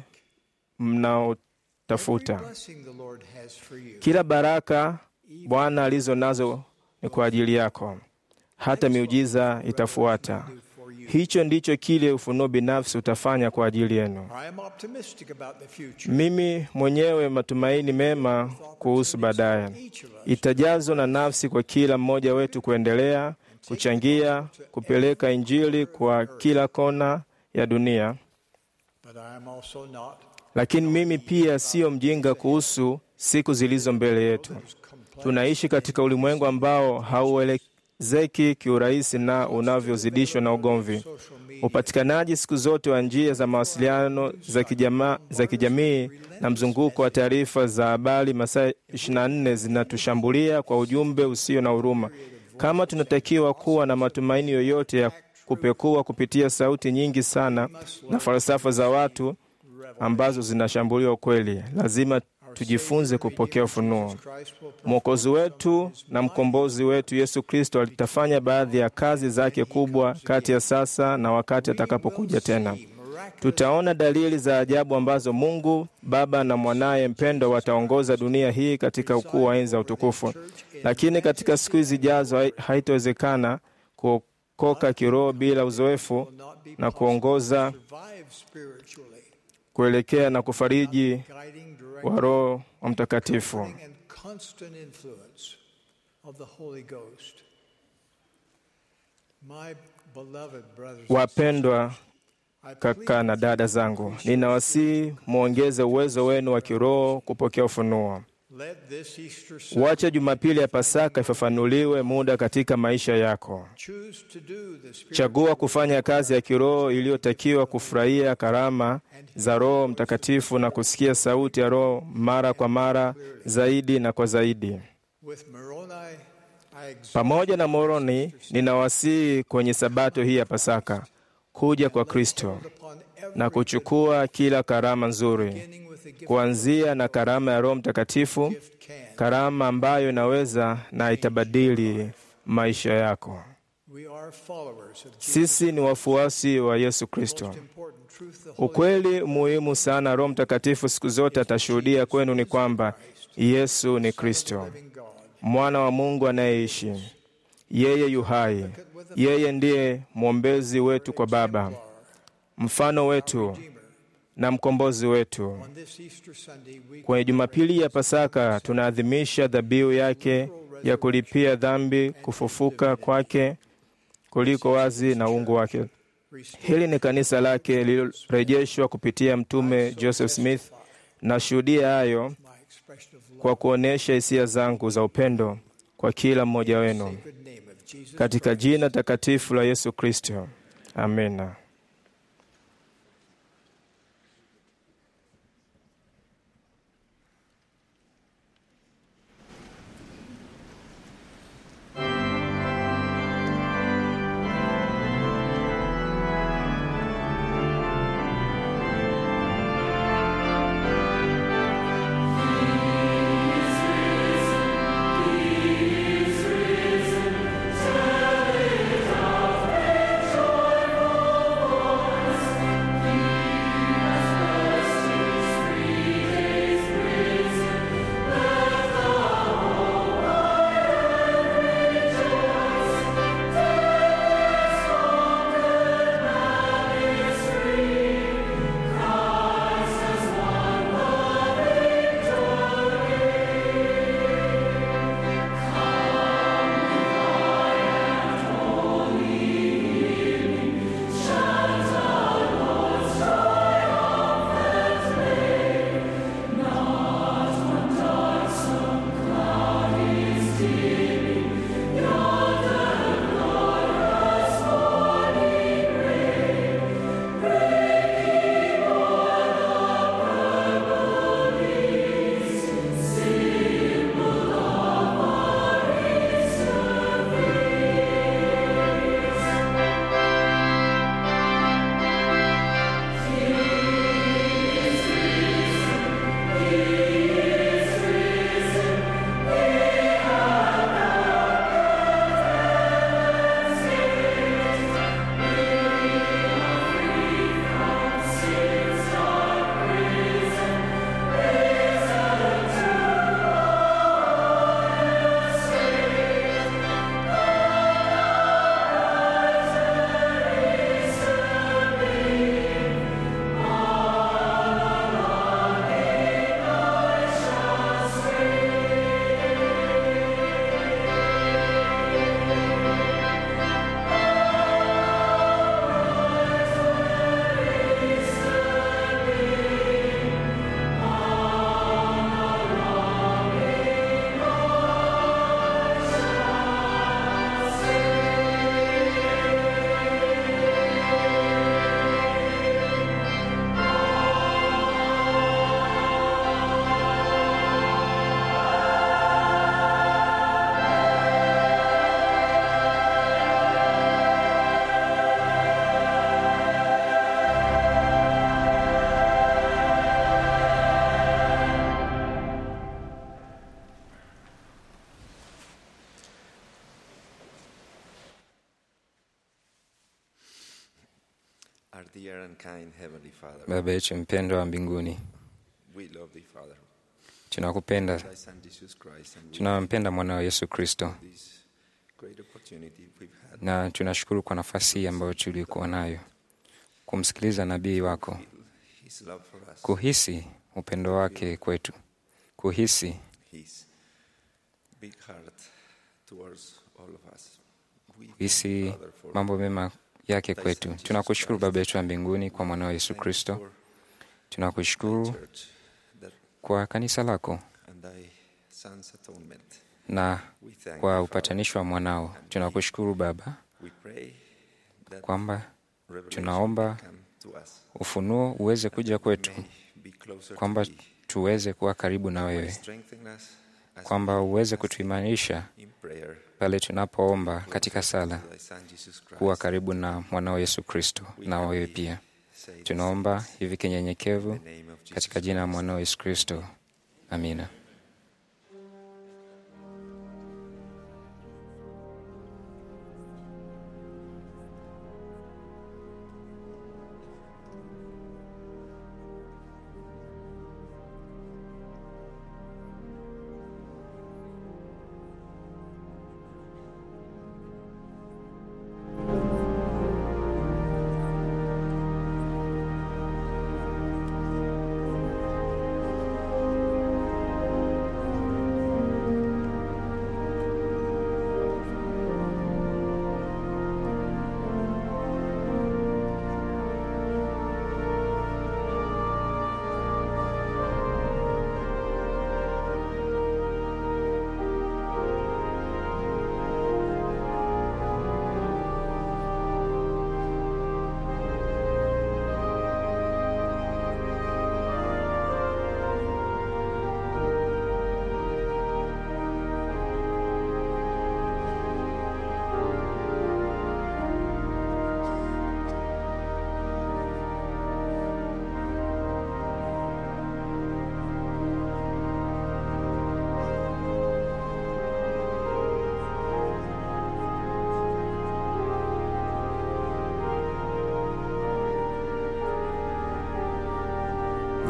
mnaotafuta. blessing the Lord has for you Kila baraka Bwana alizo nazo ni kwa ajili yako, hata miujiza itafuata. Hicho ndicho kile ufunuo binafsi utafanya kwa ajili yenu. I am optimistic about the future Mimi mwenyewe matumaini mema kuhusu baadaye itajazwa na nafsi kwa kila mmoja wetu kuendelea kuchangia kupeleka Injili kwa kila kona ya dunia. but I am also not Lakini mimi pia siyo mjinga kuhusu siku zilizo mbele yetu. Tunaishi katika ulimwengu ambao hauelezeki kiurahisi na unavyozidishwa na ugomvi. Upatikanaji siku zote wa njia za mawasiliano za, kijama, za kijamii na mzunguko wa taarifa za habari masaa 24 zinatushambulia kwa ujumbe usio na huruma. Kama tunatakiwa kuwa na matumaini yoyote ya kupekua kupitia sauti nyingi sana na falsafa za watu ambazo zinashambulia ukweli, lazima tujifunze kupokea ufunuo. Mwokozi wetu na mkombozi wetu Yesu Kristo alitafanya baadhi ya kazi zake kubwa kati ya sasa na wakati atakapokuja tena. Tutaona dalili za ajabu ambazo Mungu Baba na mwanaye mpendo wataongoza dunia hii katika ukuu wa enzi za utukufu. Lakini katika siku hizi zijazo hai- haitawezekana kuokoka kiroho bila uzoefu na kuongoza survive spiritually kuelekea na kufariji guiding direct wa Roho wa Mtakatifu. and constant influence of the Holy Ghost my beloved brothers and Wapendwa kaka na dada zangu, ninawasihi mwongeze uwezo wenu wa kiroho kupokea ufunuo. let this Easter Sunday Wacha Jumapili ya Pasaka ifafanuliwe muda katika maisha yako. choose to do the spirit Chagua kufanya kazi ya kiroho iliyotakiwa, kufurahia karama za Roho Mtakatifu na kusikia sauti ya Roho mara kwa mara, zaidi na kwa zaidi. with Moroni I exhort Pamoja na Moroni, ninawasihi kwenye Sabato hii ya Pasaka kuja kwa Kristo upon every na kuchukua kila karama nzuri, beginning with the gift kuanzia na karama ya Roho Mtakatifu, can karama ambayo inaweza na itabadili maisha yako. we are followers of Jesus Sisi ni wafuasi wa Yesu Kristo. important truth the Holy Ukweli muhimu sana Roho Mtakatifu siku zote atashuhudia kwenu ni kwamba Yesu ni Kristo, God mwana wa Mungu anayeishi. Yeye yu hai, yeye ndiye mwombezi wetu kwa Baba, mfano wetu na mkombozi wetu. on this Easter Sunday we Kwenye Jumapili ya Pasaka tunaadhimisha dhabihu yake ya kulipia dhambi, kufufuka kwake kuliko wazi na uungu wake. Hili ni kanisa lake lililorejeshwa kupitia Mtume Joseph Smith Nashuhudia hayo kwa kuonyesha hisia zangu za upendo kwa kila mmoja wenu katika jina takatifu la Yesu Kristo, amina. Our dear and kind Heavenly Father, Baba yetu mpendwa wa mbinguni, we love thee, Father. tunakupenda, Thy Son Jesus Christ, and we tunampenda mwanao Yesu Kristo, thank you for this great opportunity we've had na tunashukuru kwa nafasi hii ambayo tulikuwa nayo kumsikiliza nabii wako, His love for us, kuhisi upendo wake kwetu, kuhisi His big heart towards all of us. We thank you, kuhisi Father, for mambo mema yake kwetu. Tunakushukuru Baba yetu wa mbinguni kwa mwanao Yesu Kristo, tunakushukuru church that kwa kanisa lako and thy Son's atonement. na We thank kwa you, upatanisho wa mwanao. Tunakushukuru Baba We pray that kwamba revelation tunaomba may come to us, ufunuo uweze kuja kwetu, be closer to kwamba thee. tuweze kuwa karibu na wewe, Strengthen us as kwamba we uweze ask kutuimarisha in prayer pale tunapoomba katika sala, to thy Son Jesus Christ. kuwa karibu na mwanao Yesu Kristo na wewe pia. Tunaomba hivi kinyenyekevu katika jina la mwanao Yesu Kristo, amina. Thank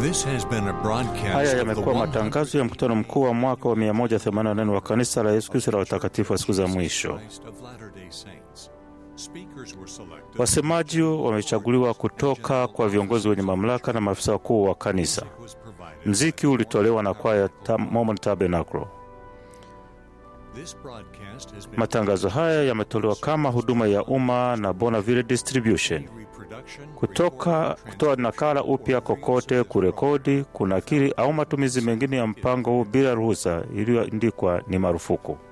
This has been a broadcast Haya of the yamekuwa 100 matangazo ya mkutano mkuu wa mwaka wa 188 wa kanisa la Yesu Kristo la watakatifu wa siku za mwisho. Christ of Latter-day Saints. Speakers were selected. Wasemaji wamechaguliwa kutoka kwa viongozi wenye mamlaka na maafisa wakuu wa kanisa. Mziki ulitolewa na kwaya ta Mormon Tabernacle. This broadcast has been Matangazo haya yametolewa kama huduma ya umma na Bonaville Distribution. Kutoka kutoa nakala upya kokote, kurekodi, kunakili au matumizi mengine ya mpango huu bila ruhusa iliyoandikwa ni marufuku.